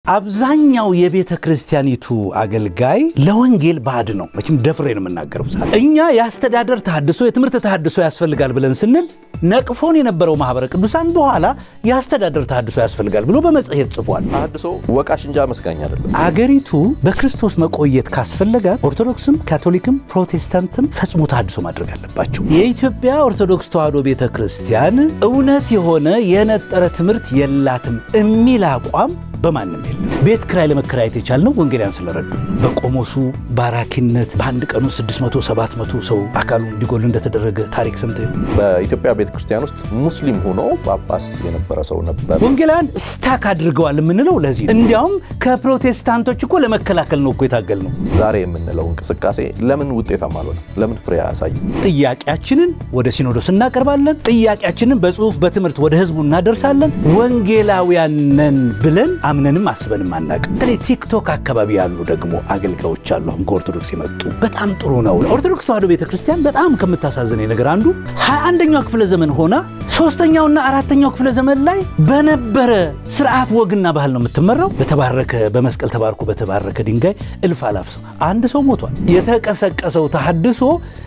አብዛኛው የቤተ ክርስቲያኒቱ አገልጋይ ለወንጌል ባዕድ ነው። መቼም ደፍሬ ነው የምናገረው። እኛ የአስተዳደር ተሃድሶ፣ የትምህርት ተሃድሶ ያስፈልጋል ብለን ስንል ነቅፎን የነበረው ማህበረ ቅዱሳን በኋላ የአስተዳደር ተሃድሶ ያስፈልጋል ብሎ በመጽሔት ጽፏል። ተሃድሶ ወቃሽ እንጂ አመስጋኝ አይደለም። አገሪቱ በክርስቶስ መቆየት ካስፈለጋት ኦርቶዶክስም ካቶሊክም ፕሮቴስታንትም ፈጽሞ ተሃድሶ ማድረግ አለባቸው። የኢትዮጵያ ኦርቶዶክስ ተዋሕዶ ቤተ ክርስቲያን እውነት የሆነ የነጠረ ትምህርት የላትም የሚል አቋም በማንም የለም። ቤት ክራይ ለመከራየት የቻልነው ወንጌላውያን ስለረዱ ነው። በቆሞሱ ባራኪነት በአንድ ቀኑ 600 700 ሰው አካሉ እንዲጎል እንደተደረገ ታሪክ ሰምተ በኢትዮጵያ ቤተ ክርስቲያን ውስጥ ሙስሊም ሆኖ ጳጳስ የነበረ ሰው ነበር። ወንጌላውያን ስታክ አድርገዋል የምንለው ለዚህ ነው። እንዲያውም ከፕሮቴስታንቶች እኮ ለመከላከል ነው እኮ የታገል ነው። ዛሬ የምንለው እንቅስቃሴ ለምን ውጤታማ አልሆነም? ለምን ፍሬ አያሳይም? ጥያቄያችንን ወደ ሲኖዶስ እናቀርባለን። ጥያቄያችንን በጽሁፍ በትምህርት ወደ ህዝቡ እናደርሳለን። ወንጌላውያን ነን ብለን አምነንም አስበንም አናቅም። በተለይ ቲክቶክ አካባቢ ያሉ ደግሞ አገልጋዮች አሉ። አሁን ከኦርቶዶክስ የመጡ በጣም ጥሩ ነው። ኦርቶዶክስ ተዋሕዶ ቤተ ክርስቲያን በጣም ከምታሳዝነኝ ነገር አንዱ ሀያ አንደኛው ክፍለ ዘመን ሆና ሶስተኛውና አራተኛው ክፍለ ዘመን ላይ በነበረ ስርዓት ወግና ባህል ነው የምትመራው። በተባረከ በመስቀል ተባርኮ በተባረከ ድንጋይ እልፍ አላፍ ሰው አንድ ሰው ሞቷል። የተቀሰቀሰው ተሐድሶ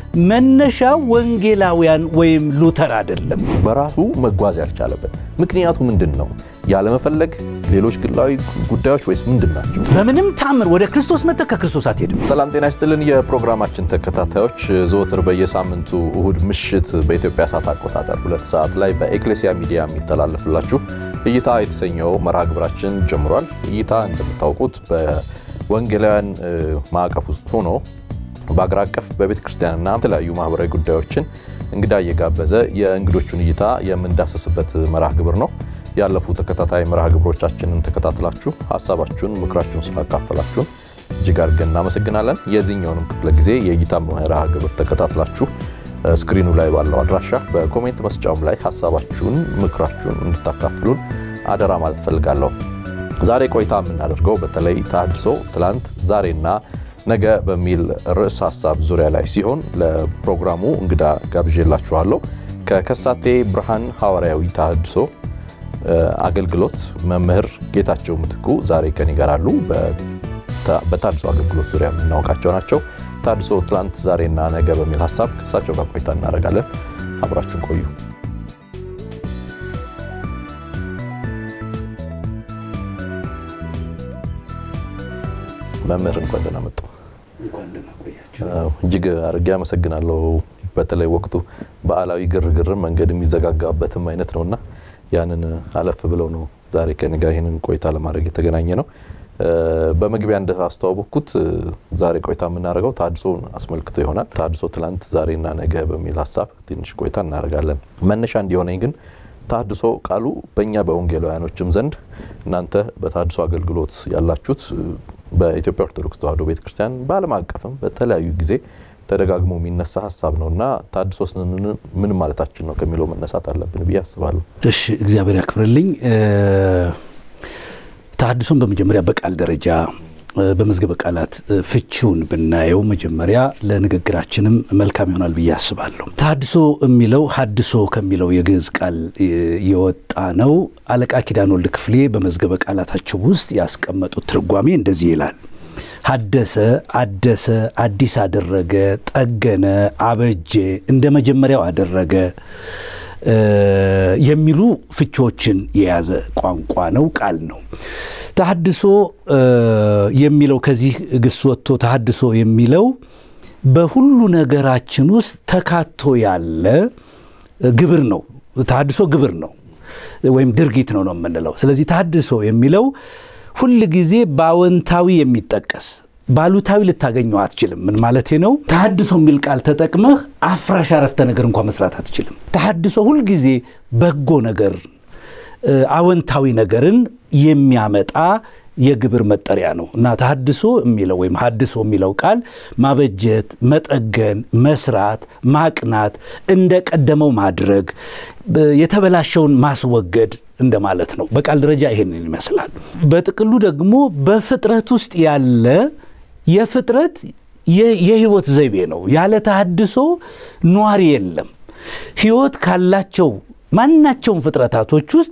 መነሻው ወንጌላውያን ወይም ሉተር አይደለም። በራሱ መጓዝ ያልቻለበት ምክንያቱ ምንድን ነው? ያለመፈለግ፣ ሌሎች ግላዊ ጉዳዮች ወይስ ምንድን ናቸው? በምንም ታምር ወደ ክርስቶስ መጥተህ ከክርስቶስ አትሄድም። ሰላም ጤና ይስጥልን። የፕሮግራማችን ተከታታዮች ዘወትር በየሳምንቱ እሁድ ምሽት በኢትዮጵያ ሰዓት አቆጣጠር ሁለት ሰዓት ላይ በኤክሌሲያ ሚዲያ የሚተላለፍላችሁ እይታ የተሰኘው መርሃ ግብራችን ጀምሯል። እይታ እንደምታውቁት በወንጌላውያን ማዕቀፍ ውስጥ ሆኖ በአገር አቀፍ በቤተ ክርስቲያንና የተለያዩ ማህበራዊ ጉዳዮችን እንግዳ እየጋበዘ የእንግዶቹን እይታ የምንዳሰስበት መርሃ ግብር ነው። ያለፉ ተከታታይ መርሃ ግብሮቻችንን ተከታትላችሁ ሀሳባችሁን፣ ምክራችሁን ስላካፈላችሁን እጅግ አድርገን እናመሰግናለን። የዚህኛውንም ክፍለ ጊዜ የእይታ መርሃ ግብር ተከታትላችሁ ስክሪኑ ላይ ባለው አድራሻ በኮሜንት መስጫውም ላይ ሀሳባችሁን፣ ምክራችሁን እንድታካፍሉን አደራ ማለት ፈልጋለሁ። ዛሬ ቆይታ የምናደርገው በተለይ ተሐድሶ ትላንት ዛሬና ነገ በሚል ርዕስ ሀሳብ ዙሪያ ላይ ሲሆን ለፕሮግራሙ እንግዳ ጋብዤላችኋለሁ። ከከሳቴ ብርሃን ሐዋርያዊ ተሐድሶ አገልግሎት መምህር ጌታቸው ምትኩ ዛሬ ከኔ ጋር አሉ። በተሐድሶ አገልግሎት ዙሪያ የምናውቃቸው ናቸው። ተሐድሶ ትላንት ዛሬና ነገ በሚል ሀሳብ ከእሳቸው ጋር ቆይታ እናደርጋለን። አብራችሁን ቆዩ። መምህር እንኳን ደህና መጡ። እጅግ አድርጌ አመሰግናለሁ። በተለይ ወቅቱ በዓላዊ ግርግር መንገድ የሚዘጋጋበትም አይነት ነውና ያንን አለፍ ብለው ነው ዛሬ ከእኔ ጋር ይህንን ቆይታ ለማድረግ የተገናኘ ነው። በመግቢያ እንዳስተዋወቅኩት ዛሬ ቆይታ የምናደርገው ተሐድሶን አስመልክቶ ይሆናል። ተሐድሶ ትላንት ዛሬና ነገ በሚል ሀሳብ ትንሽ ቆይታ እናደርጋለን። መነሻ እንዲሆነኝ ግን ተሐድሶ ቃሉ በእኛ በወንጌላውያኖችም ዘንድ እናንተ በተሐድሶ አገልግሎት ያላችሁት በኢትዮጵያ ኦርቶዶክስ ተዋሕዶ ቤተክርስቲያን በዓለም አቀፍም በተለያዩ ጊዜ ተደጋግሞ የሚነሳ ሀሳብ ነው እና ተሐድሶ ምን ማለታችን ነው ከሚለው መነሳት አለብን ብዬ አስባለሁ። እሺ፣ እግዚአብሔር ያክብርልኝ። ተሐድሶን በመጀመሪያ በቃል ደረጃ በመዝገበ ቃላት ፍቺውን ብናየው መጀመሪያ ለንግግራችንም መልካም ይሆናል ብዬ አስባለሁ። ተሐድሶ የሚለው ሀድሶ ከሚለው የግዕዝ ቃል የወጣ ነው። አለቃ ኪዳን ወልድ ክፍሌ በመዝገበ ቃላታቸው ውስጥ ያስቀመጡት ትርጓሜ እንደዚህ ይላል። ሀደሰ፣ አደሰ፣ አዲስ አደረገ፣ ጠገነ፣ አበጀ፣ እንደ መጀመሪያው አደረገ የሚሉ ፍቺዎችን የያዘ ቋንቋ ነው፣ ቃል ነው። ተሐድሶ የሚለው ከዚህ ግስ ወጥቶ ተሐድሶ የሚለው በሁሉ ነገራችን ውስጥ ተካቶ ያለ ግብር ነው። ተሐድሶ ግብር ነው ወይም ድርጊት ነው ነው የምንለው። ስለዚህ ተሐድሶ የሚለው ሁል ጊዜ በአዎንታዊ የሚጠቀስ ባሉታዊ ልታገኘው አትችልም። ምን ማለቴ ነው? ተሐድሶ የሚል ቃል ተጠቅመህ አፍራሽ አረፍተ ነገር እንኳ መስራት አትችልም። ተሐድሶ ሁልጊዜ በጎ ነገር አዎንታዊ ነገርን የሚያመጣ የግብር መጠሪያ ነው እና ተሐድሶ የሚለው ወይም ሀድሶ የሚለው ቃል ማበጀት፣ መጠገን፣ መስራት፣ ማቅናት፣ እንደ ቀደመው ማድረግ፣ የተበላሸውን ማስወገድ እንደማለት ነው። በቃል ደረጃ ይሄንን ይመስላል። በጥቅሉ ደግሞ በፍጥረት ውስጥ ያለ የፍጥረት የህይወት ዘይቤ ነው። ያለ ተሐድሶ ኗሪ የለም። ህይወት ካላቸው ማናቸውም ፍጥረታቶች ውስጥ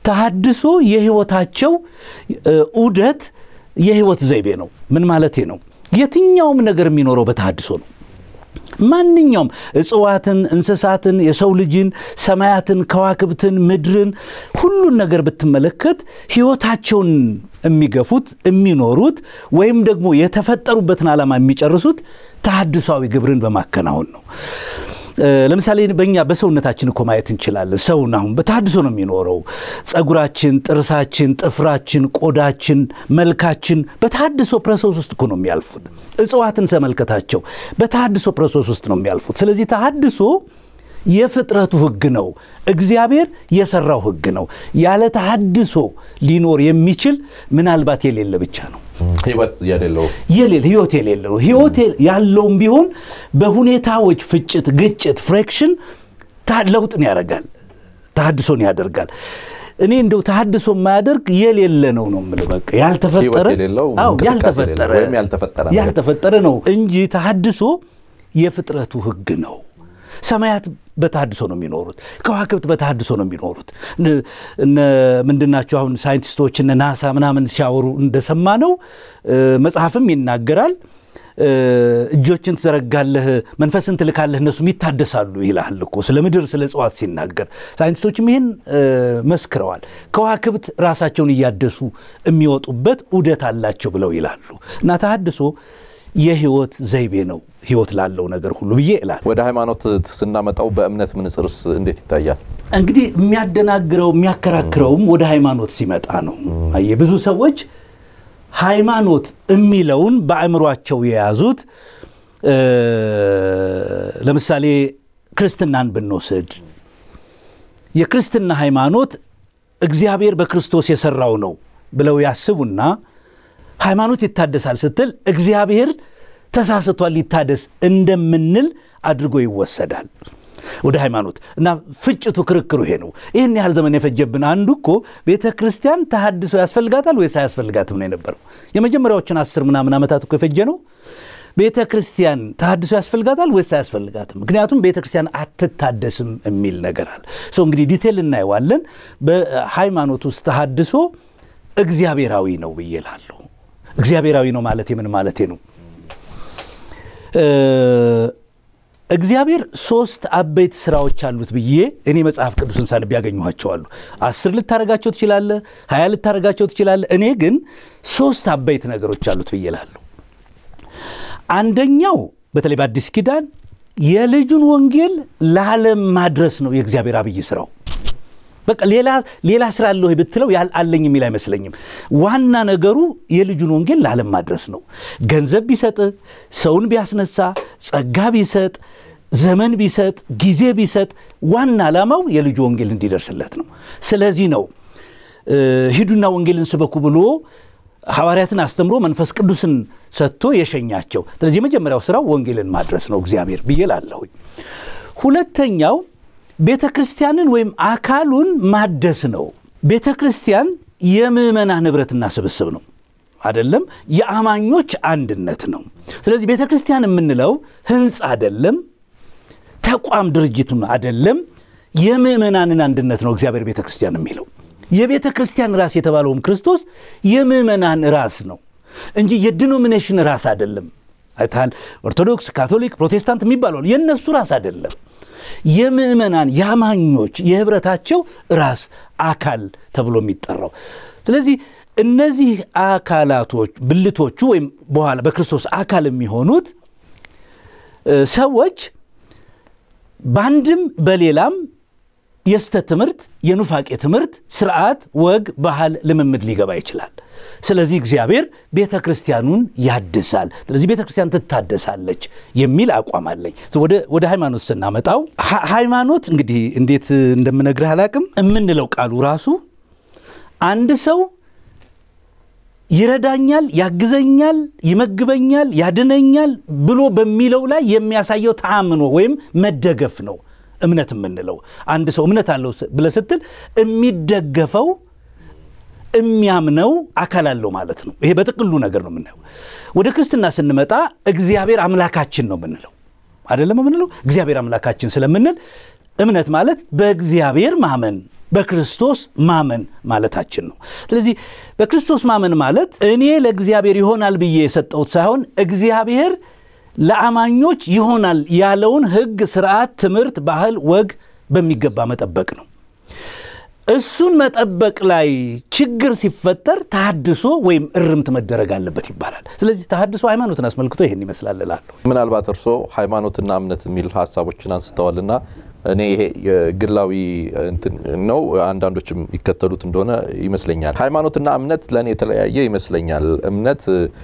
ተሐድሶ የህይወታቸው ዑደት የህይወት ዘይቤ ነው። ምን ማለቴ ነው? የትኛውም ነገር የሚኖረው በተሐድሶ ነው። ማንኛውም እጽዋትን፣ እንስሳትን፣ የሰው ልጅን፣ ሰማያትን፣ ከዋክብትን፣ ምድርን ሁሉን ነገር ብትመለከት ህይወታቸውን የሚገፉት የሚኖሩት ወይም ደግሞ የተፈጠሩበትን ዓላማ የሚጨርሱት ተሐድሷዊ ግብርን በማከናወን ነው። ለምሳሌ በእኛ በሰውነታችን እኮ ማየት እንችላለን። ሰውን አሁን በተሐድሶ ነው የሚኖረው። ጸጉራችን፣ ጥርሳችን፣ ጥፍራችን፣ ቆዳችን፣ መልካችን በተሐድሶ ፕሮሰስ ውስጥ እኮ ነው የሚያልፉት። እጽዋትን ተመልከታቸው፣ በተሐድሶ ፕሮሰስ ውስጥ ነው የሚያልፉት። ስለዚህ ተሐድሶ የፍጥረቱ ህግ ነው። እግዚአብሔር የሰራው ህግ ነው። ያለ ተሐድሶ ሊኖር የሚችል ምናልባት የሌለ ብቻ ነው። ህይወት የሌለው የሌለ ህይወት የሌለው ህይወት ያለውም ቢሆን በሁኔታዎች ፍጭት፣ ግጭት፣ ፍሬክሽን ለውጥን ያደርጋል፣ ተሐድሶን ያደርጋል። እኔ እንደው ተሐድሶ የማያደርግ የሌለ ነው ነው የምልህ። በቃ ያልተፈጠረ ያልተፈጠረ ያልተፈጠረ ነው እንጂ ተሐድሶ የፍጥረቱ ህግ ነው። ሰማያት በተሐድሶ ነው የሚኖሩት። ከዋክብት በተሐድሶ ነው የሚኖሩት። እነ ምንድናቸው አሁን ሳይንቲስቶች እነ ናሳ ምናምን ሲያወሩ እንደሰማ ነው መጽሐፍም ይናገራል። እጆችን ትዘረጋለህ፣ መንፈስን ትልካለህ፣ እነሱም ይታደሳሉ ይልሃል እኮ ስለ ምድር ስለ እጽዋት ሲናገር። ሳይንቲስቶችም ይህን መስክረዋል። ከዋክብት ራሳቸውን እያደሱ የሚወጡበት ዑደት አላቸው ብለው ይላሉ። እና ተሐድሶ የህይወት ዘይቤ ነው ህይወት ላለው ነገር ሁሉ ብዬ እላል። ወደ ሃይማኖት ስናመጣው በእምነት ምንጽርስ እንዴት ይታያል? እንግዲህ የሚያደናግረው የሚያከራክረውም ወደ ሃይማኖት ሲመጣ ነው። አየህ ብዙ ሰዎች ሃይማኖት የሚለውን በአእምሯቸው የያዙት ለምሳሌ ክርስትናን ብንወስድ የክርስትና ሃይማኖት እግዚአብሔር በክርስቶስ የሰራው ነው ብለው ያስቡና ሃይማኖት ይታደሳል ስትል እግዚአብሔር ተሳስቷል ሊታደስ እንደምንል አድርጎ ይወሰዳል ወደ ሃይማኖት እና ፍጭቱ ክርክሩ ይሄ ነው። ይህን ያህል ዘመን የፈጀብን አንዱ እኮ ቤተ ክርስቲያን ተሐድሶ ያስፈልጋታል ወይስ አያስፈልጋትም ነው የነበረው። የመጀመሪያዎችን አስር ምናምን ዓመታት እኮ የፈጀ ነው። ቤተ ክርስቲያን ተሐድሶ ያስፈልጋታል ወይስ አያስፈልጋትም? ምክንያቱም ቤተ ክርስቲያን አትታደስም የሚል ነገር አለ። ሰው እንግዲህ ዲቴል እናየዋለን። በሃይማኖት ውስጥ ተሐድሶ እግዚአብሔራዊ ነው ብዬ እላለሁ። እግዚአብሔራዊ ነው ማለት የምን ማለቴ ነው? እግዚአብሔር ሶስት አበይት ስራዎች አሉት ብዬ እኔ መጽሐፍ ቅዱስን ሳነብ ያገኘኋቸዋሉ። አስር ልታረጋቸው ትችላለህ፣ ሀያ ልታረጋቸው ትችላለህ። እኔ ግን ሶስት አበይት ነገሮች አሉት ብዬ እላለሁ። አንደኛው በተለይ በአዲስ ኪዳን የልጁን ወንጌል ለዓለም ማድረስ ነው የእግዚአብሔር አብይ ስራው። በቃ ሌላ ስራ አለ ወይ ብትለው አለኝ የሚል አይመስለኝም። ዋና ነገሩ የልጁን ወንጌል ለዓለም ማድረስ ነው። ገንዘብ ቢሰጥ፣ ሰውን ቢያስነሳ፣ ጸጋ ቢሰጥ፣ ዘመን ቢሰጥ፣ ጊዜ ቢሰጥ፣ ዋና ዓላማው የልጁ ወንጌል እንዲደርስለት ነው። ስለዚህ ነው ሂዱና ወንጌልን ስበኩ ብሎ ሐዋርያትን አስተምሮ መንፈስ ቅዱስን ሰጥቶ የሸኛቸው። ስለዚህ የመጀመሪያው ስራው ወንጌልን ማድረስ ነው እግዚአብሔር ብዬ ላለሁኝ። ሁለተኛው ቤተ ክርስቲያንን ወይም አካሉን ማደስ ነው። ቤተ ክርስቲያን የምዕመናን ኅብረትና ስብስብ ነው አይደለም፣ የአማኞች አንድነት ነው። ስለዚህ ቤተ ክርስቲያን የምንለው ህንፃ አይደለም፣ ተቋም ድርጅቱን አይደለም፣ የምዕመናንን አንድነት ነው እግዚአብሔር ቤተ ክርስቲያን የሚለው። የቤተ ክርስቲያን ራስ የተባለውም ክርስቶስ የምዕመናን ራስ ነው እንጂ የዲኖሚኔሽን ራስ አይደለም። አይተሃል፣ ኦርቶዶክስ፣ ካቶሊክ፣ ፕሮቴስታንት የሚባለው የእነሱ ራስ አይደለም። የምዕመናን የአማኞች የህብረታቸው ራስ አካል ተብሎ የሚጠራው። ስለዚህ እነዚህ አካላቶች ብልቶቹ ወይም በኋላ በክርስቶስ አካል የሚሆኑት ሰዎች በአንድም በሌላም የስተት ትምህርት፣ የኑፋቄ ትምህርት፣ ስርዓት፣ ወግ፣ ባህል፣ ልምምድ ሊገባ ይችላል። ስለዚህ እግዚአብሔር ቤተ ክርስቲያኑን ያድሳል። ስለዚህ ቤተ ክርስቲያን ትታደሳለች የሚል አቋም አለኝ። ወደ ሃይማኖት ስናመጣው ሃይማኖት እንግዲህ እንዴት እንደምነግርህ አላቅም የምንለው ቃሉ ራሱ አንድ ሰው ይረዳኛል፣ ያግዘኛል፣ ይመግበኛል፣ ያድነኛል ብሎ በሚለው ላይ የሚያሳየው ተአምኖ ወይም መደገፍ ነው። እምነት የምንለው አንድ ሰው እምነት አለው ብለህ ስትል የሚደገፈው የሚያምነው አካል አለው ማለት ነው። ይሄ በጥቅሉ ነገር ነው የምናየው። ወደ ክርስትና ስንመጣ እግዚአብሔር አምላካችን ነው የምንለው አይደለም የምንለው እግዚአብሔር አምላካችን ስለምንል እምነት ማለት በእግዚአብሔር ማመን በክርስቶስ ማመን ማለታችን ነው። ስለዚህ በክርስቶስ ማመን ማለት እኔ ለእግዚአብሔር ይሆናል ብዬ የሰጠሁት ሳይሆን እግዚአብሔር ለአማኞች ይሆናል ያለውን ሕግ፣ ስርዓት፣ ትምህርት፣ ባህል፣ ወግ በሚገባ መጠበቅ ነው። እሱን መጠበቅ ላይ ችግር ሲፈጠር ተሐድሶ ወይም እርምት መደረግ አለበት ይባላል። ስለዚህ ተሐድሶ ሃይማኖትን አስመልክቶ ይህን ይመስላል እላለሁ። ምናልባት እርስዎ ሃይማኖትና እምነት የሚል ሀሳቦችን አንስተዋልና እኔ ይሄ የግላዊ እንትን ነው፣ አንዳንዶችም ይከተሉት እንደሆነ ይመስለኛል። ሃይማኖትና እምነት ለእኔ የተለያየ ይመስለኛል። እምነት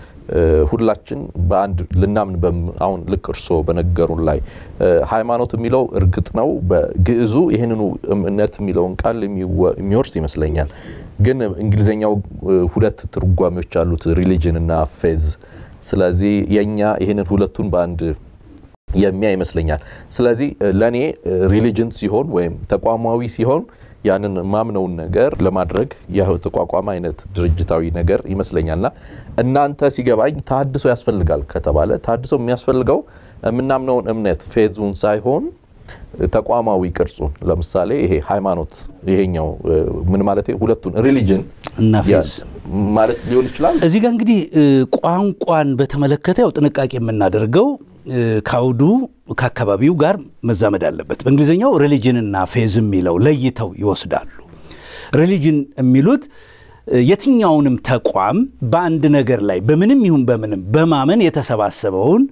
ሁላችን በአንድ ልናምን አሁን ልክ እርስዎ በነገሩን ላይ ሃይማኖት የሚለው እርግጥ ነው በግዕዙ ይህንኑ እምነት የሚለውን ቃል የሚወርስ ይመስለኛል። ግን እንግሊዝኛው ሁለት ትርጓሜዎች አሉት፣ ሪሊጅን እና ፌዝ። ስለዚህ የእኛ ይህንን ሁለቱን በአንድ የሚያ ይመስለኛል። ስለዚህ ለእኔ ሪሊጅን ሲሆን ወይም ተቋማዊ ሲሆን ያንን ማምነውን ነገር ለማድረግ የተቋቋመ አይነት ድርጅታዊ ነገር ይመስለኛልና እናንተ ሲገባኝ ተሐድሶ ያስፈልጋል ከተባለ ተሐድሶ የሚያስፈልገው የምናምነውን እምነት ፌዙን ሳይሆን ተቋማዊ ቅርጹን ለምሳሌ ይሄ ሃይማኖት ይሄኛው ምን ማለት ሁለቱን ሪሊጅን እና ፌዝ ማለት ሊሆን ይችላል። እዚህ ጋር እንግዲህ ቋንቋን በተመለከተ ያው ጥንቃቄ የምናደርገው ከአውዱ ከአካባቢው ጋር መዛመድ አለበት። በእንግሊዝኛው ሪሊጅንና ፌዝ የሚለው ለይተው ይወስዳሉ። ሪሊጅን የሚሉት የትኛውንም ተቋም በአንድ ነገር ላይ በምንም ይሁን በምንም በማመን የተሰባሰበውን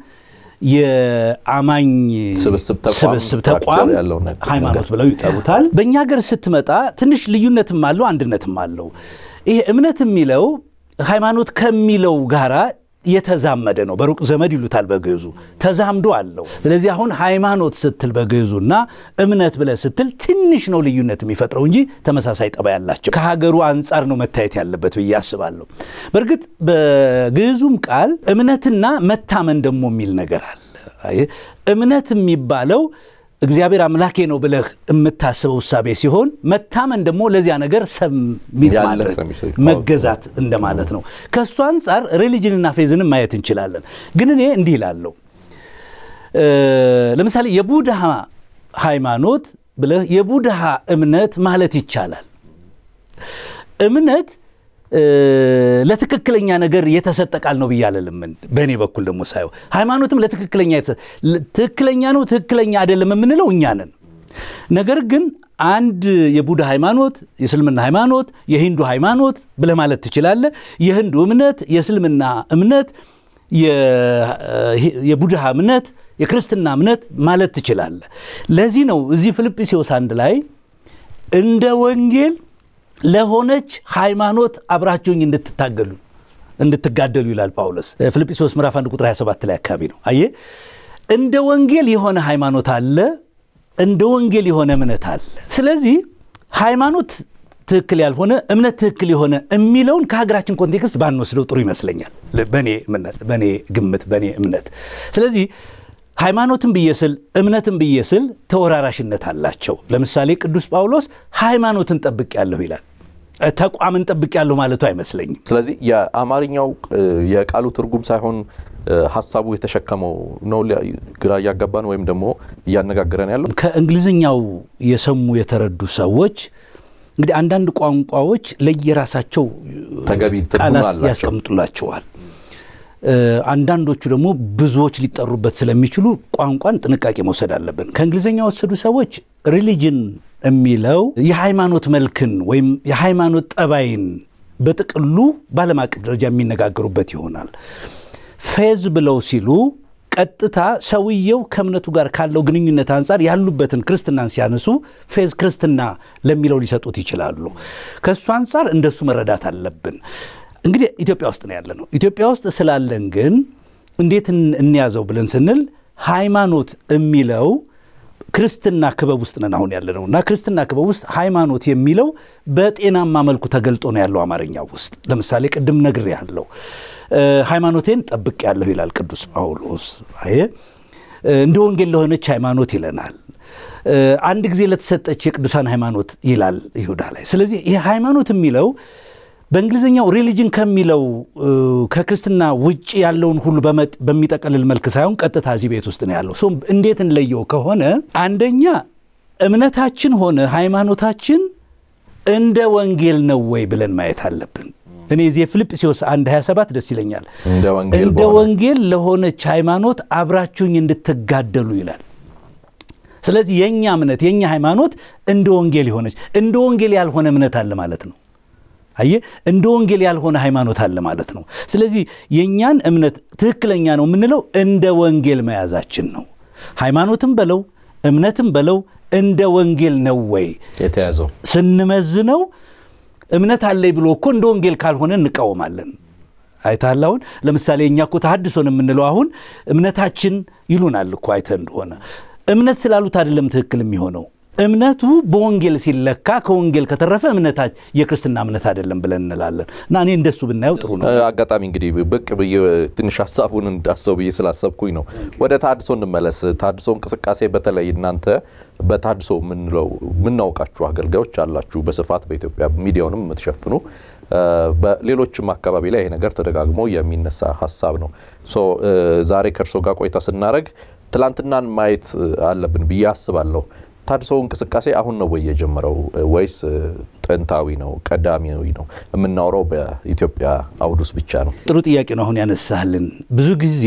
የአማኝ ስብስብ ተቋም ስብስብ ተቋም ያለው ነገር ሃይማኖት ብለው ይጠሩታል። በእኛ ሀገር ስትመጣ ትንሽ ልዩነትም አለው አንድነትም አለው። ይሄ እምነት የሚለው ሃይማኖት ከሚለው ጋራ የተዛመደ ነው። በሩቅ ዘመድ ይሉታል በግዕዙ ተዛምዶ አለው። ስለዚህ አሁን ሃይማኖት ስትል በግዕዙና እምነት ብለህ ስትል ትንሽ ነው ልዩነት የሚፈጥረው እንጂ ተመሳሳይ ጠባይ ያላቸው ከሀገሩ አንጻር ነው መታየት ያለበት ብዬ አስባለሁ። በእርግጥ በግዕዙም ቃል እምነትና መታመን ደግሞ የሚል ነገር አለ። አየህ፣ እምነት የሚባለው እግዚአብሔር አምላኬ ነው ብለህ የምታስበው እሳቤ ሲሆን መታመን ደግሞ ለዚያ ነገር ሰሚት ያለ ማድረግ ሰሚ- መገዛት እንደማለት ነው። ከእሱ አንጻር ሪሊጅንና ፌዝንም ማየት እንችላለን። ግን እኔ እንዲህ እላለሁ። እ ለምሳሌ የቡድሃ ሃይማኖት ብለህ የቡድሃ እምነት ማለት ይቻላል። እምነት እ ለትክክለኛ ነገር የተሰጠ ቃል ነው ብዬ አልልም። በእኔ በኩል ደግሞ ሳየው ሃይማኖትም ለትክክለኛ የተሰ- ትክክለኛ ነው ትክክለኛ አይደለም የምንለው እኛ ነን። ነገር ግን አንድ የቡድሃ ሃይማኖት፣ የእስልምና ሃይማኖት፣ የሂንዱ ሃይማኖት ብለህ ማለት ትችላለህ። የህንዱ እምነት፣ የእስልምና እምነት፣ የ- የቡድሃ እምነት፣ የክርስትና እምነት ማለት ትችላለህ። ለዚህ ነው እዚህ ፊልጵስዩስ አንድ ላይ እንደ ወንጌል ለሆነች ሃይማኖት አብራችሁኝ እንድትታገሉ እንድትጋደሉ ይላል ጳውሎስ ፊልጵስዩስ ምዕራፍ 1 ቁጥር 27 ላይ አካባቢ ነው። አየህ እንደ ወንጌል የሆነ ሃይማኖት አለ፣ እንደ ወንጌል የሆነ እምነት አለ። ስለዚህ ሃይማኖት ትክክል ያልሆነ እምነት ትክክል የሆነ የሚለውን ከሀገራችን ኮንቴክስት ባንወስደው ጥሩ ይመስለኛል፣ በእኔ እምነት- በእኔ ግምት፣ በእኔ እምነት። ስለዚህ ሃይማኖትን ብዬ ስል እምነትን ብዬ ስል ተወራራሽነት አላቸው። ለምሳሌ ቅዱስ ጳውሎስ ሃይማኖትን ጠብቄያለሁ ይላል። እ፣ ተቋምን ጠብቄያለሁ ማለቱ አይመስለኝም። ስለዚህ የአማርኛው እ፣ የቃሉ ትርጉም ሳይሆን እ፣ ሀሳቡ የተሸከመው ነው ሊያ- ግራ እያጋባን ወይም ደግሞ እያነጋገረን ያለው ከእንግሊዝኛው የሰሙ የተረዱ ሰዎች እንግዲህ አንዳንድ ቋንቋዎች ለየራሳቸው ተገቢ ትርጉም ቃላት አላቸው። ያስቀምጡላቸዋል። እ፣ አንዳንዶቹ ደግሞ ብዙዎች ሊጠሩበት ስለሚችሉ ቋንቋን ጥንቃቄ መውሰድ አለብን። ከእንግሊዝኛ የወሰዱ ሰዎች ሪሊጅን የሚለው የሃይማኖት መልክን ወይም የሃይማኖት ጠባይን በጥቅሉ በዓለም አቀፍ ደረጃ የሚነጋገሩበት ይሆናል። ፌዝ ብለው ሲሉ ቀጥታ ሰውየው ከእምነቱ ጋር ካለው ግንኙነት አንጻር ያሉበትን ክርስትናን ሲያነሱ ፌዝ ክርስትና ለሚለው ሊሰጡት ይችላሉ። ከእሱ አንጻር እንደሱ መረዳት አለብን። እንግዲህ ኢትዮጵያ ውስጥ ነው ያለ ነው። ኢትዮጵያ ውስጥ ስላለን ግን እንዴት እን- እንያዘው ብለን ስንል ሃይማኖት የሚለው ክርስትና ክበብ ውስጥ ነን አሁን ያለ ነው እና ክርስትና ክበብ ውስጥ ሃይማኖት የሚለው በጤናማ መልኩ ተገልጦ ነው ያለው አማርኛ ውስጥ። ለምሳሌ ቅድም ነግሬ ያለው ሃይማኖቴን ጠብቅ ያለሁ ይላል ቅዱስ ጳውሎስ። አየ እንደ ወንጌል ለሆነች ሃይማኖት ይለናል። እ፣ አንድ ጊዜ ለተሰጠች የቅዱሳን ሃይማኖት ይላል ይሁዳ ላይ። ስለዚህ ይህ ሃይማኖት የሚለው በእንግሊዝኛው ሪሊጅን ከሚለው እ፣ ከክርስትና ውጭ ያለውን ሁሉ በመጥ- በሚጠቀልል መልክ ሳይሆን ቀጥታ እዚህ ቤት ውስጥ ነው ያለው። ሶ እንዴት እንለየው ከሆነ አንደኛ እምነታችን ሆነ ሃይማኖታችን እንደ ወንጌል ነው ወይ ብለን ማየት አለብን። እኔ እዚህ የፊልጵስዩስ 1 27 ደስ ይለኛል። እንደ ወንጌል እንደ በሆነ ወንጌል ለሆነች ሃይማኖት አብራችሁኝ እንድትጋደሉ ይላል። ስለዚህ የእኛ እምነት የእኛ ሃይማኖት እንደ ወንጌል የሆነች እንደ ወንጌል ያልሆነ እምነት አለ ማለት ነው። አየ እንደ ወንጌል ያልሆነ ሃይማኖት አለ ማለት ነው። ስለዚህ የእኛን እምነት ትክክለኛ ነው የምንለው እንደ ወንጌል መያዛችን ነው። ሃይማኖትም በለው እምነትም በለው እንደ ወንጌል ነው ወይ የተያዘው ስንመዝነው እምነት አለኝ ብሎ እኮ እንደ ወንጌል ካልሆነ እንቃወማለን። አይተሃል። አሁን ለምሳሌ እኛ እኮ ተሐድሶን የምንለው አሁን እምነታችን ይሉናል እኮ አይተህ እንደሆነ እምነት ስላሉት አይደለም ትክክል የሚሆነው እምነቱ በወንጌል ሲለካ ከወንጌል ከተረፈ እምነታ የክርስትና እምነት አይደለም ብለን እንላለን። እና እኔ እንደሱ ብናየው ጥሩ ነው። አጋጣሚ እንግዲህ ብቅ ብዬ ትንሽ ሀሳቡን እንዳሰው ብዬ ስላሰብኩኝ ነው። ወደ ታድሶ እንመለስ። ታድሶ እንቅስቃሴ በተለይ እናንተ በታድሶ የምንለው የምናውቃችሁ አገልጋዮች አላችሁ በስፋት በኢትዮጵያ ሚዲያውንም የምትሸፍኑ በሌሎችም አካባቢ ላይ ይሄ ነገር ተደጋግሞ የሚነሳ ሀሳብ ነው። ሶ ዛሬ ከእርሶ ጋር ቆይታ ስናደረግ ትላንትናን ማየት አለብን ብዬ አስባለሁ። ታድሶ እንቅስቃሴ አሁን ነው ወይ የጀመረው ወይስ ጥንታዊ ነው ቀዳሚዊ ነው? የምናወራው በኢትዮጵያ አውድ ውስጥ ብቻ ነው? ጥሩ ጥያቄ ነው አሁን ያነሳልን። ብዙ ጊዜ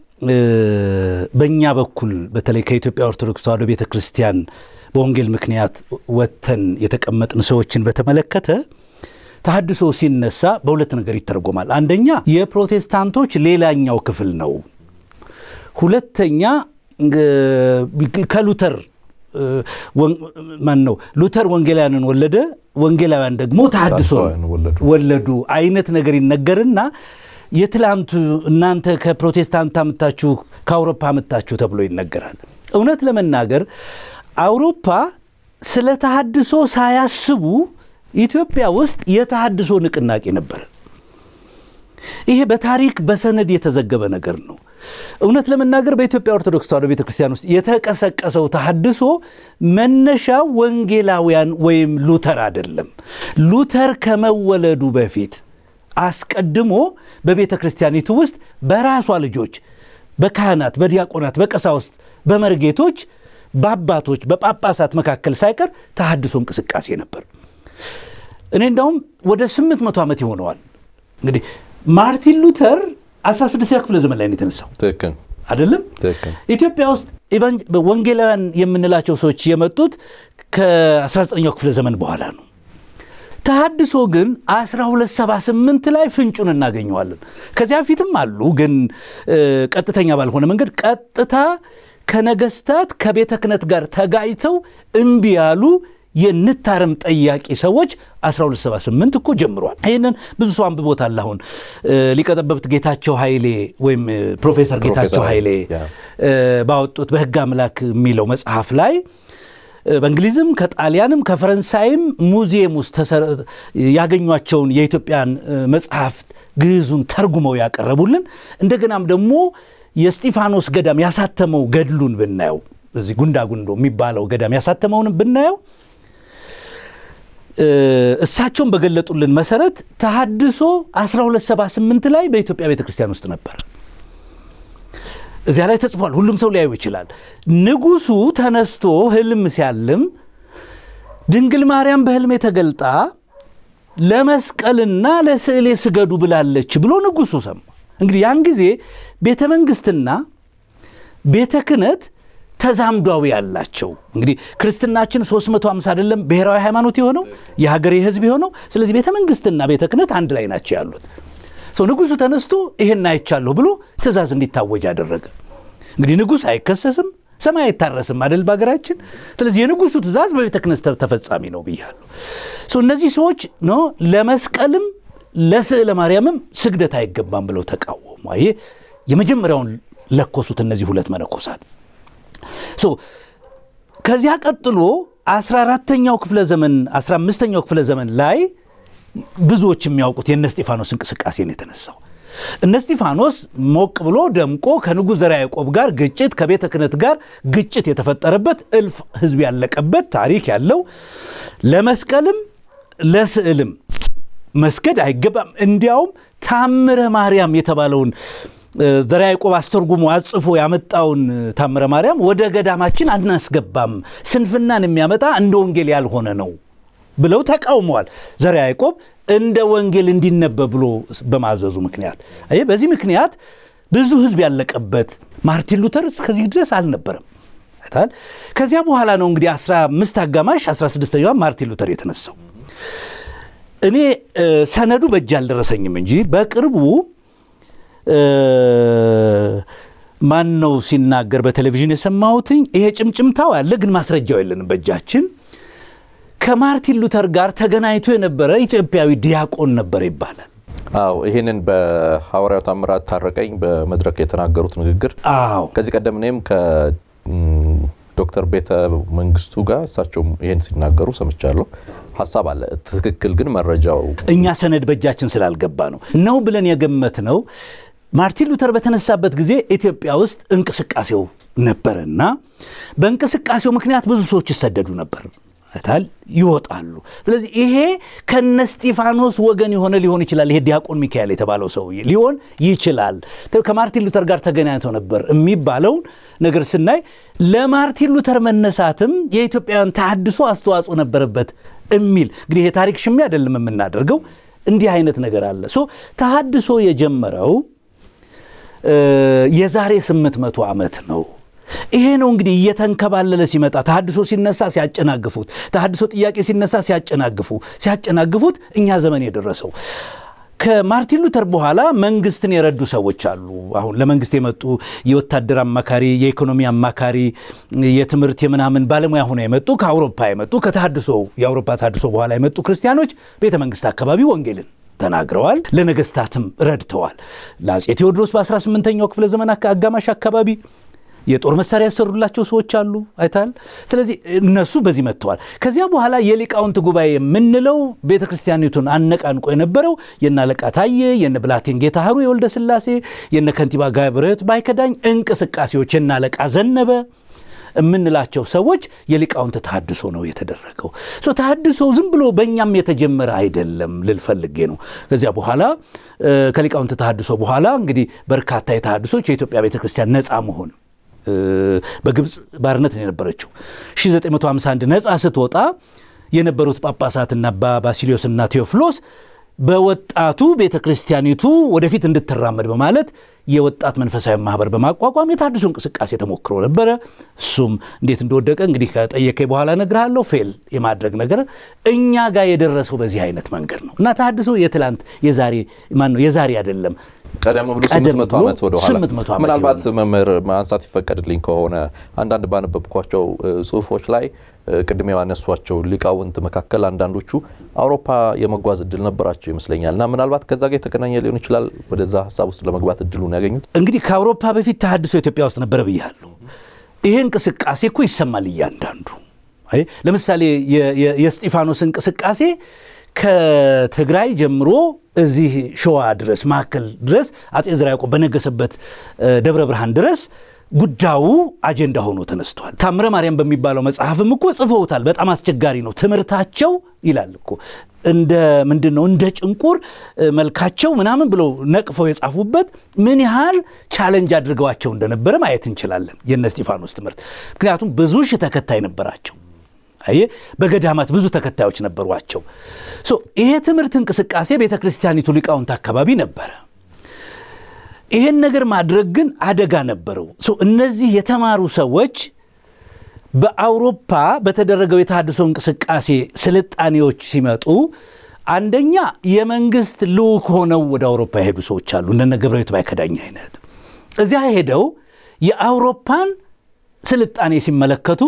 በእኛ በኩል በተለይ ከኢትዮጵያ ኦርቶዶክስ ተዋሕዶ ቤተ ክርስቲያን በወንጌል ምክንያት ወጥተን የተቀመጥን ሰዎችን በተመለከተ ተሐድሶ ሲነሳ በሁለት ነገር ይተረጎማል። አንደኛ የፕሮቴስታንቶች ሌላኛው ክፍል ነው። ሁለተኛ ከሉተር ማን ነው ሉተር ወንጌላውያንን ወለደ፣ ወንጌላውያን ደግሞ ተሐድሶ ወለዱ አይነት ነገር ይነገርና የትላንቱ እናንተ ከፕሮቴስታንት አምታችሁ ከአውሮፓ አምታችሁ ተብሎ ይነገራል። እውነት ለመናገር አውሮፓ ስለ ተሐድሶ ሳያስቡ ኢትዮጵያ ውስጥ የተሐድሶ ንቅናቄ ነበረ። ይሄ በታሪክ በሰነድ የተዘገበ ነገር ነው። እውነት ለመናገር በኢትዮጵያ ኦርቶዶክስ ተዋሕዶ ቤተ ክርስቲያን ውስጥ የተቀሰቀሰው ተሐድሶ መነሻው ወንጌላውያን ወይም ሉተር አይደለም። ሉተር ከመወለዱ በፊት አስቀድሞ በቤተ ክርስቲያኒቱ ውስጥ በራሷ ልጆች፣ በካህናት፣ በዲያቆናት፣ በቀሳውስት፣ በመርጌቶች፣ በአባቶች፣ በጳጳሳት መካከል ሳይቀር ተሐድሶ እንቅስቃሴ ነበር። እኔ እንዳውም ወደ ስምንት መቶ ዓመት ይሆነዋል እንግዲህ ማርቲን ሉተር 16ኛ ክፍለ ዘመን ላይ ነው የተነሳው ትክክል አይደለም። ትክክል። ኢትዮጵያ ውስጥ ወንጌላውያን የምንላቸው ሰዎች የመጡት ከ19ኛው ክፍለ ዘመን በኋላ ነው። ተሐድሶ ግን 1278 ላይ ፍንጩን እናገኘዋለን። ከዚያ በፊትም አሉ፣ ግን ቀጥተኛ ባልሆነ መንገድ ቀጥታ ከነገስታት ከቤተ ክህነት ጋር ተጋጭተው እምቢ ያሉ የንታረም ጠያቂ ሰዎች 1278 እኮ ጀምሯል። ይህንን ብዙ ሰው አንብቦታል። አሁን ሊቀጠበብት ጌታቸው ኃይሌ ወይም ፕሮፌሰር ጌታቸው ኃይሌ ባወጡት በሕግ አምላክ የሚለው መጽሐፍ ላይ በእንግሊዝም ከጣሊያንም ከፈረንሳይም ሙዚየም ውስጥ ያገኟቸውን የኢትዮጵያን መጽሐፍት ግዕዙን ተርጉመው ያቀረቡልን እንደገናም ደግሞ የስጢፋኖስ ገዳም ያሳተመው ገድሉን ብናየው እዚህ ጉንዳ ጉንዶ የሚባለው ገዳም ያሳተመውን ብናየው እሳቸውን በገለጡልን መሰረት ተሐድሶ 1278 ላይ በኢትዮጵያ ቤተ ክርስቲያን ውስጥ ነበር። እዚያ ላይ ተጽፏል። ሁሉም ሰው ሊያዩ ይችላል። ንጉሱ ተነስቶ ህልም ሲያልም ድንግል ማርያም በህልሜ ተገልጣ ለመስቀልና ለስዕሌ ስገዱ ብላለች ብሎ ንጉሱ ሰማ። እንግዲህ ያን ጊዜ ቤተ መንግስትና ቤተ ክህነት ተዛምዷዊ ያላቸው እንግዲህ ክርስትናችን 350 አይደለም ብሔራዊ ሃይማኖት የሆነው የሀገሬ ህዝብ የሆነው ስለዚህ ቤተ መንግስትና ቤተ ክህነት አንድ ላይ ናቸው ያሉት ሰው ንጉሱ ተነስቶ ይሄን አይቻለሁ ብሎ ትእዛዝ እንዲታወጅ አደረገ እንግዲህ ንጉሥ አይከሰስም ሰማይ አይታረስም አደል በሀገራችን ስለዚህ የንጉሱ ትእዛዝ በቤተ ክህነት ተፈጻሚ ነው ብያለሁ እነዚህ ሰዎች ኖ ለመስቀልም ለስዕለ ማርያምም ስግደት አይገባም ብለው ተቃወሙ ይሄ የመጀመሪያውን ለኮሱት እነዚህ ሁለት መነኮሳት ከዚያ ቀጥሎ 14ተኛው ክፍለ ዘመን 15ኛው ክፍለ ዘመን ላይ ብዙዎች የሚያውቁት የእነ እስጢፋኖስ እንቅስቃሴ ነው የተነሳው። እነ እስጢፋኖስ ሞቅ ብሎ ደምቆ ከንጉሥ ዘርዓ ያዕቆብ ጋር ግጭት፣ ከቤተ ክህነት ጋር ግጭት የተፈጠረበት እልፍ ሕዝብ ያለቀበት ታሪክ ያለው ለመስቀልም ለስዕልም መስገድ አይገባም። እንዲያውም ታምረ ማርያም የተባለውን ዘርዓ ያዕቆብ አስተርጉሞ አጽፎ ያመጣውን ታምረ ማርያም ወደ ገዳማችን አናስገባም፣ ስንፍናን የሚያመጣ እንደ ወንጌል ያልሆነ ነው ብለው ተቃውመዋል። ዘርዓ ያዕቆብ እንደ ወንጌል እንዲነበብ ብሎ በማዘዙ ምክንያት አየህ፣ በዚህ ምክንያት ብዙ ሕዝብ ያለቀበት ማርቲን ሉተር እስከዚህ ድረስ አልነበረም። አይተሃል። ከዚያ በኋላ ነው እንግዲህ 15 አጋማሽ 16ኛዋ ማርቲን ሉተር የተነሳው። እኔ ሰነዱ በእጅ አልደረሰኝም እንጂ በቅርቡ ማን ነው ሲናገር በቴሌቪዥን የሰማሁትኝ ይሄ ጭምጭምታው ያለ ግን ማስረጃው የለንም በእጃችን ከማርቲን ሉተር ጋር ተገናኝቶ የነበረ ኢትዮጵያዊ ዲያቆን ነበር ይባላል። አዎ ይህንን በሐዋርያው ታምራት ታረቀኝ በመድረክ የተናገሩት ንግግር አዎ ከዚህ ቀደም እኔም ከዶክተር ቤተ መንግስቱ ጋር እሳቸውም ይህን ሲናገሩ ሰምቻለሁ። ሀሳብ አለ። ትክክል ግን መረጃው እኛ ሰነድ በእጃችን ስላልገባ ነው ነው ብለን የገመት ነው። ማርቲን ሉተር በተነሳበት ጊዜ ኢትዮጵያ ውስጥ እንቅስቃሴው ነበረና በእንቅስቃሴው ምክንያት ብዙ ሰዎች ይሰደዱ ነበር ታል ይወጣሉ። ስለዚህ ይሄ ከነ እስጢፋኖስ ወገን የሆነ ሊሆን ይችላል። ይሄ ዲያቆን ሚካኤል የተባለው ሰውዬ ሊሆን ይችላል። ከማርቲን ሉተር ጋር ተገናኝተው ነበር የሚባለውን ነገር ስናይ ለማርቲን ሉተር መነሳትም የኢትዮጵያውያን ተሐድሶ አስተዋጽኦ ነበረበት የሚል እንግዲህ ይሄ ታሪክ ሽሚ አይደለም የምናደርገው። እንዲህ አይነት ነገር አለ። ሶ ተሐድሶ የጀመረው የዛሬ ስምንት መቶ ዓመት ነው። ይሄ ነው እንግዲህ እየተንከባለለ ሲመጣ ተሐድሶ ሲነሳ ሲያጨናግፉት፣ ተሐድሶ ጥያቄ ሲነሳ ሲያጨናግፉ ሲያጨናግፉት እኛ ዘመን የደረሰው ከማርቲን ሉተር በኋላ መንግስትን የረዱ ሰዎች አሉ። አሁን ለመንግስት የመጡ የወታደር አማካሪ፣ የኢኮኖሚ አማካሪ፣ የትምህርት የምናምን ባለሙያ ሆነው የመጡ ከአውሮፓ የመጡ ከተሐድሶ የአውሮፓ ተሐድሶ በኋላ የመጡ ክርስቲያኖች ቤተ መንግስት አካባቢ ወንጌልን ተናግረዋል። ለነገስታትም ረድተዋል። ለአፄ ቴዎድሮስ በ18ኛው ክፍለ ዘመን አጋማሽ አካባቢ የጦር መሳሪያ ያሰሩላቸው ሰዎች አሉ አይታል። ስለዚህ እነሱ በዚህ መጥተዋል። ከዚያ በኋላ የሊቃውንት ጉባኤ የምንለው ቤተ ክርስቲያኒቱን አነቃንቆ የነበረው የነ አለቃ ታዬ፣ የነ ብላቴን ጌታ ሀሩ የወልደ ስላሴ፣ የነ ከንቲባ ጋብረት ባይከዳኝ እንቅስቃሴዎች የነ አለቃ ዘነበ የምንላቸው ሰዎች የሊቃውንት ተሐድሶ ነው የተደረገው። ተሐድሶ ዝም ብሎ በእኛም የተጀመረ አይደለም ልል ፈልጌ ነው። ከዚያ በኋላ ከሊቃውንት ተሐድሶ በኋላ እንግዲህ በርካታ የተሐድሶች የኢትዮጵያ ቤተ ክርስቲያን ነፃ መሆን በግብፅ ባርነት ነው የነበረችው 1951 ነፃ ስትወጣ የነበሩት ጳጳሳትና አባ ባሲሊዮስና ቴዎፍሎስ በወጣቱ ቤተ ክርስቲያኒቱ ወደፊት እንድትራመድ በማለት የወጣት መንፈሳዊ ማህበር በማቋቋም የተሐድሶ እንቅስቃሴ ተሞክሮ ነበረ። እሱም እንዴት እንደወደቀ እንግዲህ ከጠየቀኝ በኋላ እነግርሃለሁ። ፌል የማድረግ ነገር እኛ ጋር የደረሰው በዚህ አይነት መንገድ ነው እና ተሐድሶ የትላንት የዛሬ ማን ነው የዛሬ አይደለም ቀደም ብሎ ቀደም ስምንት መቶ ብሎ ዓመት ወደ ኋላ ስምንት መቶ ዓመት ምናልባት የሆነ መምህር ማንሳት ይፈቀድልኝ ከሆነ አንዳንድ ባነበብኳቸው እ, ጽሁፎች ላይ እ, ቅድም ያነሷቸው ሊቃውንት መካከል አንዳንዶቹ አውሮፓ የመጓዝ እድል ነበራቸው ይመስለኛል እና ምናልባት ከዛ ጋር የተገናኘ ሊሆን ይችላል ወደዛ ሀሳብ ውስጥ ለመግባት እድሉን ያገኙት። እንግዲህ ከአውሮፓ በፊት ተሐድሶ ኢትዮጵያ ውስጥ ነበረ ብያለሁ። ይሄ እንቅስቃሴ እኮ ይሰማል እያንዳንዱ። አይ ለምሳሌ የ- የ- የእስጢፋኖስ እንቅስቃሴ ከትግራይ ጀምሮ እዚህ ሸዋ ድረስ ማዕከል ድረስ አጼ ዘርዓ ያዕቆብ በነገሰበት እ, ደብረ ብርሃን ድረስ ጉዳዩ አጀንዳ ሆኖ ተነስቷል። ታምረ ማርያም በሚባለው መጽሐፍም እኮ ጽፈውታል። በጣም አስቸጋሪ ነው ትምህርታቸው ይላል እኮ እንደ ምንድን ነው እንደ ጭንቁር እ, መልካቸው ምናምን ብለው ነቅፈው የጻፉበት ምን ያህል ቻለንጅ አድርገዋቸው እንደነበረ ማየት እንችላለን። የነ እስጢፋኖስ ትምህርት ምክንያቱም ብዙ ሺህ ተከታይ ነበራቸው። አየ በገዳማት ብዙ ተከታዮች ነበሯቸው። ሶ ይሄ ትምህርት እንቅስቃሴ ቤተ ክርስቲያኒቱ ሊቃውንት አካባቢ ነበረ። ይሄን ነገር ማድረግ ግን አደጋ ነበረው። ሶ እነዚህ የተማሩ ሰዎች በአውሮፓ በተደረገው የተሐድሶ እንቅስቃሴ ስልጣኔዎች ሲመጡ አንደኛ የመንግስት ልዑክ ሆነው ወደ አውሮፓ የሄዱ ሰዎች አሉ። እንደነ ገብረሕይወት ባይከዳኝ አይነት እዚያ ሄደው የአውሮፓን ስልጣኔ ሲመለከቱ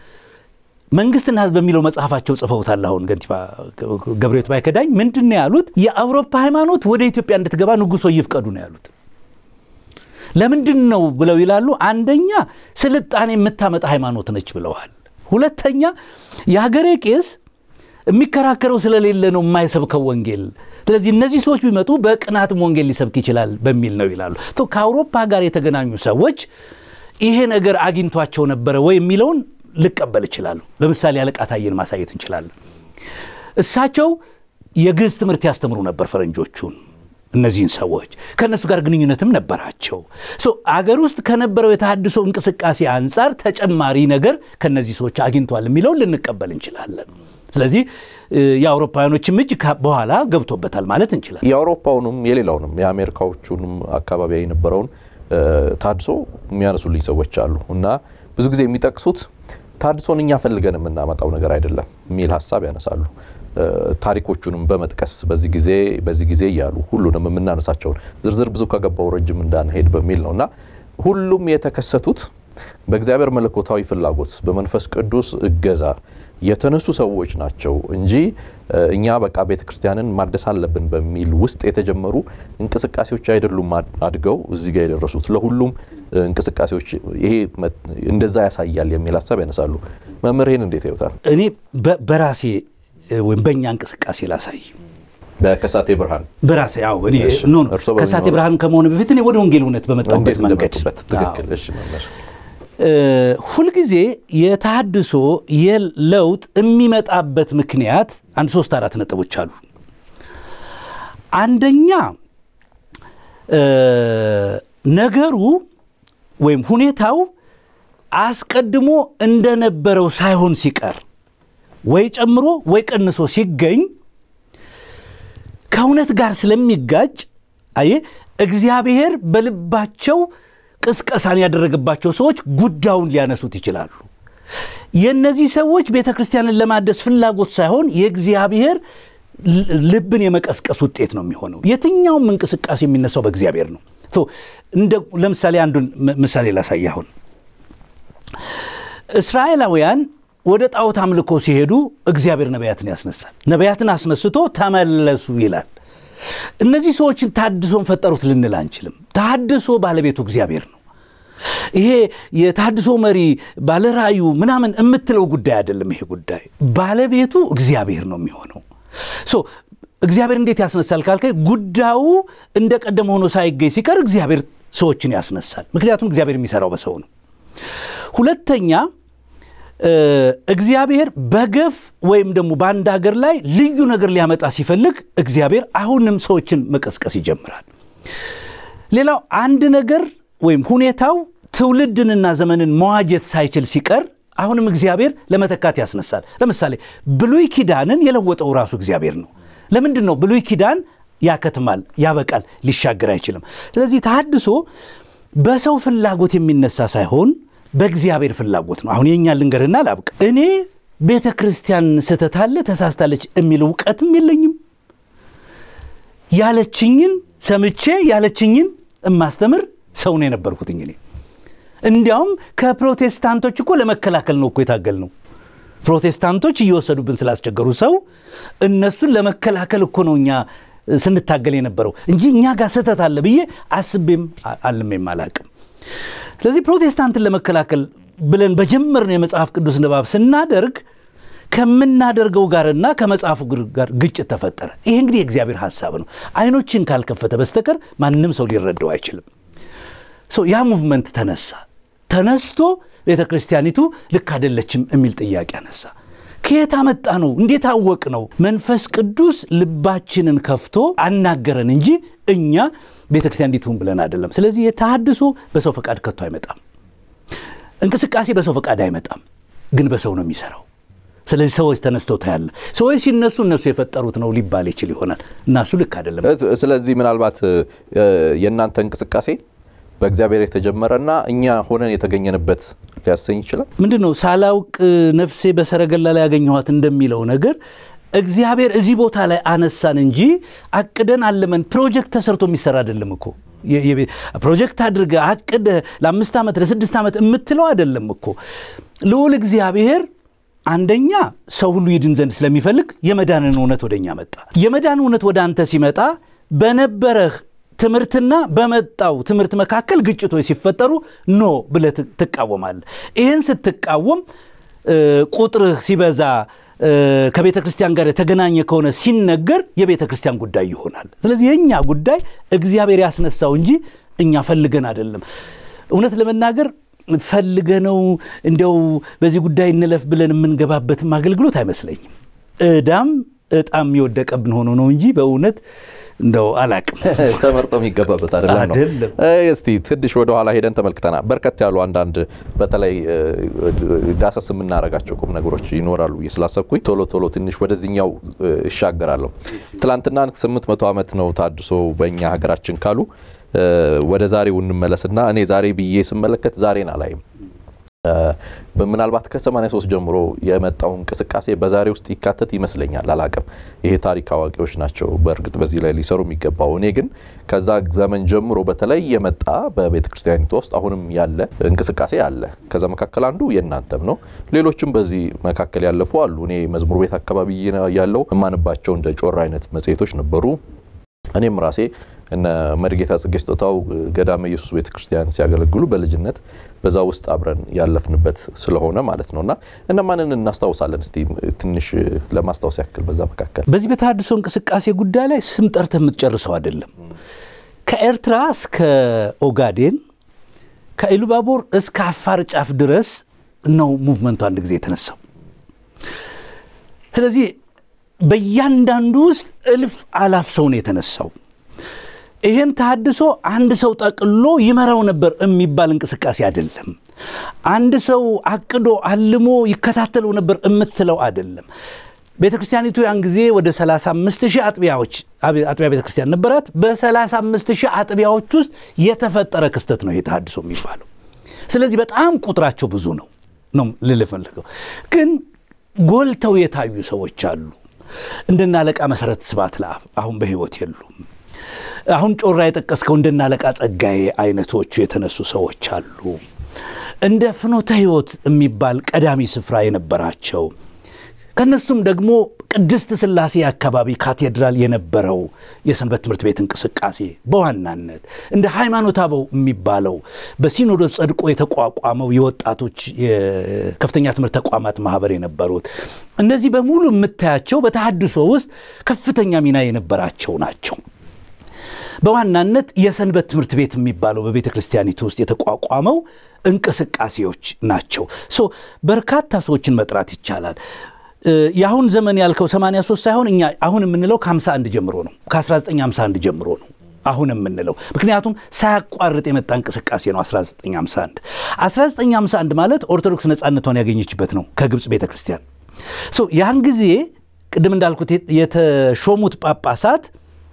መንግስትና ሕዝብ በሚለው መጽሐፋቸው ጽፈውታል። አሁን ገንቲባ ገብረሕይወት ባይከዳኝ ምንድን ነው ያሉት? የአውሮፓ ሃይማኖት ወደ ኢትዮጵያ እንድትገባ ንጉሶ ይፍቀዱ ነው ያሉት። ለምንድን ነው ብለው ይላሉ። አንደኛ ስልጣኔ የምታመጣ ሃይማኖት ነች ብለዋል። ሁለተኛ የሀገሬ ቄስ የሚከራከረው ስለሌለ ነው የማይሰብከው ወንጌል። ስለዚህ እነዚህ ሰዎች ቢመጡ በቅናትም ወንጌል ሊሰብክ ይችላል በሚል ነው ይላሉ። ቶ ከአውሮፓ ጋር የተገናኙ ሰዎች ይሄ ነገር አግኝቷቸው ነበረ ወይ የሚለውን ልቀበል እችላለሁ። ለምሳሌ አለቃ ታዬን ማሳየት እንችላለን። እሳቸው የግዕዝ ትምህርት ያስተምሩ ነበር ፈረንጆቹን እነዚህን ሰዎች ከእነሱ ጋር ግንኙነትም ነበራቸው። ሶ አገር ውስጥ ከነበረው የተሐድሶ እንቅስቃሴ አንጻር ተጨማሪ ነገር ከነዚህ ሰዎች አግኝቷል የሚለውን ልንቀበል እንችላለን። ስለዚህ የአውሮፓውያኖችም እጅ በኋላ ገብቶበታል ማለት እንችላል። የአውሮፓውንም የሌላውንም የአሜሪካዎቹንም አካባቢ የነበረውን ታድሶ የሚያነሱልኝ ሰዎች አሉ እና ብዙ ጊዜ የሚጠቅሱት ታድሶን እኛ ፈልገን የምናመጣው ነገር አይደለም የሚል ሀሳብ ያነሳሉ። ታሪኮቹንም በመጥቀስ በዚህ ጊዜ በዚህ ጊዜ እያሉ ሁሉንም የምናነሳቸውን ዝርዝር ብዙ ከገባው ረጅም እንዳንሄድ በሚል ነው እና ሁሉም የተከሰቱት በእግዚአብሔር መለኮታዊ ፍላጎት በመንፈስ ቅዱስ እገዛ የተነሱ ሰዎች ናቸው እንጂ እኛ በቃ ቤተ ክርስቲያንን ማደስ አለብን በሚል ውስጥ የተጀመሩ እንቅስቃሴዎች አይደሉም አድገው እዚህ ጋር የደረሱት። ለሁሉም እንቅስቃሴዎች ይሄ እንደዛ ያሳያል የሚል ሀሳብ ያነሳሉ። መምህር እንዴት ያዩታል? እኔ በራሴ ወይም በእኛ እንቅስቃሴ ላሳይ በከሳቴ ብርሃን በራሴ ያው እኔ ኖ ኖ ከሳቴ ብርሃን ከመሆኑ በፊት እኔ ወደ ወንጌል እውነት በመጣሁበት መንገድ ትክክል። እሺ መምህር ሁልጊዜ የተሃድሶ የለውጥ የሚመጣበት ምክንያት አንድ ሶስት አራት ነጥቦች አሉ። አንደኛ ነገሩ ወይም ሁኔታው አስቀድሞ እንደነበረው ሳይሆን ሲቀር ወይ ጨምሮ ወይ ቀንሶ ሲገኝ ከእውነት ጋር ስለሚጋጭ አየ እግዚአብሔር በልባቸው ቅስቀሳን ያደረገባቸው ሰዎች ጉዳዩን ሊያነሱት ይችላሉ። የእነዚህ ሰዎች ቤተ ክርስቲያንን ለማደስ ፍላጎት ሳይሆን የእግዚአብሔር ልብን የመቀስቀስ ውጤት ነው የሚሆነው። የትኛውም እንቅስቃሴ የሚነሳው በእግዚአብሔር ነው። እንደ ለምሳሌ አንዱን ምሳሌ ላሳይ። አሁን እስራኤላውያን ወደ ጣዖት አምልኮ ሲሄዱ እግዚአብሔር ነቢያትን ያስነሳል። ነቢያትን አስነስቶ ተመለሱ ይላል። እነዚህ ሰዎችን ታድሶን ፈጠሩት ልንል አንችልም። ታድሶ ባለቤቱ እግዚአብሔር ነው። ይሄ የታድሶ መሪ ባለራእዩ ምናምን የምትለው ጉዳይ አይደለም። ይሄ ጉዳይ ባለቤቱ እግዚአብሔር ነው የሚሆነው። ሶ እግዚአብሔር እንዴት ያስነሳል ካልከኝ ጉዳዩ እንደ ቀደመ ሆኖ ሳይገኝ ሲቀር እግዚአብሔር ሰዎችን ያስነሳል። ምክንያቱም እግዚአብሔር የሚሰራው በሰው ነው። ሁለተኛ እግዚአብሔር በገፍ ወይም ደግሞ በአንድ ሀገር ላይ ልዩ ነገር ሊያመጣ ሲፈልግ እግዚአብሔር አሁንም ሰዎችን መቀስቀስ ይጀምራል። ሌላው አንድ ነገር ወይም ሁኔታው ትውልድንና ዘመንን መዋጀት ሳይችል ሲቀር አሁንም እግዚአብሔር ለመተካት ያስነሳል። ለምሳሌ ብሉይ ኪዳንን የለወጠው ራሱ እግዚአብሔር ነው። ለምንድን ነው ብሉይ ኪዳን ያከትማል፣ ያበቃል፣ ሊሻገር አይችልም። ስለዚህ ተሐድሶ በሰው ፍላጎት የሚነሳ ሳይሆን በእግዚአብሔር ፍላጎት ነው። አሁን የእኛ ልንገርና ላብቅ። እኔ ቤተ ክርስቲያን ስህተት አለ ተሳስታለች የሚል እውቀትም የለኝም። ያለችኝን ሰምቼ ያለችኝን እማስተምር ሰው ነው የነበርኩትኝ እኔ። እንዲያውም ከፕሮቴስታንቶች እኮ ለመከላከል ነው እኮ የታገል ነው። ፕሮቴስታንቶች እየወሰዱብን ስላስቸገሩ ሰው እነሱን ለመከላከል እኮ ነው እኛ ስንታገል የነበረው እንጂ እኛ ጋር ስህተት አለ ብዬ አስቤም አልሜም አላቅም። ስለዚህ ፕሮቴስታንትን ለመከላከል ብለን በጀመርነው የመጽሐፍ ቅዱስ ንባብ ስናደርግ ከምናደርገው ጋርና ከመጽሐፉ ጋር ግጭት ተፈጠረ። ይሄ እንግዲህ የእግዚአብሔር ሐሳብ ነው። አይኖችን ካልከፈተ በስተቀር ማንም ሰው ሊረዳው አይችልም። ያ ሙቭመንት ተነሳ። ተነስቶ ቤተ ክርስቲያኒቱ ልክ አይደለችም የሚል ጥያቄ አነሳ። ከየት አመጣ ነው? እንዴት አወቅ ነው? መንፈስ ቅዱስ ልባችንን ከፍቶ አናገረን እንጂ እኛ ቤተ ክርስቲያን እንዲትሁን ብለን አይደለም። ስለዚህ የተሃድሶ በሰው ፈቃድ ከቶ አይመጣም። እንቅስቃሴ በሰው ፈቃድ አይመጣም፣ ግን በሰው ነው የሚሰራው። ስለዚህ ሰዎች ተነስተው ታያለ። ሰዎች ሲነሱ እነሱ የፈጠሩት ነው ሊባል ይችል ይሆናል እና እሱ ልክ አይደለም። ስለዚህ ምናልባት የእናንተ እንቅስቃሴ በእግዚአብሔር የተጀመረና እኛ ሆነን የተገኘንበት ሊያሰኝ ይችላል። ምንድን ነው ሳላውቅ ነፍሴ በሰረገላ ላይ ያገኘኋት እንደሚለው ነገር እግዚአብሔር እዚህ ቦታ ላይ አነሳን እንጂ አቅደን አለመን ፕሮጀክት ተሰርቶ የሚሰራ አይደለም እኮ ፕሮጀክት አድርገ አቅደ ለአምስት ዓመት ለስድስት ዓመት የምትለው አይደለም እኮ ልዑል እግዚአብሔር አንደኛ ሰው ሁሉ ይድን ዘንድ ስለሚፈልግ የመዳንን እውነት ወደ እኛ መጣ። የመዳን እውነት ወደ አንተ ሲመጣ በነበረህ ትምህርትና በመጣው ትምህርት መካከል ግጭቶች ሲፈጠሩ ኖ ብለህ ትቃወማለህ። ይህን ስትቃወም ቁጥርህ ሲበዛ ከቤተ ክርስቲያን ጋር የተገናኘ ከሆነ ሲነገር የቤተ ክርስቲያን ጉዳይ ይሆናል። ስለዚህ የእኛ ጉዳይ እግዚአብሔር ያስነሳው እንጂ እኛ ፈልገን አይደለም። እውነት ለመናገር ፈልገነው እንዲያው በዚህ ጉዳይ እንለፍ ብለን የምንገባበትም አገልግሎት አይመስለኝም። ዕዳም እጣም የወደቀብን ሆኖ ነው እንጂ በእውነት እንደው አላቅም ተመርጦ የሚገባበት አይደለም ነው። አይደለም። እስቲ ትንሽ ወደ ኋላ ሄደን ተመልክተናል። በርከት ያሉ አንዳንድ በተለይ ዳሰስ የምናደርጋቸው ቁም ነገሮች ይኖራሉ ብዬ ስላሰብኩኝ ቶሎ ቶሎ ትንሽ ወደዚህኛው እሻገራለሁ። ትላንትና 800 ዓመት ነው ታድሶ በእኛ ሀገራችን ካሉ ወደ ዛሬው እንመለስና እኔ ዛሬ ብዬ ስመለከት ዛሬን አላይም። ምናልባት ከ83 ጀምሮ የመጣው እንቅስቃሴ በዛሬ ውስጥ ይካተት ይመስለኛል። አላቅም። ይሄ ታሪክ አዋቂዎች ናቸው በእርግጥ በዚህ ላይ ሊሰሩ የሚገባው። እኔ ግን ከዛ ዘመን ጀምሮ በተለይ የመጣ በቤተ ክርስቲያኒቱ ውስጥ አሁንም ያለ እንቅስቃሴ አለ። ከዛ መካከል አንዱ የእናንተም ነው። ሌሎችም በዚህ መካከል ያለፉ አሉ። እኔ መዝሙር ቤት አካባቢ ያለው የማንባቸው እንደ ጮራ አይነት መጽሔቶች ነበሩ። እኔም ራሴ እነ መድጌታ ጽጌ ስጦታው ገዳመ ኢየሱስ ቤተ ክርስቲያን ሲያገለግሉ በልጅነት በዛ ውስጥ አብረን ያለፍንበት ስለሆነ ማለት ነው እና እነማንን እናስታውሳለን? እስቲ ትንሽ ለማስታወስ ያክል በዛ መካከል በዚህ በተሃድሶ እንቅስቃሴ ጉዳይ ላይ ስም ጠርተህ የምትጨርሰው አይደለም። ከኤርትራ እስከ ኦጋዴን ከኢሉባቦር እስከ አፋር ጫፍ ድረስ ነው ሙቭመንቱ አንድ ጊዜ የተነሳው። ስለዚህ በእያንዳንዱ ውስጥ እልፍ አላፍ ሰው ነው የተነሳው። ይህን ተሃድሶ አንድ ሰው ጠቅሎ ይመራው ነበር የሚባል እንቅስቃሴ አይደለም። አንድ ሰው አቅዶ አልሞ ይከታተለው ነበር የምትለው አይደለም። ቤተ ክርስቲያኒቱ ያን ጊዜ ወደ 35 ሺህ አጥቢያዎች አጥቢያ ቤተ ክርስቲያን ነበራት። በ35 ሺህ አጥቢያዎች ውስጥ የተፈጠረ ክስተት ነው ይሄ ተሃድሶ የሚባለው። ስለዚህ በጣም ቁጥራቸው ብዙ ነው ነው ልል ፈለገው። ግን ጎልተው የታዩ ሰዎች አሉ። እንደና አለቃ መሰረት ስብሐት ለአብ አሁን በሕይወት የሉም። አሁን ጮራ የጠቀስከው እንደና አለቃ ጸጋዬ አይነቶቹ የተነሱ ሰዎች አሉ። እንደ ፍኖተ ሕይወት የሚባል ቀዳሚ ስፍራ የነበራቸው ከነሱም ደግሞ ቅድስት ሥላሴ አካባቢ ካቴድራል የነበረው የሰንበት ትምህርት ቤት እንቅስቃሴ በዋናነት እንደ ሃይማኖተ አበው የሚባለው በሲኖዶስ ጸድቆ የተቋቋመው የወጣቶች የከፍተኛ ትምህርት ተቋማት ማህበር የነበሩት እነዚህ በሙሉ የምታያቸው በተሃድሶ ውስጥ ከፍተኛ ሚና የነበራቸው ናቸው። በዋናነት የሰንበት ትምህርት ቤት የሚባለው በቤተ ክርስቲያኒቱ ውስጥ የተቋቋመው እንቅስቃሴዎች ናቸው። ሶ በርካታ ሰዎችን መጥራት ይቻላል። የአሁን ዘመን ያልከው 83 ሳይሆን እኛ አሁን የምንለው ከ51 ጀምሮ ነው። ከ1951 ጀምሮ ነው አሁን የምንለው ምክንያቱም ሳያቋርጥ የመጣ እንቅስቃሴ ነው። 1951 1951 ማለት ኦርቶዶክስ ነፃነቷን ያገኘችበት ነው ከግብፅ ቤተ ክርስቲያን። ያን ጊዜ ቅድም እንዳልኩት የተሾሙት ጳጳሳት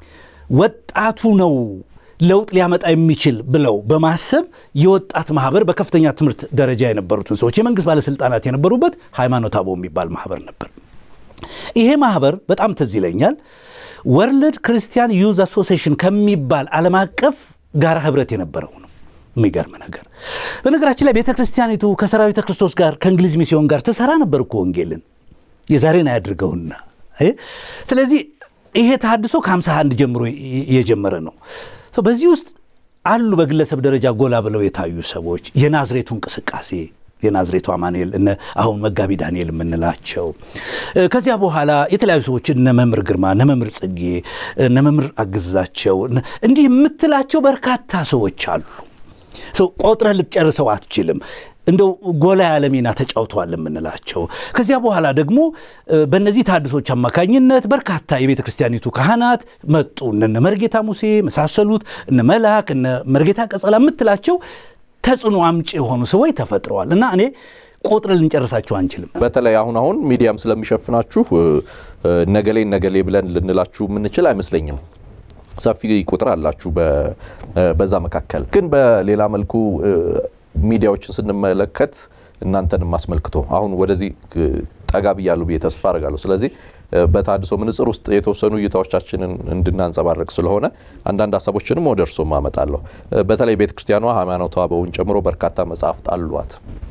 ወጣቱ ነው ለውጥ ሊያመጣ የሚችል ብለው በማሰብ የወጣት ማህበር በከፍተኛ ትምህርት ደረጃ የነበሩትን ሰዎች የመንግስት ባለስልጣናት የነበሩበት ሃይማኖተ አበው የሚባል ማህበር ነበር። ይሄ ማህበር በጣም ትዝ ይለኛል ወርልድ ክርስቲያን ዩዝ አሶሲሽን ከሚባል ዓለም አቀፍ ጋር ህብረት የነበረው ነው። የሚገርም ነገር በነገራችን ላይ ቤተ ክርስቲያኒቱ ከሰራዊተ ክርስቶስ ጋር ከእንግሊዝ ሚስዮን ጋር ትሰራ ነበር እኮ ወንጌልን የዛሬን አያድርገውና ስለዚህ ይሄ ተሃድሶ ከ51 ጀምሮ የጀመረ ነው። በዚህ ውስጥ አሉ በግለሰብ ደረጃ ጎላ ብለው የታዩ ሰዎች የናዝሬቱ እንቅስቃሴ የናዝሬቱ አማኑኤል እነ አሁን መጋቢ ዳንኤል የምንላቸው ከዚያ በኋላ የተለያዩ ሰዎች እነ መምህር ግርማ፣ እነ መምህር ጽጌ፣ እነ መምህር አግዛቸው እንዲህ የምትላቸው በርካታ ሰዎች አሉ። ቆጥረህ ልትጨርሰው አትችልም። እንደው ጎላ ያለ ሚና ተጫውተዋል የምንላቸው ከዚያ በኋላ ደግሞ በእነዚህ ተሃድሶች አማካኝነት በርካታ የቤተ ክርስቲያኒቱ ካህናት መጡ። እነ መርጌታ ሙሴ መሳሰሉት እነ መልአክ እነ መርጌታ ቀጸላ የምትላቸው ተጽዕኖ አምጪ የሆኑ ሰዎች ተፈጥረዋል እና እኔ ቆጥረ ልንጨርሳችሁ አንችልም። በተለይ አሁን አሁን ሚዲያም ስለሚሸፍናችሁ ነገሌ ነገሌ ብለን ልንላችሁ የምንችል አይመስለኝም። ሰፊ ቁጥር አላችሁ በዛ መካከል ግን በሌላ መልኩ ሚዲያዎችን ስንመለከት እናንተንም አስመልክቶ አሁን ወደዚህ ጠጋ ብያለሁ ብዬ ተስፋ አድርጋለሁ። ስለዚህ በተሃድሶ ምንጽር ውስጥ የተወሰኑ እይታዎቻችንን እንድናንጸባረቅ ስለሆነ አንዳንድ ሀሳቦችንም ወደ እርሶም አመጣለሁ። በተለይ ቤተ ክርስቲያኗ ሃይማኖተ አበውን ጨምሮ በርካታ መጽሐፍት አሏት።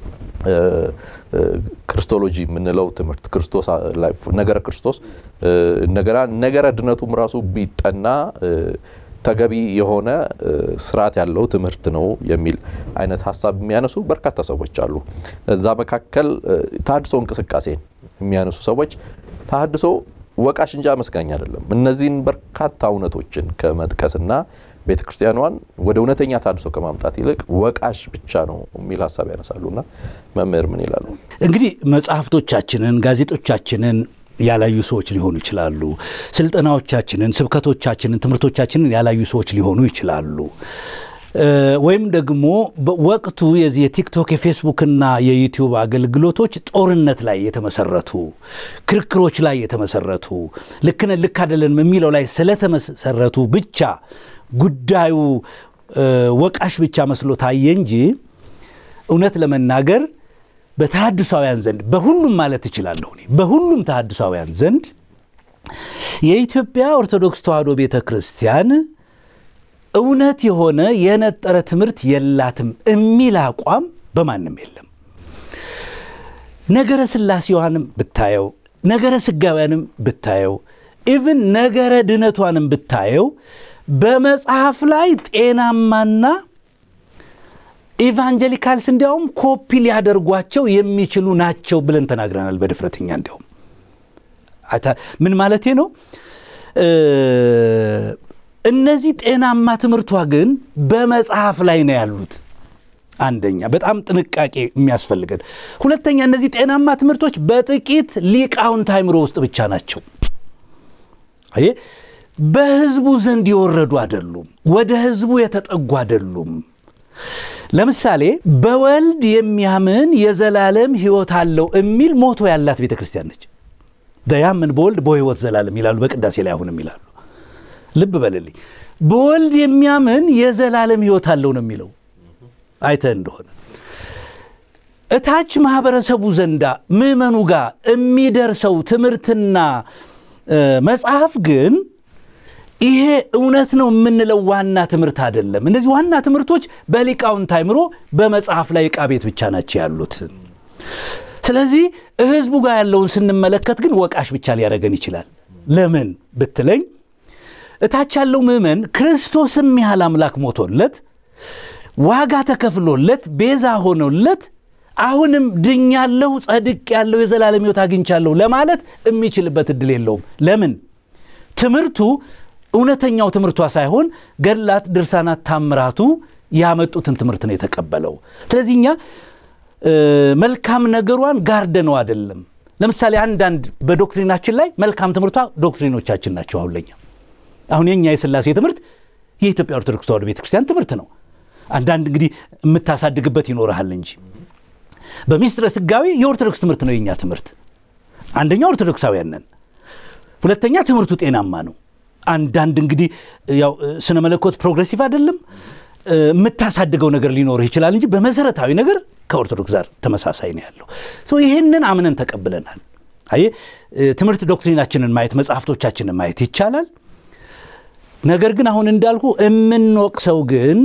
ክርስቶሎጂ የምንለው ትምህርት ክርስቶስ ነገረ ክርስቶስ ነገራ ነገረ ድነቱም ራሱ ቢጠና ተገቢ የሆነ ስርዓት ያለው ትምህርት ነው የሚል አይነት ሀሳብ የሚያነሱ በርካታ ሰዎች አሉ። እዛ መካከል ተሃድሶ እንቅስቃሴን የሚያነሱ ሰዎች ተሃድሶ ወቃሽ እንጂ አመስጋኝ አይደለም። እነዚህን በርካታ እውነቶችን ከመጥቀስና ቤተ ክርስቲያኗን ወደ እውነተኛ ተሃድሶ ከማምጣት ይልቅ ወቃሽ ብቻ ነው የሚል ሀሳብ ያነሳሉና መምህር ምን ይላሉ? እንግዲህ መጽሐፍቶቻችንን፣ ጋዜጦቻችንን ያላዩ ሰዎች ሊሆኑ ይችላሉ። ስልጠናዎቻችንን፣ ስብከቶቻችንን፣ ትምህርቶቻችንን ያላዩ ሰዎች ሊሆኑ ይችላሉ። ወይም ደግሞ ወቅቱ የዚህ የቲክቶክ የፌስቡክና የዩቲዩብ አገልግሎቶች ጦርነት ላይ የተመሰረቱ ክርክሮች ላይ የተመሰረቱ ልክነ ልክ አይደለንም የሚለው ላይ ስለተመሰረቱ ብቻ ጉዳዩ ወቃሽ ብቻ መስሎ ታየ እንጂ እውነት ለመናገር በተሐድሳውያን ዘንድ በሁሉም ማለት እችላለሁ እኔ በሁሉም ተሐድሳውያን ዘንድ የኢትዮጵያ ኦርቶዶክስ ተዋሕዶ ቤተ ክርስቲያን እውነት የሆነ የነጠረ ትምህርት የላትም የሚል አቋም በማንም የለም። ነገረ ሥላሴዋንም ብታየው፣ ነገረ ሥጋውያንም ብታየው፣ ኢቭን ነገረ ድነቷንም ብታየው በመጽሐፍ ላይ ጤናማና ኢቫንጀሊካልስ እንዲያውም ኮፒ ሊያደርጓቸው የሚችሉ ናቸው ብለን ተናግረናል በድፍረትኛ እንዲያውም ምን ማለቴ ነው? እነዚህ ጤናማ ትምህርቷ ግን በመጽሐፍ ላይ ነው ያሉት። አንደኛ በጣም ጥንቃቄ የሚያስፈልገን፣ ሁለተኛ እነዚህ ጤናማ ትምህርቶች በጥቂት ሊቃውንት አእምሮ ውስጥ ብቻ ናቸው። አየ በሕዝቡ ዘንድ የወረዱ አይደሉም። ወደ ሕዝቡ የተጠጉ አይደሉም። ለምሳሌ በወልድ የሚያምን የዘላለም ሕይወት አለው የሚል ሞቶ ያላት ቤተ ክርስቲያን ነች። ያምን በወልድ በሕይወት ዘላለም ይላሉ፣ በቅዳሴ ላይ አሁንም ይላሉ። ልብ በልልኝ። በወልድ የሚያምን የዘላለም ሕይወት አለው ነው የሚለው አይተህ እንደሆነ እታች ማህበረሰቡ ዘንዳ ምዕመኑ ጋር የሚደርሰው ትምህርትና መጽሐፍ ግን ይሄ እውነት ነው የምንለው ዋና ትምህርት አይደለም። እነዚህ ዋና ትምህርቶች በሊቃውንት አእምሮ በመጽሐፍ ላይ ዕቃ ቤት ብቻ ናቸው ያሉት። ስለዚህ ህዝቡ ጋር ያለውን ስንመለከት ግን ወቃሽ ብቻ ሊያደርገን ይችላል። ለምን ብትለኝ እታች ያለው ምዕመን ክርስቶስም ያህል አምላክ ሞቶለት ዋጋ ተከፍሎለት ቤዛ ሆኖለት አሁንም ድኛለሁ፣ ጸድቅ ያለው የዘላለም ሕይወት አግኝቻለሁ ለማለት የሚችልበት እድል የለውም። ለምን? ትምህርቱ እውነተኛው ትምህርቷ ሳይሆን ገድላት፣ ድርሳናት፣ ታምራቱ ያመጡትን ትምህርት ነው የተቀበለው። ስለዚህ እኛ መልካም ነገሯን ጋርደነው አይደለም። ለምሳሌ አንዳንድ በዶክትሪናችን ላይ መልካም ትምህርቷ ዶክትሪኖቻችን ናቸው። አሁን ለኛ አሁን የኛ የሥላሴ ትምህርት የኢትዮጵያ ኦርቶዶክስ ተዋሕዶ ቤተክርስቲያን ትምህርት ነው። አንዳንድ እንግዲህ የምታሳድግበት ይኖርሃል እንጂ በሚስጥረ ሥጋዌ የኦርቶዶክስ ትምህርት ነው የኛ ትምህርት። አንደኛ ኦርቶዶክሳውያን ነን፣ ሁለተኛ ትምህርቱ ጤናማ ነው። አንዳንድ እንግዲህ ያው ስነ መለኮት ፕሮግሬሲቭ አይደለም የምታሳድገው ነገር ሊኖርህ ይችላል እንጂ በመሰረታዊ ነገር ከኦርቶዶክስ ጋር ተመሳሳይ ነው ያለው። ይህንን አምነን ተቀብለናል። አይ ትምህርት ዶክትሪናችንን ማየት መጽሐፍቶቻችንን ማየት ይቻላል። ነገር ግን አሁን እንዳልኩ የምንወቅሰው ግን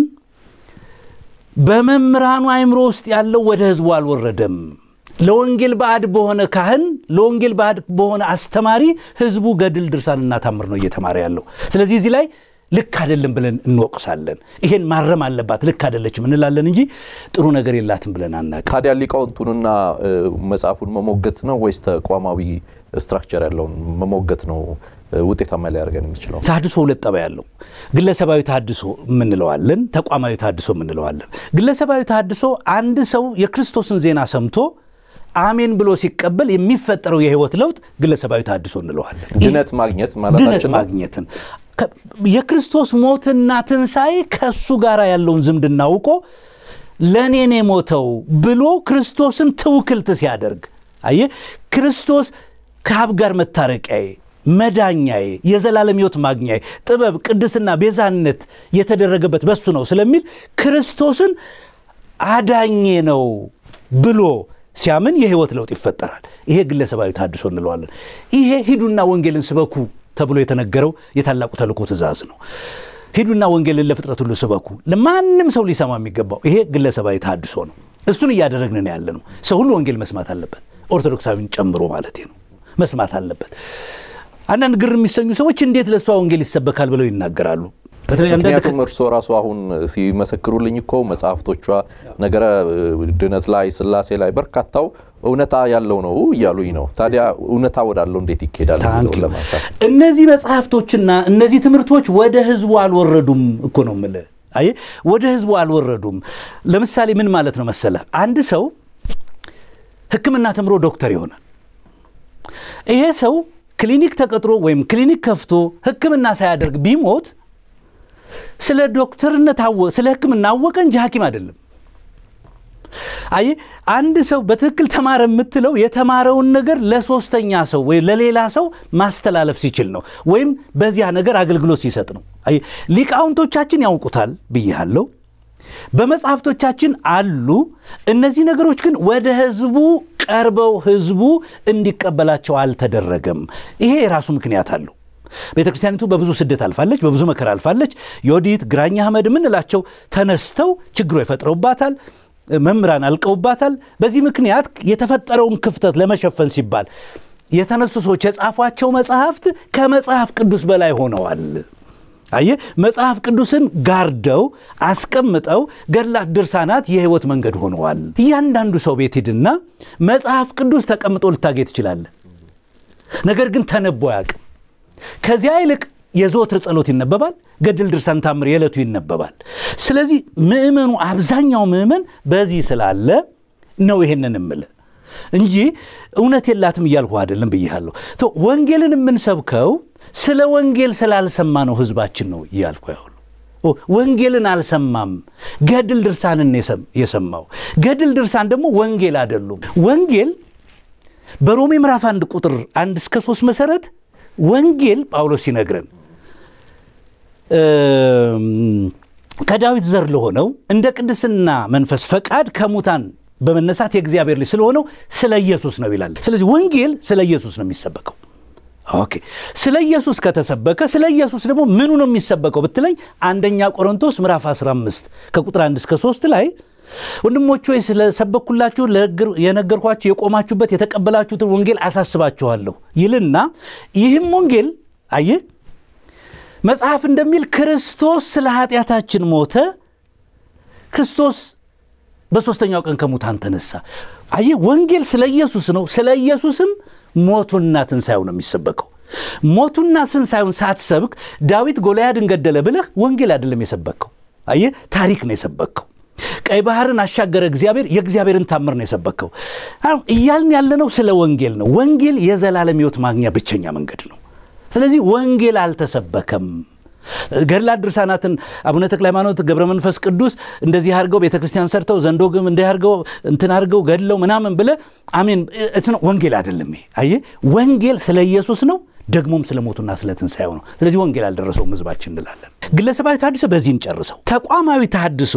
በመምህራኑ አእምሮ ውስጥ ያለው ወደ ህዝቡ አልወረደም። ለወንጌል ባዕድ በሆነ ካህን፣ ለወንጌል ባዕድ በሆነ አስተማሪ ህዝቡ ገድል፣ ድርሳንና ታምር ነው እየተማረ ያለው። ስለዚህ እዚህ ላይ ልክ አይደለም ብለን እንወቅሳለን። ይሄን ማረም አለባት ልክ አይደለችም እንላለን እንጂ ጥሩ ነገር የላትም ብለን አናውቅም። ታዲያ ሊቃውንቱንና መጽሐፉን መሞገት ነው ወይስ ተቋማዊ ስትራክቸር ያለውን መሞገት ነው ውጤታማ ሊያደርገን የሚችለው? ተሐድሶ ሁለት ጠባይ ያለው ግለሰባዊ ተሐድሶ የምንለዋለን፣ ተቋማዊ ተሐድሶ የምንለዋለን። ግለሰባዊ ተሐድሶ አንድ ሰው የክርስቶስን ዜና ሰምቶ አሜን ብሎ ሲቀበል የሚፈጠረው የህይወት ለውጥ ግለሰባዊ ተሐድሶ እንለዋለን። ድነት ማግኘት ድነት ማለታችን ነው። ማግኘትን የክርስቶስ ሞትና ትንሣኤ ከእሱ ጋር ያለውን ዝምድና አውቆ ለእኔን የሞተው ብሎ ክርስቶስን ትውክልት ሲያደርግ አየ ክርስቶስ ከአብ ጋር መታረቂያዬ፣ መዳኛዬ፣ የዘላለም ሕይወት ማግኛዬ፣ ጥበብ፣ ቅድስና፣ ቤዛነት የተደረገበት በሱ ነው ስለሚል ክርስቶስን አዳኜ ነው ብሎ ሲያምን የህይወት ለውጥ ይፈጠራል። ይሄ ግለሰባዊ ተሐድሶ እንለዋለን። ይሄ ሂዱና ወንጌልን ስበኩ ተብሎ የተነገረው የታላቁ ተልእኮ ትእዛዝ ነው። ሂዱና ወንጌልን ለፍጥረት ሁሉ ስበኩ፣ ለማንም ሰው ሊሰማ የሚገባው ይሄ ግለሰባዊ ተሐድሶ ነው። እሱን እያደረግን ነው ያለ ነው። ሰው ሁሉ ወንጌል መስማት አለበት፣ ኦርቶዶክሳዊን ጨምሮ ማለት ነው መስማት አለበት። አንዳንድ ግር የሚሰኙ ሰዎች እንዴት ለእሷ ወንጌል ይሰበካል ብለው ይናገራሉ። በተለይ አንዳንድ ምክንያቱም እርስዎ ራሱ አሁን ሲመሰክሩልኝ እኮ መጽሐፍቶቿ ነገረ ድነት ላይ ስላሴ ላይ በርካታው እውነታ ያለው ነው እያሉኝ ነው። ታዲያ እውነታ ወዳለው እንዴት ይኬዳል ታንክ የሚለውን ዩ። ለማንሳት እነዚህ መጽሐፍቶችና እነዚህ ትምህርቶች ወደ ህዝቡ አልወረዱም እኮ ነው የምልህ። አይ ወደ ህዝቡ አልወረዱም። ለምሳሌ ምን ማለት ነው መሰለ፣ አንድ ሰው ሕክምና ተምሮ ዶክተር ይሆናል። ይሄ ሰው ክሊኒክ ተቀጥሮ ወይም ክሊኒክ ከፍቶ ሕክምና ሳያደርግ ቢሞት ስለ ዶክተርነት ስለ ሕክምና አወቀ እንጂ ሐኪም አይደለም። አይ አንድ ሰው በትክክል ተማረ የምትለው የተማረውን ነገር ለሶስተኛ ሰው ወይም ለሌላ ሰው ማስተላለፍ ሲችል ነው፣ ወይም በዚያ ነገር አገልግሎት ሲሰጥ ነው። አይ ሊቃውንቶቻችን ያውቁታል ብያለሁ። በመጽሐፍቶቻችን አሉ። እነዚህ ነገሮች ግን ወደ ህዝቡ ቀርበው ህዝቡ እንዲቀበላቸው አልተደረገም። ይሄ የራሱ ምክንያት አለው። ቤተ ክርስቲያኒቱ በብዙ ስደት አልፋለች፣ በብዙ መከራ አልፋለች። ዮዲት ግራኝ አህመድ የምንላቸው ተነስተው ችግሮ ይፈጥረውባታል። መምህራን አልቀውባታል። በዚህ ምክንያት የተፈጠረውን ክፍተት ለመሸፈን ሲባል የተነሱ ሰዎች የጻፏቸው መጽሐፍት ከመጽሐፍ ቅዱስ በላይ ሆነዋል። አየ መጽሐፍ ቅዱስን ጋርደው አስቀምጠው ገድላት፣ ድርሳናት የህይወት መንገድ ሆነዋል። እያንዳንዱ ሰው ቤት ሂድና መጽሐፍ ቅዱስ ተቀምጦ ልታገኝ ትችላለህ። ነገር ግን ተነቦ አያውቅም። ከዚያ ይልቅ የዘወትር ጸሎት ይነበባል። ገድል፣ ድርሳን፣ ታምር የዕለቱ ይነበባል። ስለዚህ ምእመኑ አብዛኛው ምእመን በዚህ ስላለ ነው ይሄንን እምልህ እንጂ እውነት የላትም እያልኩ አይደለም ብያለሁ። ወንጌልን የምንሰብከው ስለ ወንጌል ስላልሰማ ነው ህዝባችን ነው እያልኩ ያሉ ወንጌልን አልሰማም። ገድል ድርሳንን የሰማው ገድል ድርሳን ደግሞ ወንጌል አይደሉም። ወንጌል በሮሜ ምዕራፍ አንድ ቁጥር አንድ እስከ ሶስት መሰረት ወንጌል ጳውሎስ ሲነግረን ከዳዊት ዘር ለሆነው እንደ ቅድስና መንፈስ ፈቃድ ከሙታን በመነሳት የእግዚአብሔር ልጅ ስለሆነው ስለ ኢየሱስ ነው ይላል። ስለዚህ ወንጌል ስለ ኢየሱስ ነው የሚሰበከው። ኦኬ ስለ ኢየሱስ ከተሰበከ ስለ ኢየሱስ ደግሞ ምኑ ነው የሚሰበከው ብትለኝ አንደኛ ቆሮንቶስ ምዕራፍ 15 ከቁጥር 1 እስከ 3 ላይ ወንድሞች ሆይ ስለሰበኩላችሁ የነገርኳችሁ የቆማችሁበት የተቀበላችሁትን ወንጌል አሳስባችኋለሁ ይልና ይህም ወንጌል አየህ መጽሐፍ እንደሚል ክርስቶስ ስለ ኃጢአታችን ሞተ፣ ክርስቶስ በሦስተኛው ቀን ከሙታን ተነሳ። አየህ ወንጌል ስለ ኢየሱስ ነው። ስለ ኢየሱስም ሞቱና ትንሣኤው ነው የሚሰበከው። ሞቱና ትንሣኤውን ሳትሰብክ ዳዊት ጎልያድን ገደለ ብለህ ወንጌል አይደለም የሰበከው። አየህ ታሪክ ነው የሰበከው። ቀይ ባህርን አሻገረ እግዚአብሔር፣ የእግዚአብሔርን ታምር ነው የሰበከው። እያልን ያለነው ስለ ወንጌል ነው። ወንጌል የዘላለም ሕይወት ማግኛ ብቸኛ መንገድ ነው። ስለዚህ ወንጌል አልተሰበከም። ገድላት ድርሳናትን አቡነ ተክለ ሃይማኖት ገብረ መንፈስ ቅዱስ እንደዚህ አድርገው ቤተ ክርስቲያን ሰርተው ዘንዶ ግም እንዲህ አድርገው እንትን አድርገው ገድለው ምናምን ብለ አሜን ወንጌል አይደለም ይሄ። አየህ ወንጌል ስለ ኢየሱስ ነው፣ ደግሞም ስለ ሞቱና ስለ ትንሣኤው ነው። ስለዚህ ወንጌል አልደረሰውም ህዝባችን እንላለን። ግለሰባዊ ተሐድሶ በዚህ እንጨርሰው። ተቋማዊ ተሐድሶ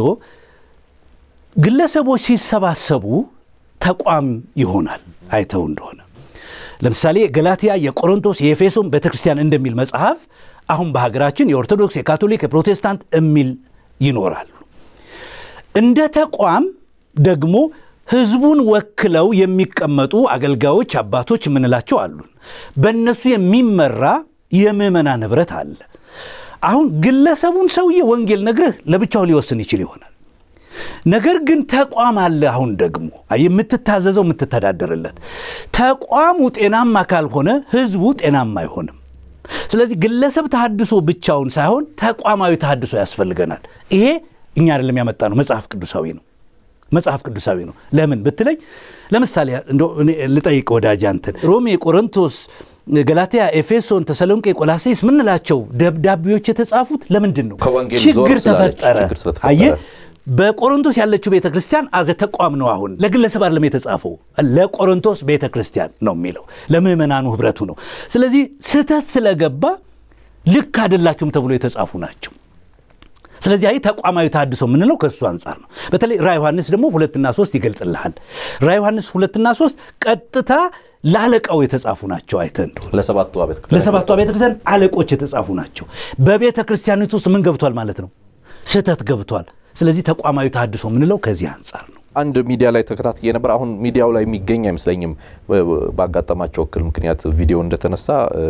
ግለሰቦች ሲሰባሰቡ ተቋም ይሆናል። አይተው እንደሆነ ለምሳሌ ገላትያ፣ የቆሮንቶስ፣ የኤፌሶን ቤተክርስቲያን እንደሚል መጽሐፍ አሁን በሀገራችን የኦርቶዶክስ፣ የካቶሊክ፣ የፕሮቴስታንት የሚል ይኖራሉ። እንደ ተቋም ደግሞ ህዝቡን ወክለው የሚቀመጡ አገልጋዮች፣ አባቶች የምንላቸው አሉን። በእነሱ የሚመራ የምዕመናን ህብረት አለ። አሁን ግለሰቡን ሰውዬ ወንጌል ነግረህ ለብቻው ሊወስን ይችል ይሆናል። ነገር ግን ተቋም አለ። አሁን ደግሞ የምትታዘዘው የምትተዳደርለት ተቋሙ ጤናማ ካልሆነ ህዝቡ ጤናማ አይሆንም። ስለዚህ ግለሰብ ተሐድሶ ብቻውን ሳይሆን ተቋማዊ ተሐድሶ ያስፈልገናል። ይሄ እኛ አይደለም ያመጣ ነው፣ መጽሐፍ ቅዱሳዊ ነው። መጽሐፍ ቅዱሳዊ ነው። ለምን ብትለኝ፣ ለምሳሌ ልጠይቅ ወዳጅ አንተን ሮሜ፣ ቆሮንቶስ፣ ገላትያ፣ ኤፌሶን፣ ተሰሎንቄ፣ ቆላሴስ ምንላቸው ደብዳቤዎች የተጻፉት ለምንድን ነው? ችግር ተፈጠረ። አየህ በቆሮንቶስ ያለችው ቤተ ክርስቲያን አዘ ተቋም ነው። አሁን ለግለሰብ አይደለም የተጻፈው፣ ለቆሮንቶስ ቤተ ክርስቲያን ነው የሚለው ለምዕመናኑ ህብረቱ ነው። ስለዚህ ስህተት ስለገባ ልክ አይደላችሁም ተብሎ የተጻፉ ናቸው። ስለዚህ አይ ተቋማዊ ተሐድሶ የምንለው ከእሱ አንጻር ነው። በተለይ ራ ዮሐንስ ደግሞ ሁለትና ሶስት ይገልጽልሃል። ራ ዮሐንስ ሁለትና ሶስት ቀጥታ ለአለቃው የተጻፉ ናቸው። አይተህ እንደሆነ ለሰባቱ ቤተ ክርስቲያን አለቆች የተጻፉ ናቸው። በቤተ ክርስቲያኒቱ ውስጥ ምን ገብቷል ማለት ነው? ስህተት ገብቷል። ስለዚህ ተቋማዊ ተሐድሶ የምንለው ከዚህ አንጻር ነው። አንድ ሚዲያ ላይ ተከታትዬ ነበር። አሁን ሚዲያው ላይ የሚገኝ አይመስለኝም። ባጋጠማቸው እክል ምክንያት ቪዲዮ እንደተነሳ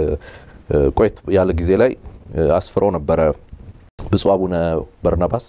ቆየት ያለ ጊዜ ላይ አስፍረው ነበረ። ብፁዕ አቡነ በርናባስ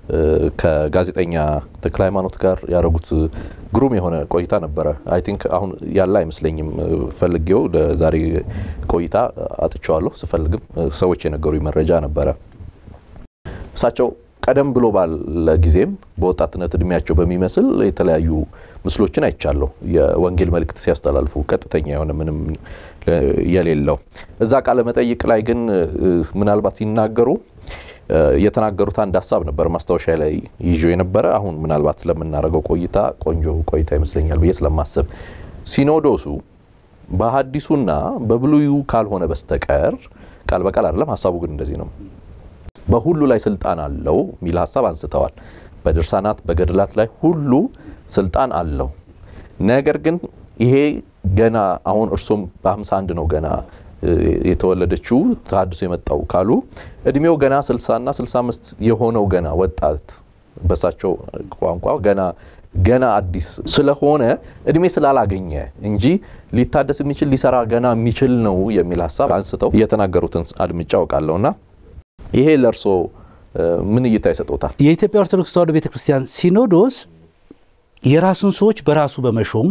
ከጋዜጠኛ ተክለ ሃይማኖት ጋር ያደረጉት ግሩም የሆነ ቆይታ ነበረ። አይ ቲንክ አሁን ያለ አይመስለኝም። ፈልጌው ለዛሬ ቆይታ አጥቸዋለሁ። ስፈልግም ሰዎች የነገሩኝ መረጃ ነበረ። እሳቸው ቀደም ብሎ ባለ ጊዜም በወጣትነት እድሜያቸው በሚመስል የተለያዩ ምስሎችን አይቻለሁ። የወንጌል መልእክት ሲያስተላልፉ ቀጥተኛ የሆነ ምንም የሌለው እዛ ቃለ መጠይቅ ላይ ግን ምናልባት ሲናገሩ የተናገሩት አንድ ሀሳብ ነበር ማስታወሻ ላይ ይዞ የነበረ አሁን ምናልባት ስለምናደርገው ቆይታ ቆንጆ ቆይታ ይመስለኛል ብዬ ስለማስብ ሲኖዶሱ በሐዲሱና በብሉዩ ካልሆነ በስተቀር ቃል በቃል አይደለም፣ ሀሳቡ ግን እንደዚህ ነው። በሁሉ ላይ ስልጣን አለው የሚል ሀሳብ አንስተዋል። በድርሳናት በገድላት ላይ ሁሉ ስልጣን አለው። ነገር ግን ይሄ ገና አሁን እርሱም በ51 ነው ገና የተወለደችው ተሐድሶ የመጣው ካሉ እድሜው ገና 60 እና 65 የሆነው ገና ወጣት በሳቸው ቋንቋ ገና ገና አዲስ ስለሆነ እድሜ ስላላገኘ እንጂ ሊታደስ የሚችል ሊሰራ ገና የሚችል ነው የሚል ሀሳብ አንስተው እየተናገሩትን አድምጫ አውቃለሁና ይሄ ለእርሶ ምን እይታ ይሰጡታል? የኢትዮጵያ ኦርቶዶክስ ተዋሕዶ ቤተ ክርስቲያን ሲኖዶስ የራሱን ሰዎች በራሱ በመሾም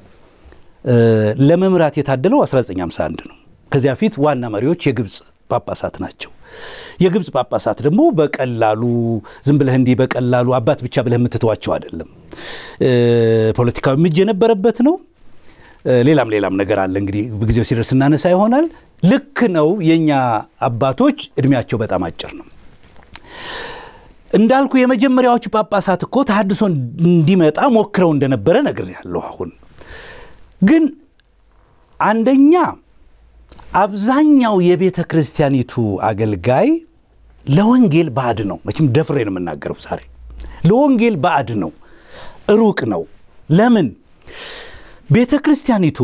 ለመምራት የታደለው 1951 ነው። ከዚያ ፊት ዋና መሪዎች የግብፅ ጳጳሳት ናቸው። የግብፅ ጳጳሳት ደግሞ በቀላሉ ዝም ብለህ እንዲህ በቀላሉ አባት ብቻ ብለህ የምትተዋቸው አይደለም። ፖለቲካዊ ምጅ የነበረበት ነው። ሌላም ሌላም ነገር አለ። እንግዲህ ጊዜው ሲደርስ እናነሳ ይሆናል። ልክ ነው። የእኛ አባቶች እድሜያቸው በጣም አጭር ነው። እንዳልኩ የመጀመሪያዎቹ ጳጳሳት እኮ ተሐድሶ እንዲመጣ ሞክረው እንደነበረ ነግሬያለሁ። አሁን ግን አንደኛ አብዛኛው የቤተ ክርስቲያኒቱ አገልጋይ ለወንጌል ባዕድ ነው። መቼም ደፍሬ ነው የምናገረው ዛሬ። ለወንጌል ባዕድ ነው፣ ሩቅ ነው። ለምን? ቤተ ክርስቲያኒቱ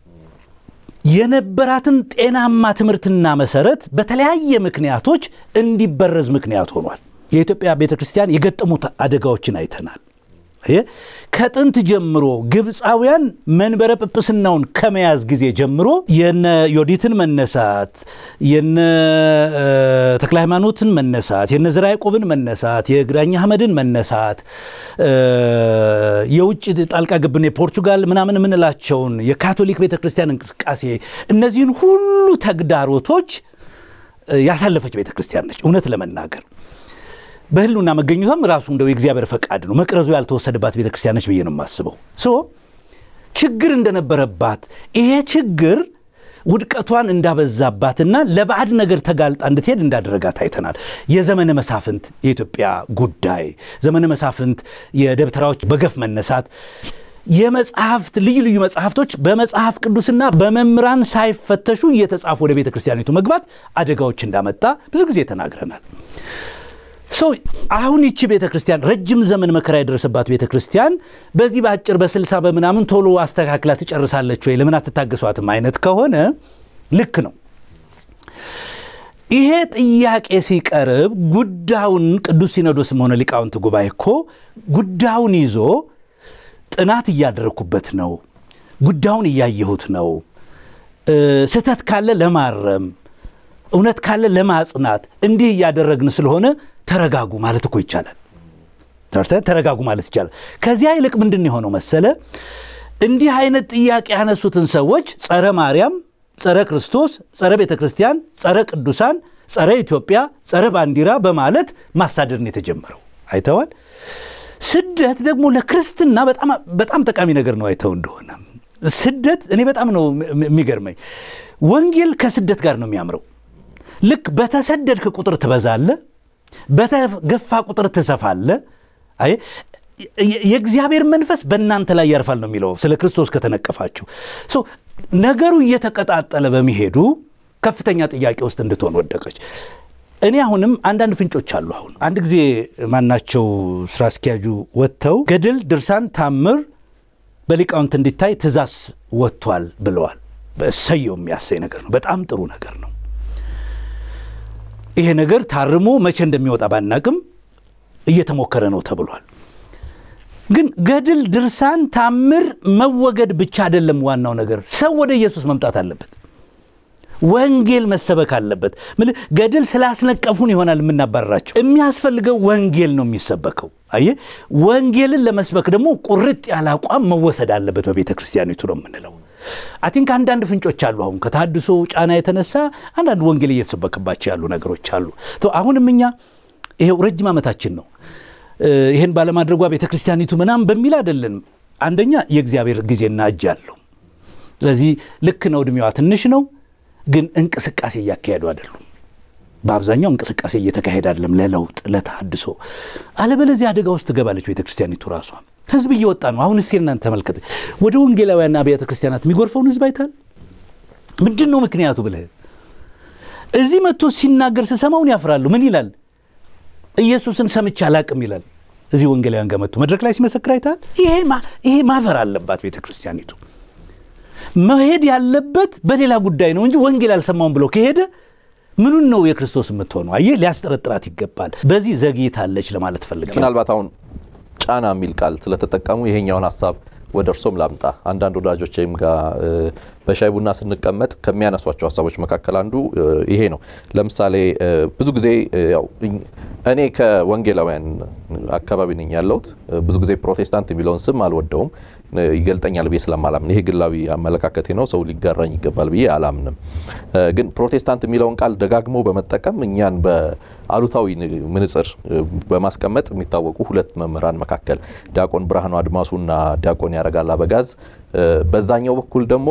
የነበራትን ጤናማ ትምህርትና መሰረት በተለያየ ምክንያቶች እንዲበረዝ ምክንያት ሆኗል። የኢትዮጵያ ቤተ ክርስቲያን የገጠሙት አደጋዎችን አይተናል። ከጥንት ጀምሮ ግብፃውያን መንበረ ጵጵስናውን ከመያዝ ጊዜ ጀምሮ የነ ዮዲትን መነሳት፣ የነ ተክለ ሃይማኖትን መነሳት፣ የነ ዘርዓ ያዕቆብን መነሳት፣ የግራኝ አህመድን መነሳት፣ የውጭ ጣልቃ ገብን የፖርቹጋል ምናምን የምንላቸውን የካቶሊክ ቤተ ክርስቲያን እንቅስቃሴ እነዚህን ሁሉ ተግዳሮቶች ያሳለፈች ቤተ ክርስቲያን ነች እውነት ለመናገር በህልውና መገኘቷም ራሱ እንደው የእግዚአብሔር ፈቃድ ነው። መቅረዙ ያልተወሰደባት ቤተ ክርስቲያን ነች ብዬ ነው የማስበው። ሶ ችግር እንደነበረባት ይሄ ችግር ውድቀቷን እንዳበዛባትና ለባዕድ ነገር ተጋልጣ እንድትሄድ እንዳደረጋት አይተናል። የዘመነ መሳፍንት የኢትዮጵያ ጉዳይ፣ ዘመነ መሳፍንት የደብተራዎች በገፍ መነሳት፣ የመጽሐፍት ልዩ ልዩ መጽሐፍቶች በመጽሐፍ ቅዱስና በመምህራን ሳይፈተሹ እየተጻፉ ወደ ቤተ ክርስቲያኒቱ መግባት አደጋዎች እንዳመጣ ብዙ ጊዜ ተናግረናል። ሰው አሁን ይቺ ቤተ ክርስቲያን ረጅም ዘመን መከራ የደረሰባት ቤተ ክርስቲያን በዚህ በአጭር በስልሳ በምናምን ቶሎ አስተካክላ ትጨርሳለች ወይ ለምን አትታገሷትም አይነት ከሆነ ልክ ነው። ይሄ ጥያቄ ሲቀርብ ጉዳዩን ቅዱስ ሲኖዶስም ሆነ ሊቃውንት ጉባኤ እኮ ጉዳዩን ይዞ ጥናት እያደረግኩበት ነው፣ ጉዳዩን እያየሁት ነው፣ ስህተት ካለ ለማረም እውነት ካለ ለማጽናት እንዲህ እያደረግን ስለሆነ ተረጋጉ ማለት እኮ ይቻላል። ተረጋጉ ማለት ይቻላል። ከዚያ ይልቅ ምንድን የሆነው መሰለ እንዲህ አይነት ጥያቄ ያነሱትን ሰዎች ጸረ ማርያም፣ ጸረ ክርስቶስ፣ ጸረ ቤተ ክርስቲያን፣ ጸረ ቅዱሳን፣ ጸረ ኢትዮጵያ፣ ጸረ ባንዲራ በማለት ማሳደድን የተጀመረው አይተዋል። ስደት ደግሞ ለክርስትና በጣም ጠቃሚ ነገር ነው። አይተው እንደሆነ ስደት እኔ በጣም ነው የሚገርመኝ። ወንጌል ከስደት ጋር ነው የሚያምረው። ልክ በተሰደድክ ቁጥር ትበዛለ፣ በተገፋ ቁጥር ትሰፋለ። አይ የእግዚአብሔር መንፈስ በእናንተ ላይ ያርፋል ነው የሚለው ስለ ክርስቶስ ከተነቀፋችሁ። ነገሩ እየተቀጣጠለ በሚሄዱ ከፍተኛ ጥያቄ ውስጥ እንድትሆን ወደቀች። እኔ አሁንም አንዳንድ ፍንጮች አሉ። አሁን አንድ ጊዜ ማናቸው ስራ አስኪያጁ ወጥተው ገድል፣ ድርሳን፣ ታምር በሊቃውንት እንዲታይ ትእዛዝ ወጥቷል ብለዋል። በእሰየው የሚያሰኝ ነገር ነው። በጣም ጥሩ ነገር ነው። ይሄ ነገር ታርሞ መቼ እንደሚወጣ ባናቅም እየተሞከረ ነው ተብሏል። ግን ገድል፣ ድርሳን፣ ታምር መወገድ ብቻ አይደለም ዋናው ነገር። ሰው ወደ ኢየሱስ መምጣት አለበት። ወንጌል መሰበክ አለበት። ገድል ስላስነቀፉን ይሆናል የምናባረራቸው። የሚያስፈልገው ወንጌል ነው የሚሰበከው። አየ ወንጌልን ለመስበክ ደግሞ ቁርጥ ያለ አቋም መወሰድ አለበት በቤተ ክርስቲያኒቱ ነው የምንለው። አቲንክ አንዳንድ ፍንጮች አሉ። አሁን ከተሐድሶ ጫና የተነሳ አንዳንድ ወንጌል እየተሰበከባቸው ያሉ ነገሮች አሉ። አሁንም እኛ ይሄው ረጅም ዓመታችን ነው። ይህን ባለማድረጓ ቤተ ክርስቲያኒቱ ምናምን በሚል አይደለም። አንደኛ የእግዚአብሔር ጊዜና እጅ አለው። ስለዚህ ልክ ነው፣ እድሜዋ ትንሽ ነው፣ ግን እንቅስቃሴ እያካሄዱ አይደሉም። በአብዛኛው እንቅስቃሴ እየተካሄደ አይደለም ለለውጥ ለተሃድሶ። አለበለዚህ አደጋ ውስጥ ትገባለች ቤተ ክርስቲያኒቱ ራሷ። ህዝብ እየወጣ ነው። አሁን እስኪ እናንተ ተመልከት፣ ወደ ወንጌላውያንና አብያተ ክርስቲያናት የሚጎርፈውን ህዝብ አይታል። ምንድን ነው ምክንያቱ ብለህ እዚህ መጥቶ ሲናገር ስሰማውን ያፍራሉ። ምን ይላል? ኢየሱስን ሰምቼ አላቅም ይላል። እዚህ ወንጌላውያን ጋር መጥቶ መድረክ ላይ ሲመሰክር አይታል። ይሄ ማፈር አለባት ቤተ ክርስቲያኒቱ። መሄድ ያለበት በሌላ ጉዳይ ነው እንጂ ወንጌል አልሰማውም ብሎ ከሄደ ምኑን ነው የክርስቶስ የምትሆነው? አየህ፣ ሊያስጠረጥራት ይገባል። በዚህ ዘግይታለች ለማለት ፈልጌ ምናልባት አሁን ጫና የሚል ቃል ስለተጠቀሙ ይሄኛውን ሀሳብ ወደ እርሶም ላምጣ። አንዳንድ ወዳጆችም ጋር በሻይ ቡና ስንቀመጥ ከሚያነሷቸው ሀሳቦች መካከል አንዱ ይሄ ነው። ለምሳሌ ብዙ ጊዜ ያው እኔ ከወንጌላውያን አካባቢ ነኝ ያለሁት። ብዙ ጊዜ ፕሮቴስታንት የሚለውን ስም አልወደውም፣ ይገልጠኛል ብዬ ስለማላምን፣ ይሄ ግላዊ አመለካከቴ ነው። ሰው ሊጋራኝ ይገባል ብዬ አላምንም። ግን ፕሮቴስታንት የሚለውን ቃል ደጋግሞ በመጠቀም እኛን በአሉታዊ ምንጽር በማስቀመጥ የሚታወቁ ሁለት መምህራን መካከል ዲያቆን ብርሃኑ አድማሱና ዲያቆን ያረጋል አበጋዝ፣ በዛኛው በኩል ደግሞ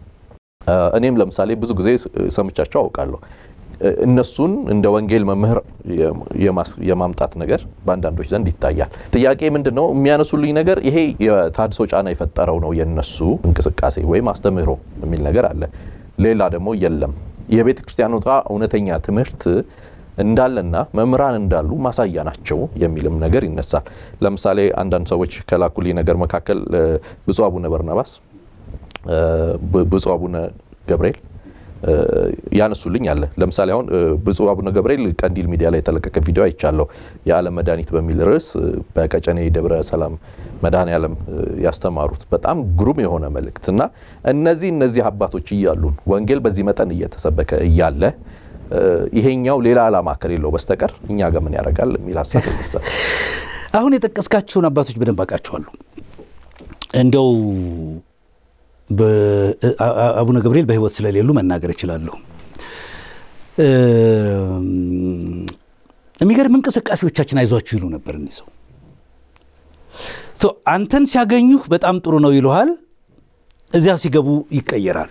እኔም ለምሳሌ ብዙ ጊዜ ሰምቻቸው አውቃለሁ። እነሱን እንደ ወንጌል መምህር የማምጣት ነገር በአንዳንዶች ዘንድ ይታያል። ጥያቄ ምንድን ነው የሚያነሱልኝ ነገር ይሄ የተሃድሶ ጫና የፈጠረው ነው የነሱ እንቅስቃሴ ወይም አስተምህሮ የሚል ነገር አለ። ሌላ ደግሞ የለም የቤተ ክርስቲያኖቷ እውነተኛ ትምህርት እንዳለና መምህራን እንዳሉ ማሳያ ናቸው የሚልም ነገር ይነሳል። ለምሳሌ አንዳንድ ሰዎች ከላኩልኝ ነገር መካከል ብፁዕ አቡነ በርናባስ፣ ብፁዕ አቡነ ገብርኤል ያነሱልኝ አለ። ለምሳሌ አሁን ብፁዕ አቡነ ገብርኤል ቀንዲል ሚዲያ ላይ የተለቀቀ ቪዲዮ አይቻለሁ። የዓለም መድኃኒት በሚል ርዕስ በቀጨኔ ደብረ ሰላም መድኃኔ ዓለም ያስተማሩት በጣም ግሩም የሆነ መልእክት እና እነዚህ እነዚህ አባቶች እያሉን ወንጌል በዚህ መጠን እየተሰበከ እያለ ይሄኛው ሌላ ዓላማ ከሌለው በስተቀር እኛ ጋር ምን ያደርጋል የሚል ሀሳብ ይነሳል። አሁን የጠቀስካቸውን አባቶች በደንብ አውቃቸዋለሁ። እንደው አቡነ ገብርኤል በሕይወት ስለሌሉ መናገር እችላለሁ። የሚገርም እንቅስቃሴዎቻችን አይዟችሁ ይሉ ነበር። እኒህ ሰው አንተን ሲያገኙህ በጣም ጥሩ ነው ይሉሃል። እዚያ ሲገቡ ይቀየራሉ።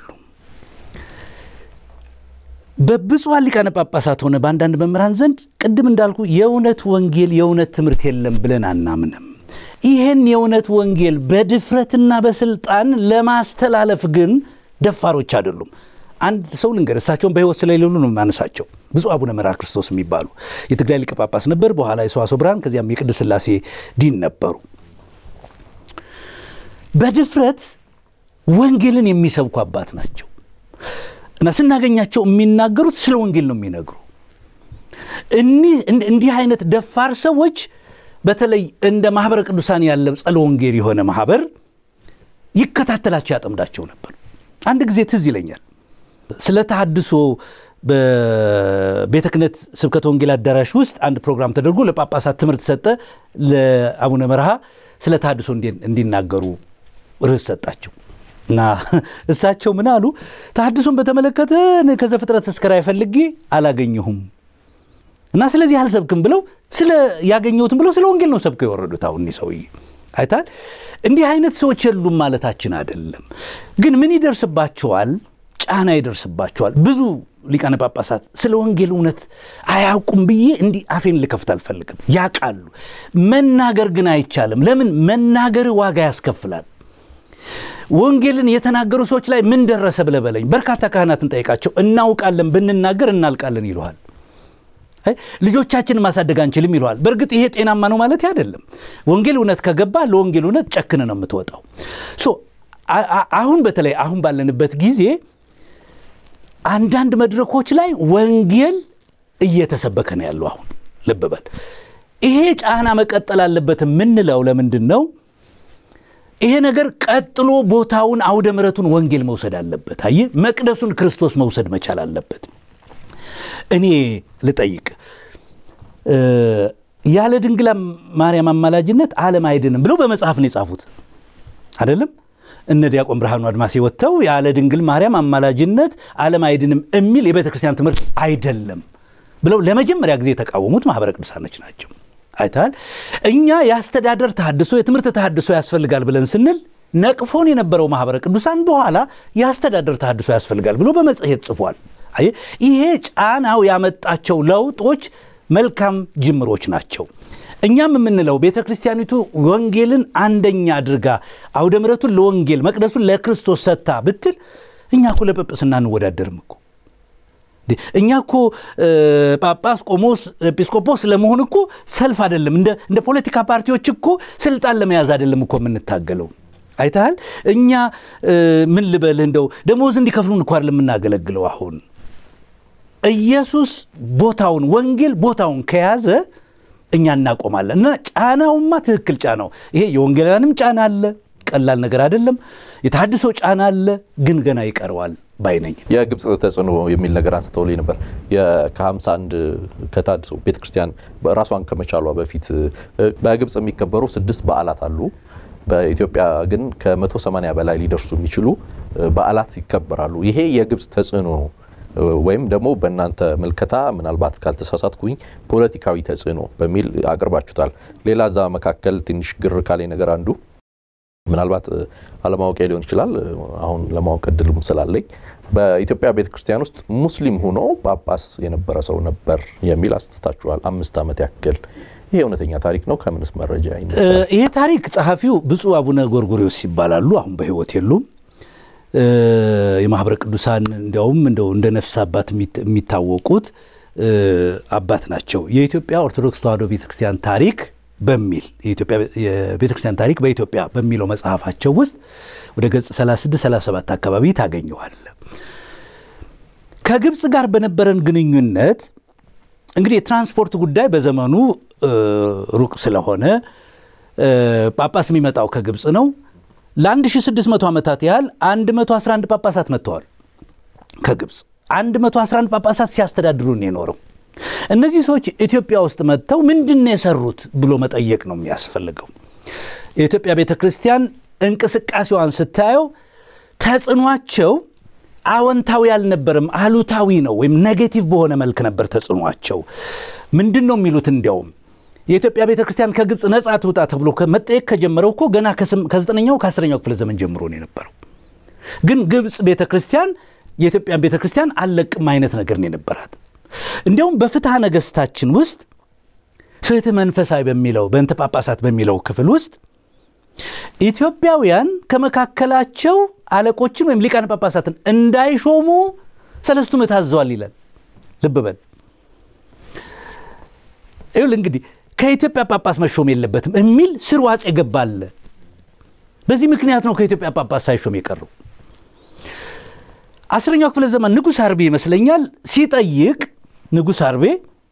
በብፁዓን ሊቃነ ጳጳሳት ሆነ በአንዳንድ መምህራን ዘንድ ቅድም እንዳልኩ የእውነት ወንጌል የእውነት ትምህርት የለም ብለን አናምንም። ይህን የእውነት ወንጌል በድፍረትና በስልጣን ለማስተላለፍ ግን ደፋሮች አይደሉም። አንድ ሰው ልንገር፣ እሳቸውን በሕይወት ስለሌሉ ነው የማነሳቸው። ብፁዕ አቡነ መርዓ ክርስቶስ የሚባሉ የትግራይ ሊቀ ጳጳስ ነበር። በኋላ የሰዋስወ ብርሃን ከዚያም የቅድስት ሥላሴ ዲን ነበሩ። በድፍረት ወንጌልን የሚሰብኩ አባት ናቸው እና ስናገኛቸው የሚናገሩት ስለ ወንጌል ነው የሚነግሩ። እንዲህ አይነት ደፋር ሰዎች በተለይ እንደ ማህበረ ቅዱሳን ያለ ጸለ ወንጌል የሆነ ማህበር ይከታተላቸው ያጠምዳቸው ነበር። አንድ ጊዜ ትዝ ይለኛል ስለ ተሐድሶ በቤተ ክህነት ስብከተ ወንጌል አዳራሽ ውስጥ አንድ ፕሮግራም ተደርጎ ለጳጳሳት ትምህርት ሰጠ። ለአቡነ መርሃ ስለ ተሐድሶ እንዲናገሩ ርዕስ ሰጣቸው እና እሳቸው ምን አሉ? ተሐድሶን በተመለከተ ከዘፍጥረት እስከ ራዕይ ፈልጌ አላገኘሁም እና ስለዚህ አልሰብክም ብለው ስለ ያገኘሁትም ብለው ስለ ወንጌል ነው ሰብከው የወረዱት። አሁን እኒህ ሰውዬ አይታል። እንዲህ አይነት ሰዎች የሉም ማለታችን አይደለም፣ ግን ምን ይደርስባቸዋል? ጫና ይደርስባቸዋል። ብዙ ሊቃነ ጳጳሳት ስለ ወንጌል እውነት አያውቁም ብዬ እንዲህ አፌን ልከፍት አልፈልግም። ያውቃሉ። መናገር ግን አይቻልም። ለምን? መናገር ዋጋ ያስከፍላል። ወንጌልን የተናገሩ ሰዎች ላይ ምን ደረሰ ብለህ በለኝ። በርካታ ካህናትን ጠይቃቸው። እናውቃለን ብንናገር እናልቃለን ይለዋል። ልጆቻችንን ማሳደግ አንችልም ይለዋል። በእርግጥ ይሄ ጤናማ ነው ማለት አይደለም። ወንጌል እውነት ከገባ ለወንጌል እውነት ጨክን ነው የምትወጣው። አሁን በተለይ አሁን ባለንበት ጊዜ አንዳንድ መድረኮች ላይ ወንጌል እየተሰበከ ነው ያለው። አሁን ልብ በል። ይሄ ጫና መቀጠል አለበት የምንለው ለምንድን ነው? ይሄ ነገር ቀጥሎ ቦታውን አውደ ምሕረቱን ወንጌል መውሰድ አለበት። አየህ፣ መቅደሱን ክርስቶስ መውሰድ መቻል አለበት። እኔ ልጠይቅ፣ ያለ ድንግል ማርያም አማላጅነት ዓለም አይድንም ብለው በመጽሐፍ ነው የጻፉት አይደለም? እነ ዲያቆን ብርሃኑ አድማሴ ወጥተው ያለ ድንግል ማርያም አማላጅነት ዓለም አይድንም የሚል የቤተ ክርስቲያን ትምህርት አይደለም ብለው ለመጀመሪያ ጊዜ የተቃወሙት ማኅበረ ቅዱሳኖች ናቸው። አይተሃል። እኛ የአስተዳደር ተሃድሶ የትምህርት ተሃድሶ ያስፈልጋል ብለን ስንል ነቅፎን የነበረው ማኅበረ ቅዱሳን በኋላ የአስተዳደር ተሃድሶ ያስፈልጋል ብሎ በመጽሔት ጽፏል። አየህ፣ ይሄ ጫናው ያመጣቸው ለውጦች መልካም ጅምሮች ናቸው። እኛም የምንለው ቤተ ክርስቲያኒቱ ወንጌልን አንደኛ አድርጋ አውደ ምሕረቱን ለወንጌል መቅደሱን ለክርስቶስ ሰጥታ ብትል እኛ እኮ ለጵጵስና አንወዳደርም እኮ እኛ እኮ ጳጳስ፣ ቆሞስ፣ ኤጲስቆጶስ ለመሆን እኮ ሰልፍ አይደለም። እንደ ፖለቲካ ፓርቲዎች እኮ ስልጣን ለመያዝ አይደለም እኮ የምንታገለው። አይተሃል። እኛ ምን ልበልህ እንደው ደሞዝ እንዲከፍሉን እኮ አይደለም የምናገለግለው። አሁን ኢየሱስ ቦታውን ወንጌል ቦታውን ከያዘ እኛ እናቆማለን። እና ጫናውማ ትክክል ጫናው ይሄ የወንጌላውያንም ጫና አለ፣ ቀላል ነገር አይደለም። የተሃድሶ ጫና አለ፣ ግን ገና ይቀረዋል ባይነኝ የግብፅ ተጽዕኖ የሚል ነገር አንስተውልኝ ነበር። ከ51 ከታድሶ ቤተክርስቲያን ራሷን ከመቻሏ በፊት በግብፅ የሚከበሩ ስድስት በዓላት አሉ። በኢትዮጵያ ግን ከ180 በላይ ሊደርሱ የሚችሉ በዓላት ይከበራሉ። ይሄ የግብፅ ተጽዕኖ ነው ወይም ደግሞ በእናንተ ምልከታ ምናልባት ካልተሳሳትኩኝ ፖለቲካዊ ተጽዕኖ በሚል አቅርባችሁታል። ሌላ እዛ መካከል ትንሽ ግር ካለኝ ነገር አንዱ ምናልባት አለማወቅ ሊሆን ይችላል። አሁን ለማወቅ እድልም ስላለኝ በኢትዮጵያ ቤተ ክርስቲያን ውስጥ ሙስሊም ሆኖ ጳጳስ የነበረ ሰው ነበር የሚል አስተታችኋል። አምስት ዓመት ያክል ይሄ እውነተኛ ታሪክ ነው? ከምንስ መረጃ ይነሳል? ይሄ ታሪክ ጸሐፊው ብፁዕ አቡነ ጎርጎሪዎስ ይባላሉ። አሁን በሕይወት የሉም። የማኅበረ ቅዱሳን እንዲያውም እንደው እንደ ነፍስ አባት የሚታወቁት አባት ናቸው። የኢትዮጵያ ኦርቶዶክስ ተዋሕዶ ቤተክርስቲያን ታሪክ በሚል የኢትዮጵያ የቤተክርስቲያን ታሪክ በኢትዮጵያ በሚለው መጽሐፋቸው ውስጥ ወደ ገጽ 36 37 አካባቢ ታገኘዋል። ከግብፅ ጋር በነበረን ግንኙነት እንግዲህ የትራንስፖርት ጉዳይ በዘመኑ ሩቅ ስለሆነ ጳጳስ የሚመጣው ከግብፅ ነው። ለ1600 ዓመታት ያህል 111 ጳጳሳት መጥተዋል ከግብፅ 111 ጳጳሳት ሲያስተዳድሩን የኖረው እነዚህ ሰዎች ኢትዮጵያ ውስጥ መጥተው ምንድን ነው የሰሩት ብሎ መጠየቅ ነው የሚያስፈልገው። የኢትዮጵያ ቤተ ክርስቲያን እንቅስቃሴዋን ስታየው ተጽዕኗቸው አዎንታዊ አልነበረም፣ አሉታዊ ነው ወይም ኔጌቲቭ በሆነ መልክ ነበር ተጽዕኗቸው። ምንድን ነው የሚሉት? እንዲያውም የኢትዮጵያ ቤተ ክርስቲያን ከግብፅ ነፃ ትውጣ ተብሎ መጠየቅ ከጀመረው እኮ ገና ከዘጠነኛው ከአስረኛው ክፍለ ዘመን ጀምሮ ነው የነበረው። ግን ግብፅ ቤተ ክርስቲያን የኢትዮጵያን ቤተ ክርስቲያን አልለቅም አይነት ነገር ነው የነበራት። እንዲያውም በፍትሐ ነገሥታችን ውስጥ ፍትህ መንፈሳዊ በሚለው በእንተ ጳጳሳት በሚለው ክፍል ውስጥ ኢትዮጵያውያን ከመካከላቸው አለቆችን ወይም ሊቃነ ጳጳሳትን እንዳይሾሙ ሰለስቱ ምዕት አዘዋል ይላል። ልብ በል ይኸውልህ እንግዲህ ከኢትዮጵያ ጳጳስ መሾም የለበትም የሚል ስርዋጽ የገባለ። በዚህ ምክንያት ነው ከኢትዮጵያ ጳጳስ ሳይሾም የቀረው። አስረኛው ክፍለ ዘመን ንጉሥ አርቤ ይመስለኛል ሲጠይቅ ንጉሥ አርቤ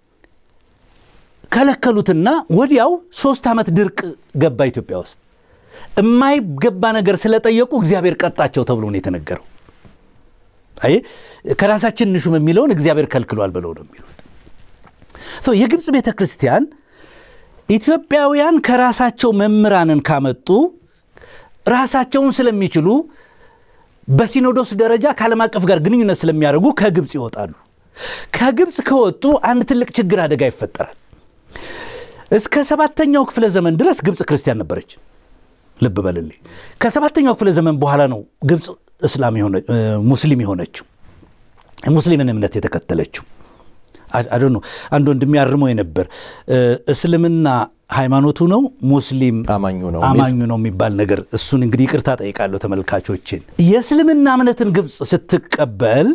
ከለከሉትና ወዲያው ሶስት ዓመት ድርቅ ገባ ኢትዮጵያ ውስጥ። የማይገባ ነገር ስለጠየቁ እግዚአብሔር ቀጣቸው ተብሎ ነው የተነገረው። አይ ከራሳችን እንሹም የሚለውን እግዚአብሔር ከልክሏል ብለው ነው የሚሉት። የግብፅ ቤተ ክርስቲያን ኢትዮጵያውያን ከራሳቸው መምህራንን ካመጡ ራሳቸውን ስለሚችሉ በሲኖዶስ ደረጃ ከዓለም አቀፍ ጋር ግንኙነት ስለሚያደርጉ ከግብፅ ይወጣሉ። ከግብፅ ከወጡ አንድ ትልቅ ችግር አደጋ ይፈጠራል። እስከ ሰባተኛው ክፍለ ዘመን ድረስ ግብፅ ክርስቲያን ነበረች። ልብ በልልኝ። ከሰባተኛው ክፍለ ዘመን በኋላ ነው ግብፅ እስላም ሙስሊም የሆነችው ሙስሊምን እምነት የተከተለችው። አዶ ነው አንድ ወንድም ያርመው የነበር እስልምና ሃይማኖቱ ነው ሙስሊም አማኙ ነው አማኙ ነው የሚባል ነገር። እሱን እንግዲህ ይቅርታ ጠይቃለሁ ተመልካቾችን። የእስልምና እምነትን ግብፅ ስትቀበል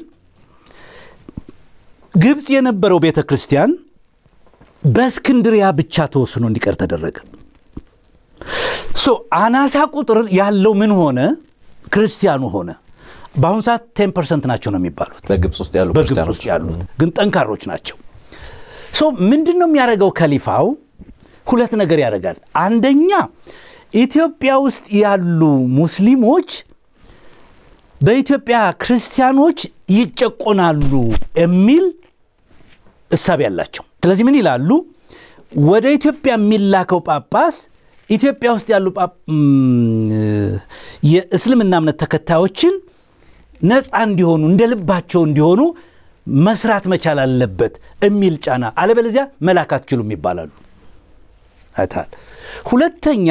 ግብፅ የነበረው ቤተ ክርስቲያን በእስክንድሪያ ብቻ ተወስኖ እንዲቀር ተደረገ። ሶ አናሳ ቁጥር ያለው ምን ሆነ? ክርስቲያኑ ሆነ። በአሁኑ ሰዓት ቴን ፐርሰንት ናቸው ነው የሚባሉት በግብፅ ውስጥ ያሉ በግብፅ ውስጥ ያሉት ግን ጠንካሮች ናቸው። ሶ ምንድን ነው የሚያደርገው ከሊፋው? ሁለት ነገር ያደርጋል። አንደኛ ኢትዮጵያ ውስጥ ያሉ ሙስሊሞች በኢትዮጵያ ክርስቲያኖች ይጨቆናሉ የሚል እሳቤ ያላቸው። ስለዚህ ምን ይላሉ? ወደ ኢትዮጵያ የሚላከው ጳጳስ ኢትዮጵያ ውስጥ ያሉ የእስልምና እምነት ተከታዮችን ነፃ እንዲሆኑ እንደ ልባቸው እንዲሆኑ መስራት መቻል አለበት የሚል ጫና፣ አለበለዚያ መላክ አትችሉም ይባላሉ። አይተሃል። ሁለተኛ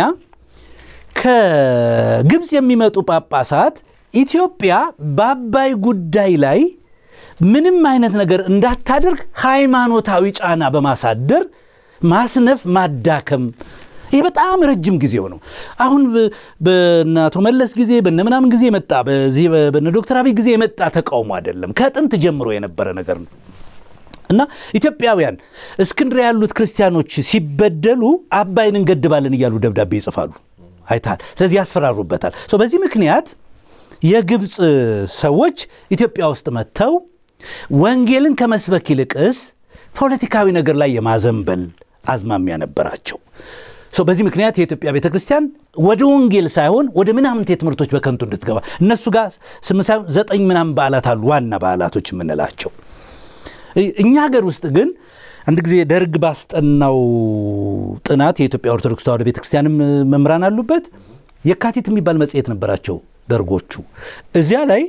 ከግብፅ የሚመጡ ጳጳሳት ኢትዮጵያ በአባይ ጉዳይ ላይ ምንም አይነት ነገር እንዳታደርግ ሃይማኖታዊ ጫና በማሳደር ማስነፍ፣ ማዳከም ይህ በጣም ረጅም ጊዜው ነው። አሁን በእነ አቶ መለስ ጊዜ በነ ምናምን ጊዜ የመጣ በዚህ በነ ዶክተር አብይ ጊዜ የመጣ ተቃውሞ አይደለም። ከጥንት ጀምሮ የነበረ ነገር ነው እና ኢትዮጵያውያን እስክንድርያ ያሉት ክርስቲያኖች ሲበደሉ አባይን እንገድባለን እያሉ ደብዳቤ ይጽፋሉ። አይተሃል። ስለዚህ ያስፈራሩበታል። በዚህ ምክንያት የግብፅ ሰዎች ኢትዮጵያ ውስጥ መጥተው ወንጌልን ከመስበክ ይልቅስ ፖለቲካዊ ነገር ላይ የማዘንበል አዝማሚያ ነበራቸው። በዚህ ምክንያት የኢትዮጵያ ቤተ ክርስቲያን ወደ ወንጌል ሳይሆን ወደ ምናምንቴ ትምህርቶች በከንቱ እንድትገባ እነሱ ጋር ስምንት ሳይሆን ዘጠኝ ምናምን በዓላት አሉ፣ ዋና በዓላቶች የምንላቸው። እኛ ሀገር ውስጥ ግን አንድ ጊዜ ደርግ ባስጠናው ጥናት የኢትዮጵያ ኦርቶዶክስ ተዋሕዶ ቤተ ክርስቲያንም መምህራን አሉበት። የካቲት የሚባል መጽሔት ነበራቸው ደርጎቹ። እዚያ ላይ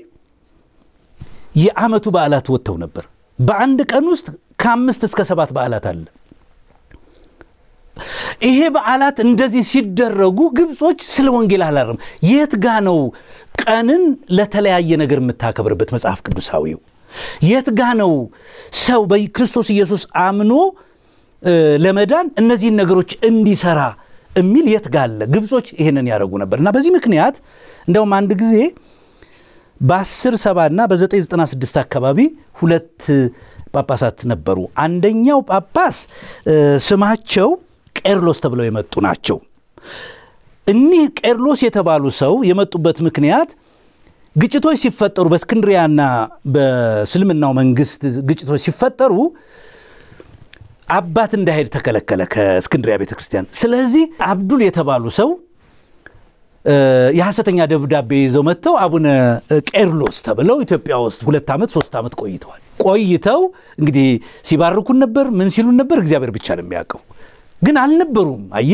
የዓመቱ በዓላት ወጥተው ነበር። በአንድ ቀን ውስጥ ከአምስት እስከ ሰባት በዓላት አለ። ይሄ በዓላት እንደዚህ ሲደረጉ ግብጾች ስለ ወንጌል አላረም። የት ጋ ነው ቀንን ለተለያየ ነገር የምታከብርበት መጽሐፍ ቅዱሳዊው? የት ጋ ነው ሰው በክርስቶስ ኢየሱስ አምኖ ለመዳን እነዚህን ነገሮች እንዲሰራ የሚል የት ጋ አለ? ግብጾች ይህንን ያደረጉ ነበር እና በዚህ ምክንያት እንደውም አንድ ጊዜ በ10 ሰባ እና በ996 አካባቢ ሁለት ጳጳሳት ነበሩ። አንደኛው ጳጳስ ስማቸው ቄርሎስ ተብለው የመጡ ናቸው። እኒህ ቄርሎስ የተባሉ ሰው የመጡበት ምክንያት ግጭቶች ሲፈጠሩ በእስክንድሪያና በእስልምናው መንግስት ግጭቶች ሲፈጠሩ አባት እንዳይሄድ ተከለከለ ከእስክንድሪያ ቤተ ክርስቲያን። ስለዚህ አብዱል የተባሉ ሰው የሐሰተኛ ደብዳቤ ይዘው መጥተው አቡነ ቄርሎስ ተብለው ኢትዮጵያ ውስጥ ሁለት ዓመት ሶስት ዓመት ቆይተዋል። ቆይተው እንግዲህ ሲባርኩን ነበር፣ ምን ሲሉን ነበር፣ እግዚአብሔር ብቻ ነው የሚያውቀው። ግን አልነበሩም። አየ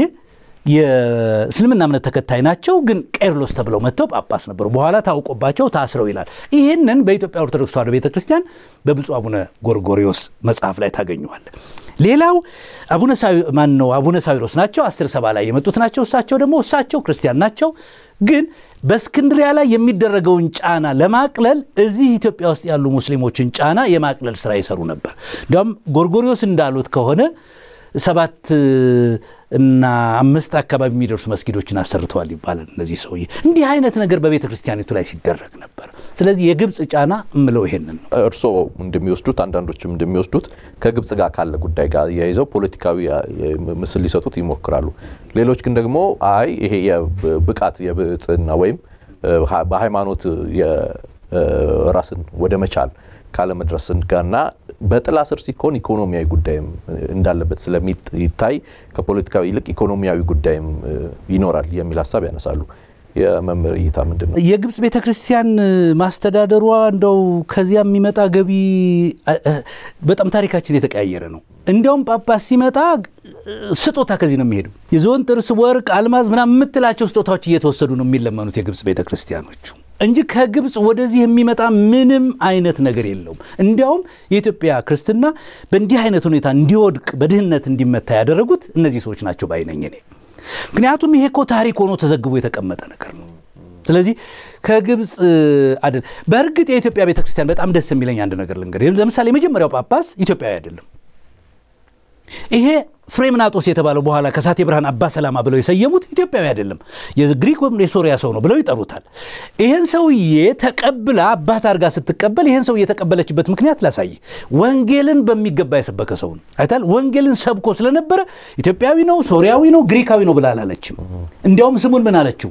የእስልምና እምነት ተከታይ ናቸው፣ ግን ቄርሎስ ተብለው መጥተው ጳጳስ ነበሩ። በኋላ ታውቆባቸው ታስረው ይላል። ይህንን በኢትዮጵያ ኦርቶዶክስ ተዋሕዶ ቤተ ክርስቲያን በብፁዕ አቡነ ጎርጎሪዎስ መጽሐፍ ላይ ታገኘዋል። ሌላው አቡነ ማን ነው? አቡነ ሳዊሮስ ናቸው። አስር ሰባ ላይ የመጡት ናቸው። እሳቸው ደግሞ እሳቸው ክርስቲያን ናቸው፣ ግን በእስክንድሪያ ላይ የሚደረገውን ጫና ለማቅለል እዚህ ኢትዮጵያ ውስጥ ያሉ ሙስሊሞችን ጫና የማቅለል ስራ ይሰሩ ነበር። እንዲያውም ጎርጎሪዎስ እንዳሉት ከሆነ ሰባት እና አምስት አካባቢ የሚደርሱ መስጊዶችን አሰርተዋል ይባላል። እነዚህ ሰውዬ እንዲህ አይነት ነገር በቤተ ክርስቲያኒቱ ላይ ሲደረግ ነበር። ስለዚህ የግብፅ ጫና እምለው ይሄንን ነው። እርስዎ እንደሚወስዱት አንዳንዶችም እንደሚወስዱት ከግብፅ ጋር ካለ ጉዳይ ጋር የይዘው ፖለቲካዊ ምስል ሊሰጡት ይሞክራሉ። ሌሎች ግን ደግሞ አይ ይሄ የብቃት የብጽና ወይም በሃይማኖት ራስን ወደ መቻል ካለመድረስን ጋርና በጥላ ስር ሲኮን ኢኮኖሚያዊ ጉዳይም እንዳለበት ስለሚታይ ከፖለቲካዊ ይልቅ ኢኮኖሚያዊ ጉዳይም ይኖራል የሚል ሀሳብ ያነሳሉ። የመምህር እይታ ምንድን ነው? የግብፅ ቤተ ክርስቲያን ማስተዳደሯ እንደው ከዚያ የሚመጣ ገቢ በጣም ታሪካችን የተቀያየረ ነው። እንዲያውም ጳጳስ ሲመጣ ስጦታ ከዚህ ነው የሚሄዱ። የዝሆን ጥርስ፣ ወርቅ፣ አልማዝ ምናምን የምትላቸው ስጦታዎች እየተወሰዱ ነው የሚለመኑት የግብፅ ቤተ ክርስቲያኖቹ እንጂ ከግብፅ ወደዚህ የሚመጣ ምንም አይነት ነገር የለውም። እንዲያውም የኢትዮጵያ ክርስትና በእንዲህ አይነት ሁኔታ እንዲወድቅ በድህነት እንዲመታ ያደረጉት እነዚህ ሰዎች ናቸው ባይነኝ እኔ። ምክንያቱም ይሄ እኮ ታሪክ ሆኖ ተዘግቦ የተቀመጠ ነገር ነው። ስለዚህ ከግብፅ አይደል። በእርግጥ የኢትዮጵያ ቤተክርስቲያን በጣም ደስ የሚለኝ አንድ ነገር ልንገር። ለምሳሌ የመጀመሪያው ጳጳስ ኢትዮጵያዊ አይደለም። ይሄ ፍሬምናጦስ የተባለው በኋላ ከሳቴ ብርሃን አባ ሰላማ ብለው የሰየሙት ኢትዮጵያዊ አይደለም፣ የግሪክ ወይም የሶሪያ ሰው ነው ብለው ይጠሩታል። ይህን ሰውዬ ተቀብላ አባት አድርጋ ስትቀበል ይህን ሰውዬ የተቀበለችበት ምክንያት ላሳይ። ወንጌልን በሚገባ የሰበከ ሰው ነው አይታል። ወንጌልን ሰብኮ ስለነበረ ኢትዮጵያዊ ነው፣ ሶሪያዊ ነው፣ ግሪካዊ ነው ብላ አላለችም። እንዲያውም ስሙን ምን አለችው?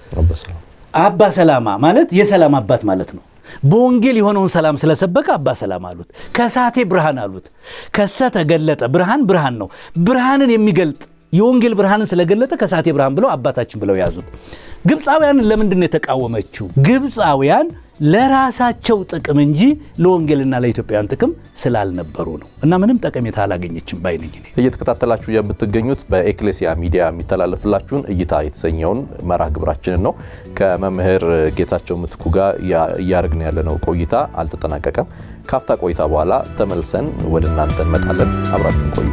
አባ ሰላማ ማለት የሰላም አባት ማለት ነው። በወንጌል የሆነውን ሰላም ስለሰበከ አባ ሰላም አሉት። ከሳቴ ብርሃን አሉት። ከሰ ተገለጠ ብርሃን ብርሃን ነው። ብርሃንን የሚገልጥ የወንጌል ብርሃንን ስለገለጠ ከሳቴ ብርሃን ብለው አባታችን ብለው ያዙት። ግብፃውያንን ለምንድን ነው የተቃወመችው? ግብፃውያን ለራሳቸው ጥቅም እንጂ ለወንጌልና ለኢትዮጵያውያን ጥቅም ስላልነበሩ ነው። እና ምንም ጠቀሜታ አላገኘችም ባይነኝ። እየተከታተላችሁ የምትገኙት በኤክሌሲያ ሚዲያ የሚተላለፍላችሁን እይታ የተሰኘውን መርሃ ግብራችንን ነው። ከመምህር ጌታቸው ምትኩ ጋር እያደረግን ያለነው ቆይታ አልተጠናቀቀም። ካፍታ ቆይታ በኋላ ተመልሰን ወደ እናንተ እንመጣለን። አብራችሁን ቆዩ።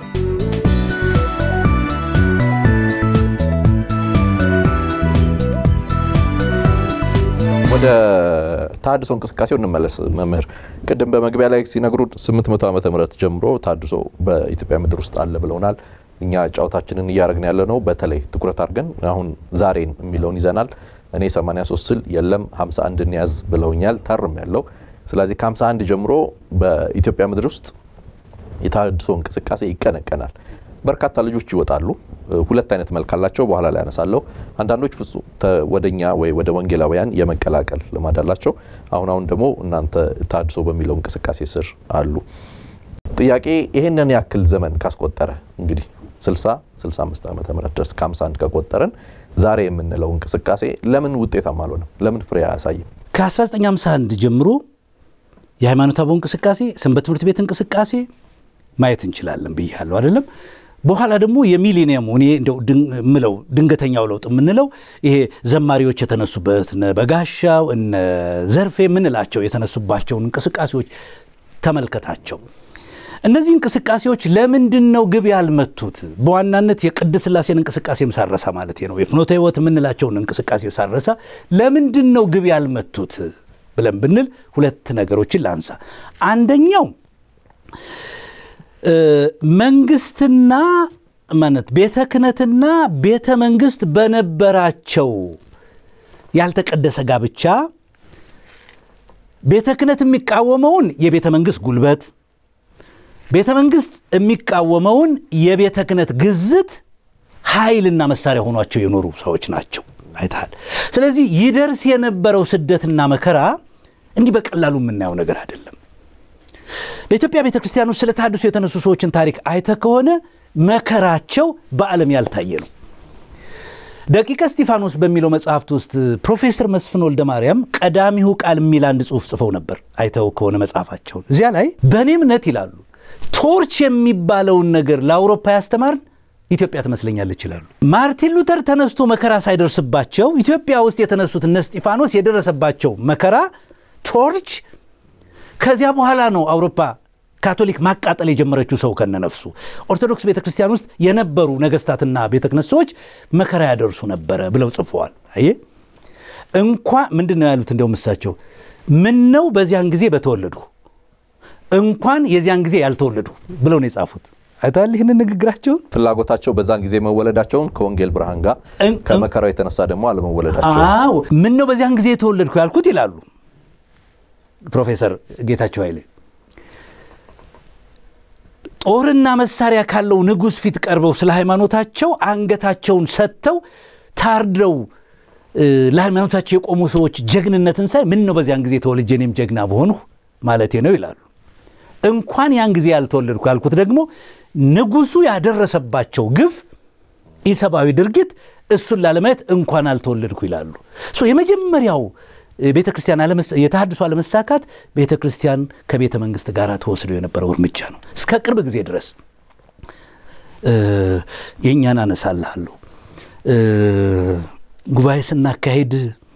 ወደ ተሃድሶ እንቅስቃሴው እንመለስ። መምህር ቅድም በመግቢያ ላይ ሲነግሩ 800 ዓመተ ምህረት ጀምሮ ተሃድሶ በኢትዮጵያ ምድር ውስጥ አለ ብለውናል። እኛ ጨዋታችንን እያደረግን ያለ ነው። በተለይ ትኩረት አድርገን አሁን ዛሬን የሚለውን ይዘናል። እኔ 83 ስል የለም 51 እንያዝ ብለውኛል። ታርም ያለው ስለዚህ ከ51 ጀምሮ በኢትዮጵያ ምድር ውስጥ የተሃድሶ እንቅስቃሴ ይቀነቀናል። በርካታ ልጆች ይወጣሉ። ሁለት አይነት መልክ አላቸው። በኋላ ላይ ያነሳለሁ። አንዳንዶች ፍጹም ወደኛ ወይ ወደ ወንጌላውያን የመቀላቀል ልማድ አላቸው። አሁን አሁን ደግሞ እናንተ ተሃድሶ በሚለው እንቅስቃሴ ስር አሉ። ጥያቄ ይሄንን ያክል ዘመን ካስቆጠረ እንግዲህ 60 65 ዓመተ ምህረት ድረስ ከ51 ከቆጠረን ዛሬ የምንለው እንቅስቃሴ ለምን ውጤታማ አልሆነም? ለምን ፍሬ አያሳይም? ከ1951 ጀምሮ የሃይማኖት አበው እንቅስቃሴ፣ ሰንበት ትምህርት ቤት እንቅስቃሴ ማየት እንችላለን ብያለሁ አይደለም። በኋላ ደግሞ የሚሊኒየሙ እኔ እንደው ምለው ድንገተኛው ለውጥ የምንለው ይሄ ዘማሪዎች የተነሱበት እነ በጋሻው እነ ዘርፌ የምንላቸው የተነሱባቸውን እንቅስቃሴዎች ተመልከታቸው። እነዚህ እንቅስቃሴዎች ለምንድን ነው ግብ ያልመቱት? በዋናነት የቅድስት ሥላሴን እንቅስቃሴም ሳረሳ ማለት ነው የፍኖተ ሕይወት የምንላቸውን እንቅስቃሴ ሳረሳ ለምንድን ነው ግብ ያልመቱት ብለን ብንል ሁለት ነገሮችን ላንሳ። አንደኛው መንግስትና ማለት ቤተ ክህነትና ቤተ መንግስት በነበራቸው ያልተቀደሰ ጋብቻ ቤተ ክህነት የሚቃወመውን የቤተ መንግስት ጉልበት፣ ቤተ መንግስት የሚቃወመውን የቤተ ክህነት ግዝት ኃይልና መሳሪያ ሆኗቸው የኖሩ ሰዎች ናቸው። አይተሃል። ስለዚህ ይደርስ የነበረው ስደትና መከራ እንዲህ በቀላሉ የምናየው ነገር አይደለም። በኢትዮጵያ ቤተ ክርስቲያን ውስጥ ስለ ተሃድሶ የተነሱ ሰዎችን ታሪክ አይተ ከሆነ መከራቸው በዓለም ያልታየ ነው። ደቂቀ እስጢፋኖስ በሚለው መጽሐፍት ውስጥ ፕሮፌሰር መስፍን ወልደ ማርያም ቀዳሚሁ ቃል የሚል አንድ ጽሑፍ ጽፈው ነበር። አይተው ከሆነ መጽሐፋቸውን እዚያ ላይ በእኔ እምነት ይላሉ ቶርች የሚባለውን ነገር ለአውሮፓ ያስተማርን ኢትዮጵያ ትመስለኛለች ይላሉ። ማርቲን ሉተር ተነስቶ መከራ ሳይደርስባቸው ኢትዮጵያ ውስጥ የተነሱት እነ እስጢፋኖስ የደረሰባቸው መከራ ቶርች ከዚያ በኋላ ነው አውሮፓ ካቶሊክ ማቃጠል የጀመረችው ሰው ከነነፍሱ። ኦርቶዶክስ ቤተ ክርስቲያን ውስጥ የነበሩ ነገስታትና ቤተ ክህነት ሰዎች መከራ ያደርሱ ነበረ ብለው ጽፈዋል። አየ እንኳ ምንድን ነው ያሉት? እንዲያውም እሳቸው ምን ነው በዚያን ጊዜ በተወለዱ እንኳን የዚያን ጊዜ ያልተወለዱ ብለው ነው የጻፉት። አይታል ይህንን ንግግራቸውን ፍላጎታቸው በዛን ጊዜ መወለዳቸውን ከወንጌል ብርሃን ጋር ከመከራው የተነሳ ደግሞ አለመወለዳቸው። አዎ ምን ነው በዚያን ጊዜ የተወለድኩ ያልኩት ይላሉ ፕሮፌሰር ጌታቸው ኃይሌ ጦርና መሳሪያ ካለው ንጉሥ ፊት ቀርበው ስለ ሃይማኖታቸው አንገታቸውን ሰጥተው ታርደው ለሃይማኖታቸው የቆሙ ሰዎች ጀግንነትን ሳይ ምን ነው በዚያን ጊዜ ተወልጄ እኔም ጀግና በሆንሁ ማለቴ ነው ይላሉ። እንኳን ያን ጊዜ ያልተወለድኩ ያልኩት ደግሞ ንጉሱ ያደረሰባቸው ግፍ፣ ኢሰብአዊ ድርጊት እሱን ላለማየት እንኳን አልተወለድኩ ይላሉ። የመጀመሪያው ቤተ ክርስቲያን የተሃድሶ አለመሳካት ቤተ ክርስቲያን ከቤተ መንግስት ጋር ተወስዶ የነበረው እርምጃ ነው። እስከ ቅርብ ጊዜ ድረስ የእኛን አነሳልሃለሁ። ጉባኤ ስናካሄድ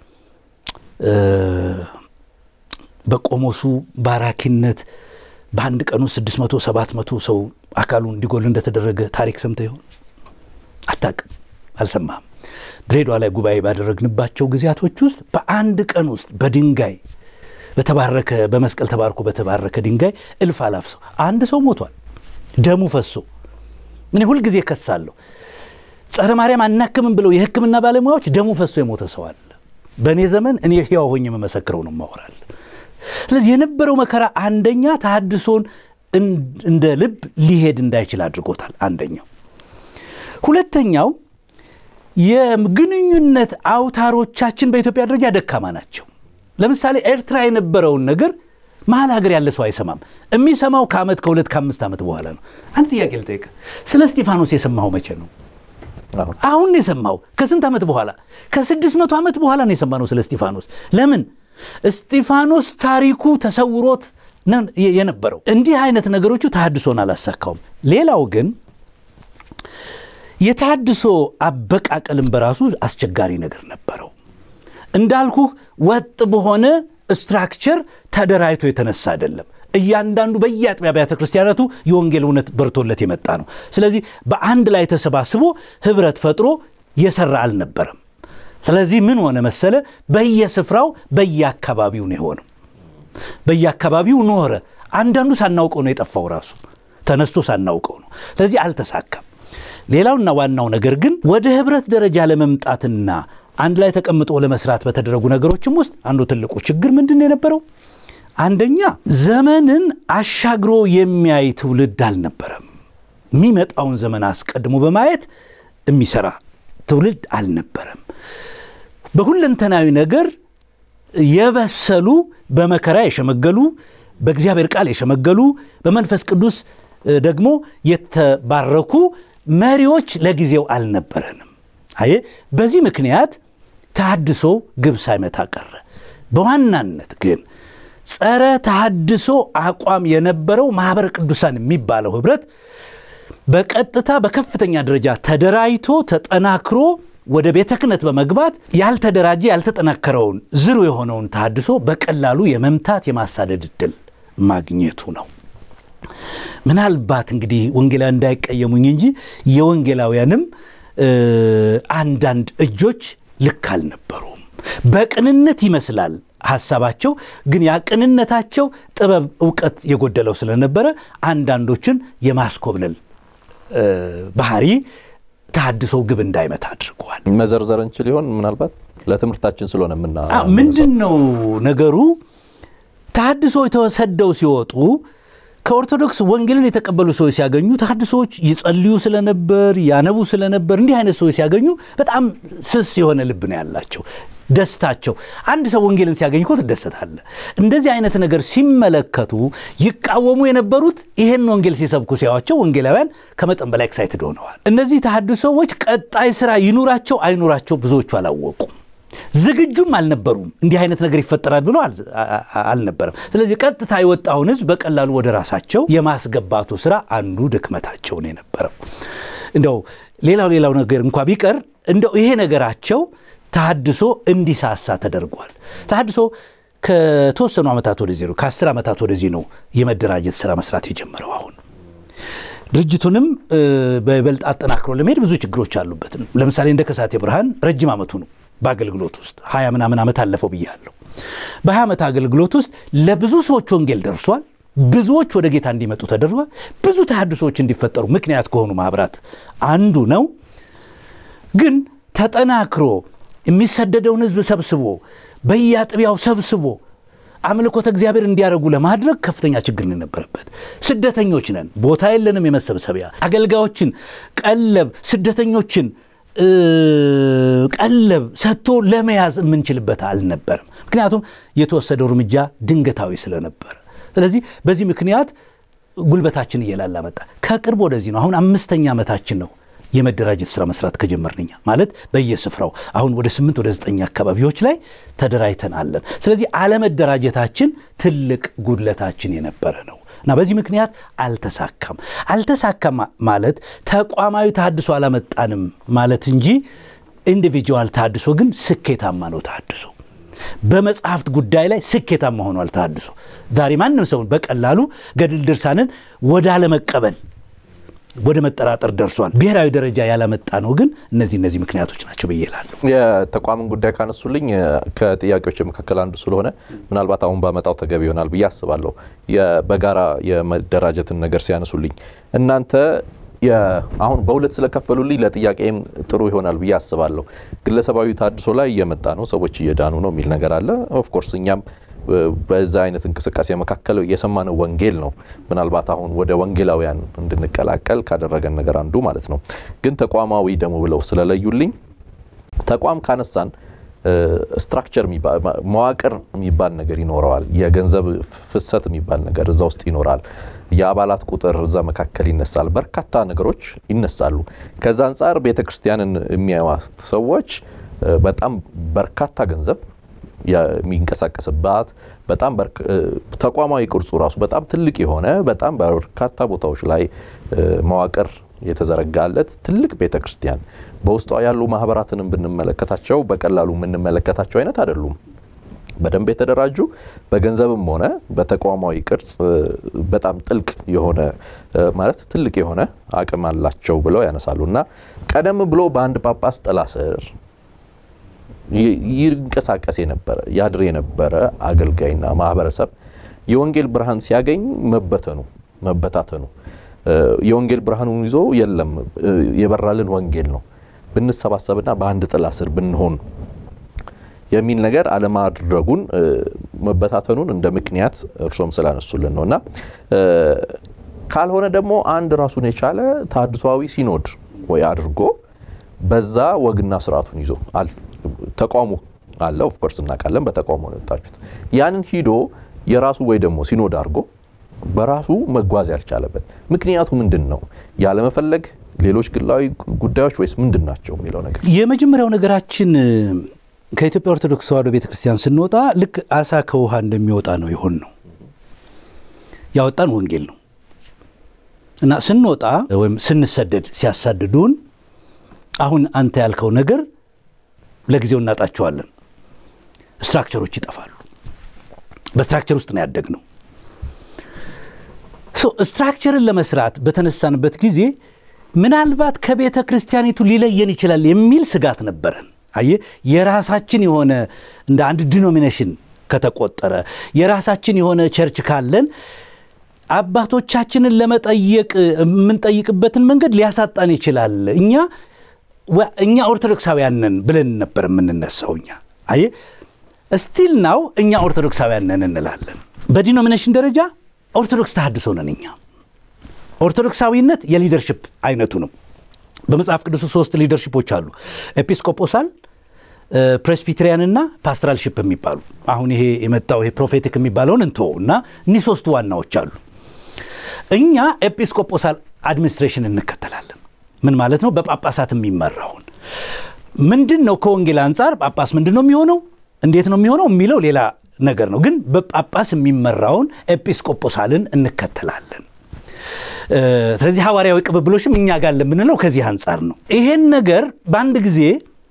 በቆሞሱ ባራኪነት በአንድ ቀኑ 600 700 ሰው አካሉን እንዲጎል እንደተደረገ ታሪክ ሰምተ ይሆን? አታቅም፣ አልሰማህም። ድሬዳዋ ላይ ጉባኤ ባደረግንባቸው ጊዜያቶች ውስጥ በአንድ ቀን ውስጥ በድንጋይ በተባረከ በመስቀል ተባርኮ በተባረከ ድንጋይ እልፍ አላፍ ሰው አንድ ሰው ሞቷል፣ ደሙ ፈሶ። እኔ ሁልጊዜ ከሳለሁ። ጸረ ማርያም አናክምም ብለው የሕክምና ባለሙያዎች ደሙ ፈሶ የሞተ ሰው አለ። በእኔ ዘመን እኔ ሕያው ሆኜ የምመሰክረው ነው ማወራል። ስለዚህ የነበረው መከራ አንደኛ ተሃድሶን እንደ ልብ ሊሄድ እንዳይችል አድርጎታል። አንደኛው። ሁለተኛው የግንኙነት አውታሮቻችን በኢትዮጵያ ደረጃ ደካማ ናቸው። ለምሳሌ ኤርትራ የነበረውን ነገር መሀል ሀገር ያለ ሰው አይሰማም። የሚሰማው ከዓመት ከሁለት ከአምስት ዓመት በኋላ ነው። አንድ ጥያቄ ልጠይቅ። ስለ እስጢፋኖስ የሰማኸው መቼ ነው? አሁን ነው የሰማው። ከስንት ዓመት በኋላ? ከስድስት መቶ ዓመት በኋላ ነው የሰማነው ስለ እስጢፋኖስ። ለምን? እስጢፋኖስ ታሪኩ ተሰውሮት የነበረው እንዲህ አይነት ነገሮቹ ተሐድሶን አላሳካውም። ሌላው ግን የተሐድሶ አበቃቀልም በራሱ አስቸጋሪ ነገር ነበረው። እንዳልኩህ ወጥ በሆነ ስትራክቸር ተደራጅቶ የተነሳ አይደለም። እያንዳንዱ በየአጥቢያ አብያተ ክርስቲያናቱ የወንጌል እውነት በርቶለት የመጣ ነው። ስለዚህ በአንድ ላይ ተሰባስቦ ህብረት ፈጥሮ የሰራ አልነበረም። ስለዚህ ምን ሆነ መሰለ፣ በየስፍራው በየአካባቢው ነው የሆነው። በየአካባቢው ኖረ። አንዳንዱ ሳናውቀው ነው የጠፋው፣ ራሱ ተነስቶ ሳናውቀው ነው። ስለዚህ አልተሳካም። ሌላውና ዋናው ነገር ግን ወደ ህብረት ደረጃ ለመምጣትና አንድ ላይ ተቀምጦ ለመስራት በተደረጉ ነገሮችም ውስጥ አንዱ ትልቁ ችግር ምንድን ነው የነበረው? አንደኛ ዘመንን አሻግሮ የሚያይ ትውልድ አልነበረም። የሚመጣውን ዘመን አስቀድሞ በማየት የሚሰራ ትውልድ አልነበረም። በሁለንተናዊ ነገር የበሰሉ በመከራ የሸመገሉ በእግዚአብሔር ቃል የሸመገሉ በመንፈስ ቅዱስ ደግሞ የተባረኩ መሪዎች ለጊዜው አልነበረንም። አየ በዚህ ምክንያት ተሐድሶ ግብ ሳይመታ ቀረ። በዋናነት ግን ጸረ ተሐድሶ አቋም የነበረው ማኅበረ ቅዱሳን የሚባለው ኅብረት በቀጥታ በከፍተኛ ደረጃ ተደራጅቶ ተጠናክሮ ወደ ቤተ ክህነት በመግባት ያልተደራጀ ያልተጠናከረውን ዝሩ የሆነውን ተሐድሶ በቀላሉ የመምታት የማሳደድ ዕድል ማግኘቱ ነው። ምናልባት እንግዲህ ወንጌላውያን እንዳይቀየሙኝ እንጂ የወንጌላውያንም አንዳንድ እጆች ልክ አልነበሩም። በቅንነት ይመስላል ሀሳባቸው፣ ግን ያ ቅንነታቸው ጥበብ፣ እውቀት የጎደለው ስለነበረ አንዳንዶችን የማስኮብለል ባህሪ ተሐድሶ ግብ እንዳይመታ አድርገዋል። መዘርዘር እንችል ይሆን? ምናልባት ለትምህርታችን ስለሆነ ምና ምንድን ነው ነገሩ? ተሐድሶ የተሰደው ሲወጡ ከኦርቶዶክስ ወንጌልን የተቀበሉ ሰዎች ሲያገኙ ተሐድሶዎች ይጸልዩ ስለነበር ያነቡ ስለነበር እንዲህ አይነት ሰዎች ሲያገኙ በጣም ስስ የሆነ ልብ ነው ያላቸው። ደስታቸው አንድ ሰው ወንጌልን ሲያገኝ እኮ ትደሰታለህ። እንደዚህ አይነት ነገር ሲመለከቱ ይቃወሙ የነበሩት ይህን ወንጌል ሲሰብኩ ሲያዋቸው ወንጌላውያን ከመጠን በላይ ኤክሳይትድ ሆነዋል። እነዚህ ተሐድሶዎች ቀጣይ ስራ ይኑራቸው አይኑራቸው ብዙዎቹ አላወቁም። ዝግጁም አልነበሩም። እንዲህ አይነት ነገር ይፈጠራል ብሎ አልነበረም። ስለዚህ ቀጥታ የወጣውን ሕዝብ በቀላሉ ወደ ራሳቸው የማስገባቱ ስራ አንዱ ድክመታቸውን የነበረው እንደው ሌላው ሌላው ነገር እንኳ ቢቀር እንደው ይሄ ነገራቸው ተሐድሶ እንዲሳሳ ተደርጓል። ተሐድሶ ከተወሰኑ ዓመታት ወደዚህ ነው ከአስር ዓመታት ወደዚህ ነው የመደራጀት ስራ መስራት የጀመረው። አሁን ድርጅቱንም በይበልጥ አጠናክሮ ለመሄድ ብዙ ችግሮች አሉበት። ለምሳሌ እንደ ከሳቴ ብርሃን ረጅም ዓመቱ ነው በአገልግሎት ውስጥ ሀያ ምናምን ዓመት አለፈው ብያለሁ። በሀያ ዓመት አገልግሎት ውስጥ ለብዙ ሰዎች ወንጌል ደርሷል። ብዙዎች ወደ ጌታ እንዲመጡ ተደርጓል። ብዙ ተሐድሶዎች እንዲፈጠሩ ምክንያት ከሆኑ ማኅበራት አንዱ ነው። ግን ተጠናክሮ የሚሰደደውን ሕዝብ ሰብስቦ በየአጥቢያው ሰብስቦ አምልኮተ እግዚአብሔር እንዲያደርጉ ለማድረግ ከፍተኛ ችግር ነው የነበረበት። ስደተኞች ነን፣ ቦታ የለንም የመሰብሰቢያ አገልጋዮችን ቀለብ ስደተኞችን ቀለብ ሰጥቶ ለመያዝ የምንችልበት አልነበርም። ምክንያቱም የተወሰደው እርምጃ ድንገታዊ ስለነበረ፣ ስለዚህ በዚህ ምክንያት ጉልበታችን እየላላ መጣ። ከቅርብ ወደዚህ ነው። አሁን አምስተኛ ዓመታችን ነው የመደራጀት ስራ መስራት ከጀመርንኛ ማለት በየስፍራው አሁን ወደ ስምንት ወደ ዘጠኝ አካባቢዎች ላይ ተደራጅተን አለን። ስለዚህ አለመደራጀታችን ትልቅ ጉድለታችን የነበረ ነው እና በዚህ ምክንያት አልተሳካም። አልተሳካም ማለት ተቋማዊ ተሐድሶ አላመጣንም ማለት እንጂ ኢንዲቪጁዋል ተሐድሶ ግን ስኬታማ ነው። ተሐድሶ በመጽሐፍት ጉዳይ ላይ ስኬታማ ሆኗል። ተሐድሶ ዛሬ ማንም ሰውን በቀላሉ ገድል ድርሳንን ወደ አለመቀበል ወደ መጠራጠር ደርሷል። ብሔራዊ ደረጃ ያላመጣ ነው ግን እነዚህ እነዚህ ምክንያቶች ናቸው ብዬ እላለሁ። የተቋምን ጉዳይ ካነሱልኝ ከጥያቄዎች መካከል አንዱ ስለሆነ ምናልባት አሁን ባመጣው ተገቢ ይሆናል ብዬ አስባለሁ። በጋራ የመደራጀትን ነገር ሲያነሱልኝ እናንተ አሁን በሁለት ስለከፈሉልኝ ለጥያቄም ጥሩ ይሆናል ብዬ አስባለሁ። ግለሰባዊ ተሐድሶ ላይ እየመጣ ነው፣ ሰዎች እየዳኑ ነው የሚል ነገር አለ። ኦፍኮርስ እኛም በዛ አይነት እንቅስቃሴ መካከል የሰማነው ወንጌል ነው። ምናልባት አሁን ወደ ወንጌላውያን እንድንቀላቀል ካደረገን ነገር አንዱ ማለት ነው። ግን ተቋማዊ ደግሞ ብለው ስለለዩልኝ ተቋም ካነሳን ስትራክቸር መዋቅር የሚባል ነገር ይኖረዋል። የገንዘብ ፍሰት የሚባል ነገር እዛ ውስጥ ይኖራል። የአባላት ቁጥር እዛ መካከል ይነሳል። በርካታ ነገሮች ይነሳሉ። ከዛ አንጻር ቤተ ክርስቲያንን የሚያዩት ሰዎች በጣም በርካታ ገንዘብ የሚንቀሳቀስባት በጣም ተቋማዊ ቅርጹ ራሱ በጣም ትልቅ የሆነ በጣም በርካታ ቦታዎች ላይ መዋቅር የተዘረጋለት ትልቅ ቤተ ክርስቲያን በውስጧ ያሉ ማህበራትንም ብንመለከታቸው በቀላሉ የምንመለከታቸው አይነት አይደሉም። በደንብ የተደራጁ በገንዘብም ሆነ በተቋማዊ ቅርጽ በጣም ጥልቅ የሆነ ማለት ትልቅ የሆነ አቅም አላቸው ብለው ያነሳሉ እና ቀደም ብሎ በአንድ ጳጳስ ጥላ ስር ይንቀሳቀስ የነበረ ያድር የነበረ አገልጋይና ማህበረሰብ የወንጌል ብርሃን ሲያገኝ መበተኑ መበታተኑ የወንጌል ብርሃኑን ይዞ የለም የበራልን ወንጌል ነው ብንሰባሰብና በአንድ ጥላ ስር ብንሆን የሚል ነገር አለማድረጉን መበታተኑን እንደ ምክንያት እርሶም ስላነሱልን ነው እና ካልሆነ ደግሞ አንድ ራሱን የቻለ ተሐድሷዊ ሲኖድ ወይ አድርጎ በዛ ወግና ስርዓቱን ይዞ ተቋሙ አለ ኦፍኮርስ እናውቃለን። በተቋሙ ነው የወጣችሁት። ያንን ሂዶ የራሱ ወይ ደግሞ ሲኖድ አድርጎ በራሱ መጓዝ ያልቻለበት ምክንያቱ ምንድን ነው? ያለመፈለግ፣ ሌሎች ግላዊ ጉዳዮች ወይስ ምንድን ናቸው የሚለው ነገር የመጀመሪያው ነገራችን ከኢትዮጵያ ኦርቶዶክስ ተዋሕዶ ቤተ ክርስቲያን ስንወጣ ልክ አሳ ከውሃ እንደሚወጣ ነው የሆን ነው ያወጣን ወንጌል ነው እና ስንወጣ ወይም ስንሰደድ ሲያሳድዱን አሁን አንተ ያልከው ነገር ለጊዜው እናጣቸዋለን። ስትራክቸሮች ይጠፋሉ። በስትራክቸር ውስጥ ነው ያደግነው። ስትራክቸርን ለመስራት በተነሳንበት ጊዜ ምናልባት ከቤተ ክርስቲያኒቱ ሊለየን ይችላል የሚል ስጋት ነበረን። አየ የራሳችን የሆነ እንደ አንድ ዲኖሚኔሽን ከተቆጠረ የራሳችን የሆነ ቸርች ካለን አባቶቻችንን ለመጠየቅ የምንጠይቅበትን መንገድ ሊያሳጣን ይችላል። እኛ እኛ ኦርቶዶክሳውያን ነን ብለን ነበር የምንነሳው። እኛ አየ ስቲል ናው እኛ ኦርቶዶክሳውያን ነን እንላለን። በዲኖሚኔሽን ደረጃ ኦርቶዶክስ ተሐድሶ ነን። እኛ ኦርቶዶክሳዊነት የሊደርሽፕ አይነቱ ነው። በመጽሐፍ ቅዱስ ሶስት ሊደርሽፖች አሉ። ኤጲስቆጶሳል፣ ፕሬስቢቴሪያንና ፓስትራልሽፕ የሚባሉ አሁን ይሄ የመጣው ይሄ ፕሮፌቲክ የሚባለውን እንቶ እና እኒህ ሶስቱ ዋናዎች አሉ። እኛ ኤጲስቆጶሳል አድሚኒስትሬሽን እንከተላለን። ምን ማለት ነው? በጳጳሳት የሚመራውን ምንድን ነው? ከወንጌል አንጻር ጳጳስ ምንድን ነው የሚሆነው? እንዴት ነው የሚሆነው የሚለው ሌላ ነገር ነው። ግን በጳጳስ የሚመራውን ኤጲስቆጶሳልን እንከተላለን። ስለዚህ ሐዋርያዊ ቅብብሎሽም እኛ ጋር ለምንለው ከዚህ አንጻር ነው። ይሄን ነገር በአንድ ጊዜ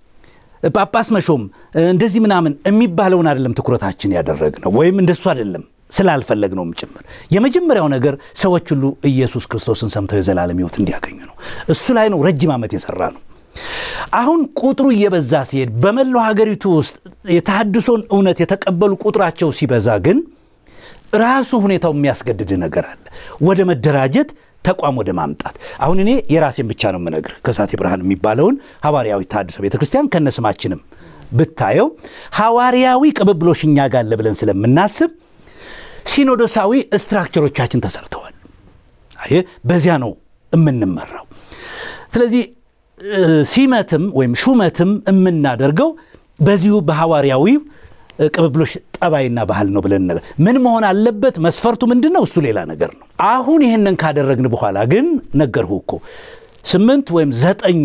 ጳጳስ መሾም እንደዚህ ምናምን የሚባለውን አይደለም ትኩረታችን ያደረግነው ወይም እንደሱ አይደለም ስላልፈለግነውም ጭምር። የመጀመሪያው ነገር ሰዎች ሁሉ ኢየሱስ ክርስቶስን ሰምተው የዘላለም ሕይወት እንዲያገኙ ነው። እሱ ላይ ነው ረጅም ዓመት የሰራ ነው። አሁን ቁጥሩ እየበዛ ሲሄድ በመላው ሀገሪቱ ውስጥ የተሐድሶን እውነት የተቀበሉ ቁጥራቸው ሲበዛ ግን ራሱ ሁኔታው የሚያስገድድ ነገር አለ። ወደ መደራጀት ተቋም ወደ ማምጣት አሁን እኔ የራሴን ብቻ ነው የምነግር። ከሳቴ ብርሃን የሚባለውን ሐዋርያዊ ተሐድሶ ቤተ ክርስቲያን ከነስማችንም ብታየው ሐዋርያዊ ቅብብሎሽ እኛ ጋር አለ ብለን ስለምናስብ ሲኖዶሳዊ ስትራክቸሮቻችን ተሰርተዋል። አየህ፣ በዚያ ነው የምንመራው። ስለዚህ ሲመትም ወይም ሹመትም የምናደርገው በዚሁ በሐዋርያዊ ቅብብሎሽ ጠባይና ባህል ነው ብለን ነገር ምን መሆን አለበት? መስፈርቱ ምንድን ነው? እሱ ሌላ ነገር ነው። አሁን ይህንን ካደረግን በኋላ ግን ነገርሁ እኮ ስምንት ወይም ዘጠኝ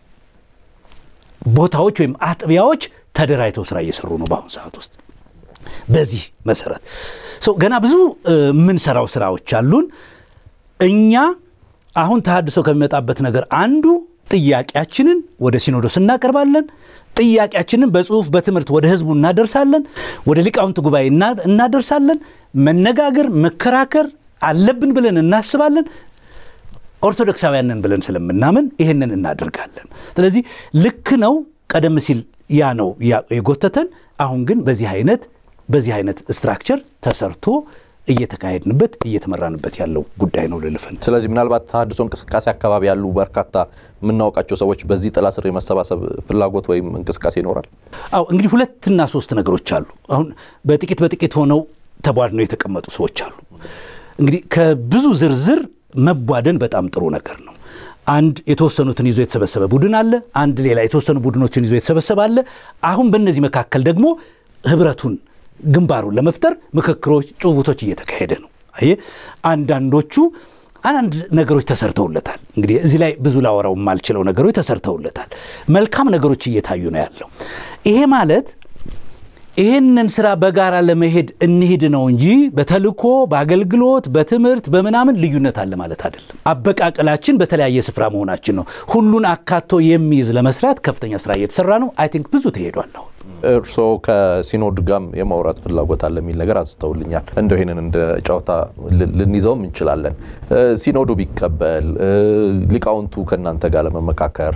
ቦታዎች ወይም አጥቢያዎች ተደራጅተው ስራ እየሰሩ ነው በአሁኑ ሰዓት ውስጥ። በዚህ መሰረት ገና ብዙ የምንሰራው ስራዎች አሉን። እኛ አሁን ተሐድሶ ከሚመጣበት ነገር አንዱ ጥያቄያችንን ወደ ሲኖዶስ እናቀርባለን። ጥያቄያችንን በጽሁፍ በትምህርት ወደ ህዝቡ እናደርሳለን። ወደ ሊቃውንት ጉባኤ እናደርሳለን። መነጋገር መከራከር አለብን ብለን እናስባለን። ኦርቶዶክሳውያንን ብለን ስለምናምን ይህንን እናደርጋለን። ስለዚህ ልክ ነው። ቀደም ሲል ያ ነው የጎተተን። አሁን ግን በዚህ አይነት በዚህ አይነት ስትራክቸር ተሰርቶ እየተካሄድንበት እየተመራንበት ያለው ጉዳይ ነው ልልፈን። ስለዚህ ምናልባት ተሐድሶ እንቅስቃሴ አካባቢ ያሉ በርካታ የምናውቃቸው ሰዎች በዚህ ጥላ ስር የመሰባሰብ ፍላጎት ወይም እንቅስቃሴ ይኖራል። አዎ እንግዲህ ሁለትና ሶስት ነገሮች አሉ። አሁን በጥቂት በጥቂት ሆነው ተቧድነው የተቀመጡ ሰዎች አሉ። እንግዲህ ከብዙ ዝርዝር መቧደን በጣም ጥሩ ነገር ነው። አንድ የተወሰኑትን ይዞ የተሰበሰበ ቡድን አለ። አንድ ሌላ የተወሰኑ ቡድኖችን ይዞ የተሰበሰበ አለ። አሁን በእነዚህ መካከል ደግሞ ህብረቱን ግንባሩን ለመፍጠር ምክክሮች፣ ጭውውቶች እየተካሄደ ነው። አየህ አንዳንዶቹ አንዳንድ ነገሮች ተሰርተውለታል። እንግዲህ እዚህ ላይ ብዙ ላወራው የማልችለው ነገሮች ተሰርተውለታል። መልካም ነገሮች እየታዩ ነው ያለው። ይሄ ማለት ይህንን ስራ በጋራ ለመሄድ እንሂድ ነው እንጂ በተልኮ በአገልግሎት በትምህርት በምናምን ልዩነት አለ ማለት አይደለም። አበቃቀላችን በተለያየ ስፍራ መሆናችን ነው። ሁሉን አካቶ የሚይዝ ለመስራት ከፍተኛ ስራ እየተሰራ ነው። አይ ቲንክ ብዙ ተሄዷል። አሁን እርስዎ ከሲኖድ ጋም የማውራት ፍላጎት አለ የሚል ነገር አንስተውልኛል። እንደው ይህንን እንደ ጨዋታ ልንይዘውም እንችላለን። ሲኖዱ ቢቀበል ሊቃውንቱ ከእናንተ ጋር ለመመካከር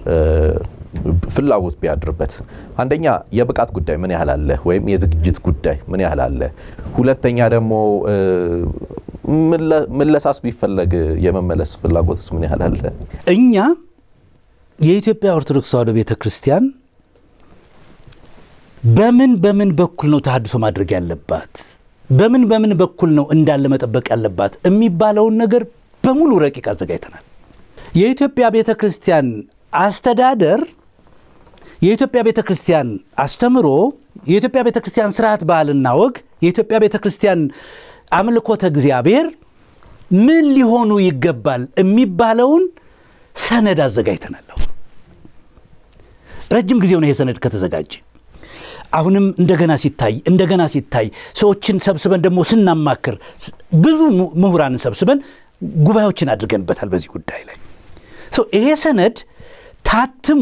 ፍላጎት ቢያድርበት አንደኛ የብቃት ጉዳይ ምን ያህል አለ፣ ወይም የዝግጅት ጉዳይ ምን ያህል አለ። ሁለተኛ ደግሞ መለሳስ ቢፈለግ የመመለስ ፍላጎትስ ምን ያህል አለ? እኛ የኢትዮጵያ ኦርቶዶክስ ተዋሕዶ ቤተ ክርስቲያን በምን በምን በኩል ነው ተሐድሶ ማድረግ ያለባት፣ በምን በምን በኩል ነው እንዳለ መጠበቅ ያለባት የሚባለውን ነገር በሙሉ ረቂቅ አዘጋጅተናል። የኢትዮጵያ ቤተ ክርስቲያን አስተዳደር የኢትዮጵያ ቤተ ክርስቲያን አስተምሮ የኢትዮጵያ ቤተ ክርስቲያን ስርዓት ባህልና ወግ የኢትዮጵያ ቤተ ክርስቲያን አምልኮተ እግዚአብሔር ምን ሊሆኑ ይገባል የሚባለውን ሰነድ አዘጋጅተናል። ረጅም ጊዜው ነው ይሄ ሰነድ ከተዘጋጀ። አሁንም እንደገና ሲታይ እንደገና ሲታይ ሰዎችን ሰብስበን ደግሞ ስናማክር ብዙ ምሁራንን ሰብስበን ጉባኤዎችን አድርገንበታል በዚህ ጉዳይ ላይ ይሄ ሰነድ ታትሞ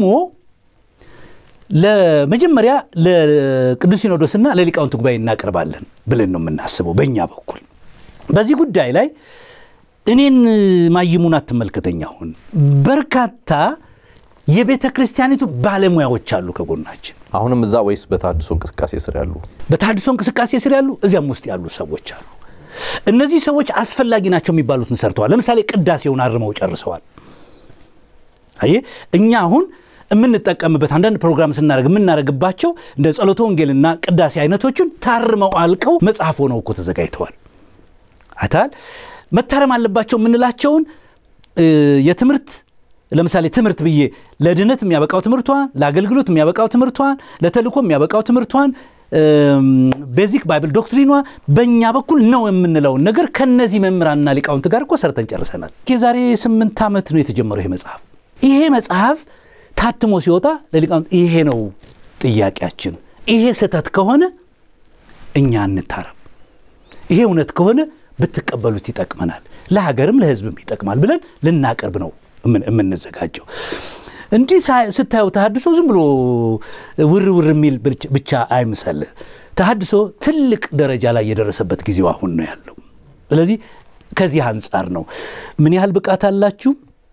ለመጀመሪያ ለቅዱስ ሲኖዶስና ለሊቃውንት ጉባኤ እናቀርባለን ብለን ነው የምናስበው። በእኛ በኩል በዚህ ጉዳይ ላይ እኔን ማይሙን አትመልከተኝ። አሁን በርካታ የቤተ ክርስቲያኒቱ ባለሙያዎች አሉ ከጎናችን። አሁንም እዛ ወይስ በተሐድሶ እንቅስቃሴ ስር ያሉ? በተሐድሶ እንቅስቃሴ ስር ያሉ እዚያም ውስጥ ያሉ ሰዎች አሉ። እነዚህ ሰዎች አስፈላጊ ናቸው የሚባሉትን ሰርተዋል። ለምሳሌ ቅዳሴውን አርመው ጨርሰዋል። አየህ እኛ አሁን የምንጠቀምበት አንዳንድ ፕሮግራም ስናደርግ የምናደርግባቸው እንደ ጸሎተ ወንጌልና ቅዳሴ አይነቶቹን ታርመው አልቀው መጽሐፍ ሆነው እኮ ተዘጋጅተዋል። አይተሃል። መታረም አለባቸው የምንላቸውን የትምህርት ለምሳሌ ትምህርት ብዬ ለድነት የሚያበቃው ትምህርቷን፣ ለአገልግሎት የሚያበቃው ትምህርቷን፣ ለተልእኮ የሚያበቃው ትምህርቷን፣ ቤዚክ ባይብል ዶክትሪኗ በእኛ በኩል ነው የምንለውን ነገር ከነዚህ መምህራንና ሊቃውንት ጋር እኮ ሰርተን ጨርሰናል። የዛሬ ስምንት ዓመት ነው የተጀመረው ይሄ መጽሐፍ። ይሄ መጽሐፍ ታትሞ ሲወጣ ለሊቃውንት ይሄ ነው ጥያቄያችን፣ ይሄ ስህተት ከሆነ እኛ እንታረም፣ ይሄ እውነት ከሆነ ብትቀበሉት ይጠቅመናል፣ ለሀገርም ለሕዝብም ይጠቅማል ብለን ልናቀርብ ነው የምንዘጋጀው። እንዲህ ስታየው ተሐድሶ ዝም ብሎ ውር ውር የሚል ብቻ አይምሰል። ተሐድሶ ትልቅ ደረጃ ላይ የደረሰበት ጊዜው አሁን ነው ያለው። ስለዚህ ከዚህ አንጻር ነው ምን ያህል ብቃት አላችሁ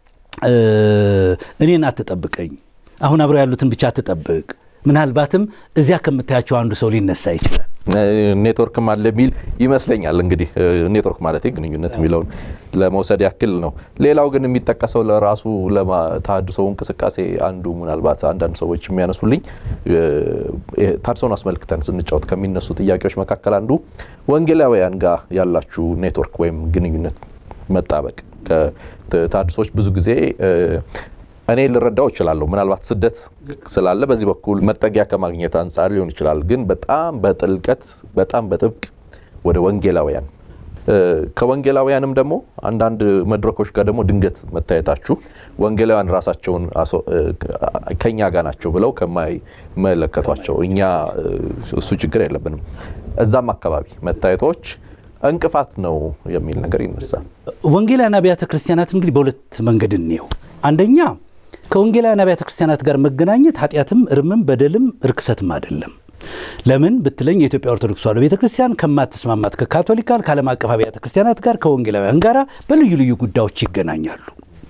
እኔን አትጠብቀኝ፣ አሁን አብረው ያሉትን ብቻ አትጠብቅ። ምናልባትም እዚያ ከምታያቸው አንዱ ሰው ሊነሳ ይችላል። ኔትወርክም አለ የሚል ይመስለኛል። እንግዲህ ኔትወርክ ማለት ግንኙነት የሚለውን ለመውሰድ ያክል ነው። ሌላው ግን የሚጠቀሰው ለራሱ ተሐድሶ እንቅስቃሴ አንዱ ምናልባት አንዳንድ ሰዎች የሚያነሱልኝ ተሐድሶን አስመልክተን ስንጫወት ከሚነሱ ጥያቄዎች መካከል አንዱ ወንጌላውያን ጋር ያላችሁ ኔትወርክ ወይም ግንኙነት መጣበቅ ተሐድሶች ብዙ ጊዜ እኔ ልረዳው እችላለሁ። ምናልባት ስደት ስላለ በዚህ በኩል መጠጊያ ከማግኘት አንጻር ሊሆን ይችላል። ግን በጣም በጥልቀት በጣም በጥብቅ ወደ ወንጌላውያን ከወንጌላውያንም ደግሞ አንዳንድ መድረኮች ጋር ደግሞ ድንገት መታየታችሁ ወንጌላውያን ራሳቸውን ከኛ ጋር ናቸው ብለው ከማይመለከቷቸው እኛ እሱ ችግር የለብንም እዛም አካባቢ መታየቶች እንቅፋት ነው የሚል ነገር ይነሳል። ወንጌላውያን አብያተ ክርስቲያናት እንግዲህ በሁለት መንገድ እንየው። አንደኛ ከወንጌላውያን አብያተ ክርስቲያናት ጋር መገናኘት ኃጢአትም እርምም በደልም ርክሰትም አይደለም። ለምን ብትለኝ የኢትዮጵያ ኦርቶዶክስ ተዋሕዶ ቤተ ክርስቲያን ከማትስማማት ከካቶሊክ ጋር ከዓለም አቀፍ አብያተ ክርስቲያናት ጋር ከወንጌላውያን ጋር በልዩ ልዩ ጉዳዮች ይገናኛሉ።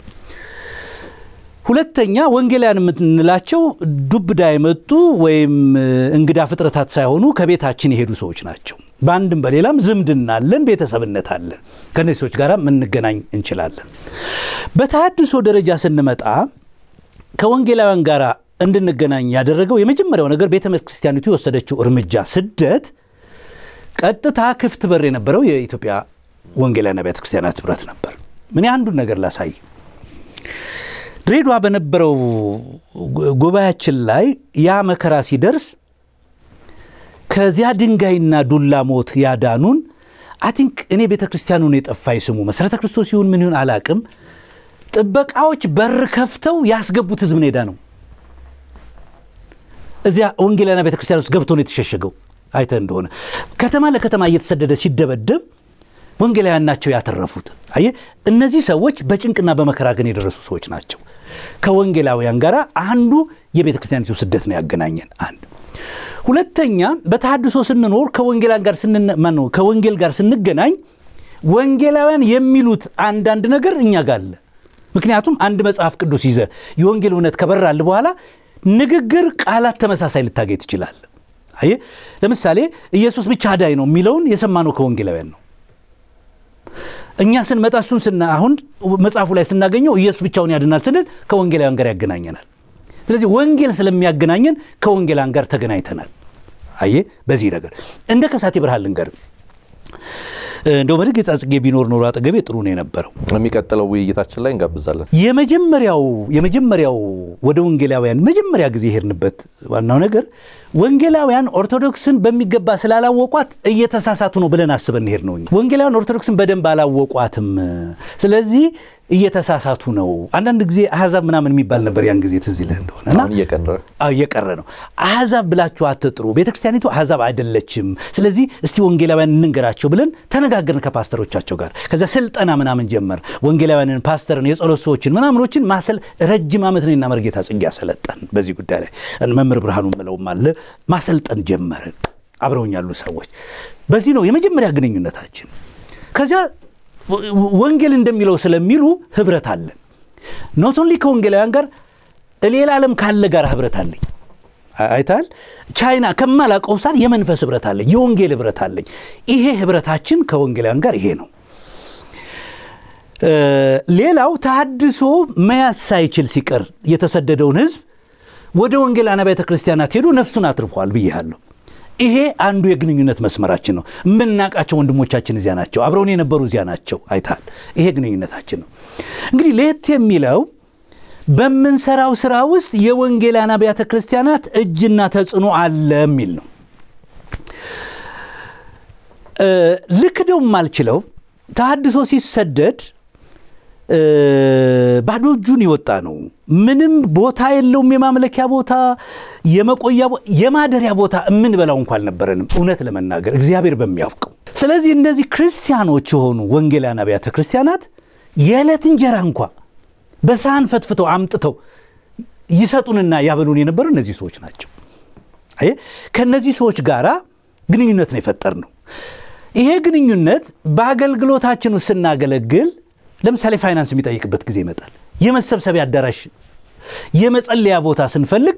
ሁለተኛ ወንጌላውያን የምንላቸው ዱብዳ የመጡ ወይም እንግዳ ፍጥረታት ሳይሆኑ ከቤታችን የሄዱ ሰዎች ናቸው። በአንድም በሌላም ዝምድና አለን፣ ቤተሰብነት አለን። ከነዚህ ሰዎች ጋር የምንገናኝ እንችላለን። በተሐድሶ ደረጃ ስንመጣ ከወንጌላውያን ጋር እንድንገናኝ ያደረገው የመጀመሪያው ነገር ቤተ ክርስቲያኒቱ የወሰደችው እርምጃ ስደት ቀጥታ ክፍት በር የነበረው የኢትዮጵያ ወንጌላውያን አብያተ ክርስቲያናት ኅብረት ነበር። ምን አንዱን ነገር ላሳይ። ድሬዳዋ በነበረው ጉባኤያችን ላይ ያ መከራ ሲደርስ ከዚያ ድንጋይና ዱላ ሞት ያዳኑን አቲንክ እኔ ቤተ ክርስቲያኑን የጠፋ ስሙ መሰረተ ክርስቶስ ይሁን ምን ይሁን አላቅም። ጥበቃዎች በር ከፍተው ያስገቡት ህዝብ ኔዳ ነው። እዚያ ወንጌላውያን ቤተ ክርስቲያን ውስጥ ገብቶ ነው የተሸሸገው። አይተ እንደሆነ ከተማ ለከተማ እየተሰደደ ሲደበደብ ወንጌላውያን ናቸው ያተረፉት። አየ እነዚህ ሰዎች በጭንቅና በመከራ ግን የደረሱ ሰዎች ናቸው። ከወንጌላውያን ጋር አንዱ የቤተ ክርስቲያኒቱ ስደት ነው ያገናኘን። አንድ ሁለተኛ በተሐድሶ ስንኖር ከወንጌላውያን ጋር ማነው ከወንጌል ጋር ስንገናኝ ወንጌላውያን የሚሉት አንዳንድ ነገር እኛ ጋር አለ። ምክንያቱም አንድ መጽሐፍ ቅዱስ ይዘ የወንጌል እውነት ከበራል በኋላ ንግግር፣ ቃላት ተመሳሳይ ልታገኝ ትችላል። አየ ለምሳሌ ኢየሱስ ብቻ አዳኝ ነው የሚለውን የሰማነው ከወንጌላውያን ነው። እኛ ስንመጣ እሱን ስና አሁን መጽሐፉ ላይ ስናገኘው ኢየሱስ ብቻውን ያድናል ስንል ከወንጌላውያን ጋር ያገናኘናል። ስለዚህ ወንጌል ስለሚያገናኘን ከወንጌላውያን ጋር ተገናኝተናል። አየ በዚህ ነገር እንደ ከሳቴ ብርሃን ልንገር እንደው በድግ ጽጌ ቢኖር ኖሮ አጠገቤ ጥሩ ነው የነበረው። የሚቀጥለው ውይይታችን ላይ እንጋብዛለን። የመጀመሪያው የመጀመሪያው ወደ ወንጌላውያን መጀመሪያ ጊዜ የሄድንበት ዋናው ነገር ወንጌላውያን ኦርቶዶክስን በሚገባ ስላላወቋት እየተሳሳቱ ነው ብለን አስበን ሄድ ነው። ወንጌላውያን ኦርቶዶክስን በደንብ አላወቋትም። ስለዚህ እየተሳሳቱ ነው። አንዳንድ ጊዜ አሕዛብ ምናምን የሚባል ነበር ያን ጊዜ ትዝ ይልህ እንደሆነ እና አሁን እየቀረ እየቀረ ነው። አሕዛብ ብላችሁ አትጥሩ፣ ቤተክርስቲያኒቱ አሕዛብ አይደለችም። ስለዚህ እስቲ ወንጌላውያን እንንገራቸው ብለን ተነጋገርን ከፓስተሮቻቸው ጋር። ከዚያ ስልጠና ምናምን ጀመር። ወንጌላውያንን፣ ፓስተርን፣ የጸሎት ሰዎችን ምናምኖችን ማሰል ረጅም ዓመት እኔና መርጌታ ጽጌ ያሰለጠን በዚህ ጉዳይ ላይ መምህር ብርሃኑ ምለውም አለ ማሰልጠን ጀመርን። አብረውኝ ያሉ ሰዎች በዚህ ነው የመጀመሪያ ግንኙነታችን። ከዚያ ወንጌል እንደሚለው ስለሚሉ ህብረት አለን። ኖት ኦንሊ ከወንጌላውያን ጋር ሌላ ዓለም ካለ ጋር ህብረት አለኝ። አይታል ቻይና ከማላውቀው ሳር የመንፈስ ህብረት አለኝ፣ የወንጌል ህብረት አለኝ። ይሄ ህብረታችን ከወንጌላውያን ጋር ይሄ ነው። ሌላው ተሐድሶ መያዝ ሳይችል ሲቀር የተሰደደውን ህዝብ ወደ ወንጌላውያን አብያተ ክርስቲያናት ሄዶ ነፍሱን አትርፏል ብያለሁ። ይሄ አንዱ የግንኙነት መስመራችን ነው። የምናውቃቸው ወንድሞቻችን እዚያ ናቸው፣ አብረውን የነበሩ እዚያ ናቸው። አይታል ይሄ ግንኙነታችን ነው። እንግዲህ ለየት የሚለው በምንሰራው ስራ ውስጥ የወንጌላውያን አብያተ ክርስቲያናት እጅና ተጽዕኖ አለ የሚል ነው። ልክደው የማልችለው ተሐድሶ ሲሰደድ ባዶ እጁን የወጣ ነው። ምንም ቦታ የለውም። የማምለኪያ ቦታ፣ የመቆያ የማደሪያ ቦታ የምንበላው እንኳ አልነበረንም፣ እውነት ለመናገር እግዚአብሔር በሚያውቀው። ስለዚህ እነዚህ ክርስቲያኖች የሆኑ ወንጌላውያን አብያተ ክርስቲያናት የዕለት እንጀራ እንኳ በሳህን ፈትፍተው አምጥተው ይሰጡንና ያበሉን የነበሩ እነዚህ ሰዎች ናቸው። አየህ፣ ከእነዚህ ሰዎች ጋር ግንኙነት ነው የፈጠር ነው። ይሄ ግንኙነት በአገልግሎታችን ውስጥ ስናገለግል ለምሳሌ ፋይናንስ የሚጠይቅበት ጊዜ ይመጣል። የመሰብሰቢያ አዳራሽ፣ የመጸለያ ቦታ ስንፈልግ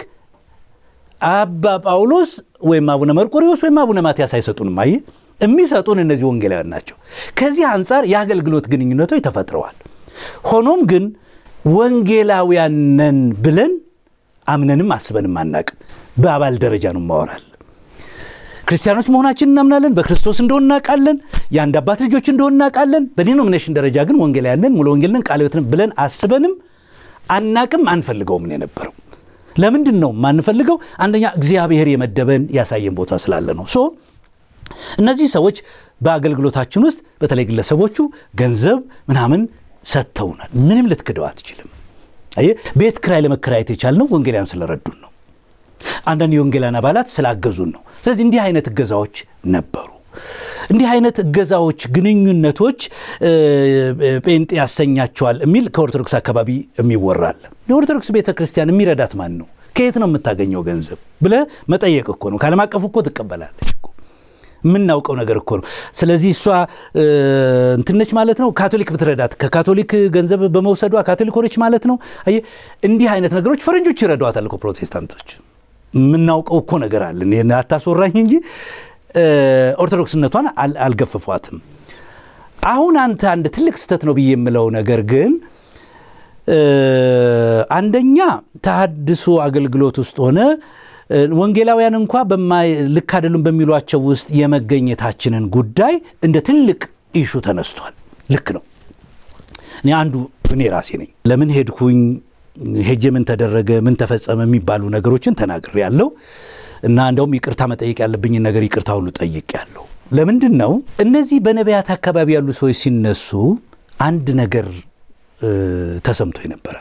አባ ጳውሎስ ወይም አቡነ መርቆሪዎስ ወይም አቡነ ማትያስ አይሰጡንም። አየህ የሚሰጡን እነዚህ ወንጌላውያን ናቸው። ከዚህ አንጻር የአገልግሎት ግንኙነቶች ተፈጥረዋል። ሆኖም ግን ወንጌላውያን ነን ብለን አምነንም አስበንም አናቅም። በአባል ደረጃ ነው ማወራል። ክርስቲያኖች መሆናችን እናምናለን። በክርስቶስ እንደሆን እናውቃለን። የአንድ አባት ልጆች እንደሆን እናውቃለን። በዲኖሚኔሽን ደረጃ ግን ወንጌላውያን ነን፣ ሙሉ ወንጌል ነን፣ ቃለ ሕይወት ነን ብለን አስበንም አናቅም፣ አንፈልገውም ነው የነበረው። ለምንድን ነው ማንፈልገው? አንደኛ እግዚአብሔር የመደበን ያሳየን ቦታ ስላለ ነው። ሶ እነዚህ ሰዎች በአገልግሎታችን ውስጥ በተለይ ግለሰቦቹ ገንዘብ ምናምን ሰጥተውናል። ምንም ልትክደው አትችልም። አየህ ቤት ክራይ ለመከራየት የቻልነው ወንጌላውያን ስለረዱን ነው። አንዳንድ የወንጌላውያን አባላት ስላገዙን ነው። ስለዚህ እንዲህ አይነት እገዛዎች ነበሩ። እንዲህ አይነት እገዛዎች፣ ግንኙነቶች ጴንጤ ያሰኛቸዋል የሚል ከኦርቶዶክስ አካባቢ የሚወራል። የኦርቶዶክስ ቤተ ክርስቲያን የሚረዳት ማን ነው? ከየት ነው የምታገኘው ገንዘብ ብለህ መጠየቅ እኮ ነው። ከዓለም አቀፉ እኮ ትቀበላለች እኮ የምናውቀው ነገር እኮ ነው። ስለዚህ እሷ እንትነች ማለት ነው። ካቶሊክ ብትረዳት ከካቶሊክ ገንዘብ በመውሰዷ ካቶሊክ ሆነች ማለት ነው። አየህ እንዲህ አይነት ነገሮች ፈረንጆች ይረዷታል እኮ ፕሮቴስታንቶች። የምናውቀው እኮ ነገር አለን። አታስወራኝ እንጂ ኦርቶዶክስነቷን አልገፈፏትም። አሁን አንተ አንድ ትልቅ ስህተት ነው ብዬ የምለው ነገር ግን አንደኛ ተሐድሶ አገልግሎት ውስጥ ሆነ ወንጌላውያን እንኳ ልክ አይደሉም በሚሏቸው ውስጥ የመገኘታችንን ጉዳይ እንደ ትልቅ ኢሹ ተነስቷል። ልክ ነው። እኔ አንዱ እኔ ራሴ ነኝ። ለምን ሄድኩኝ ሄጄ ምን ተደረገ ምን ተፈጸመ የሚባሉ ነገሮችን ተናግሬ ያለው እና እንደውም ይቅርታ መጠየቅ ያለብኝን ነገር ይቅርታ ሁሉ ጠይቅ ያለው ለምንድን ነው እነዚህ በነቢያት አካባቢ ያሉ ሰዎች ሲነሱ አንድ ነገር ተሰምቶ ነበረ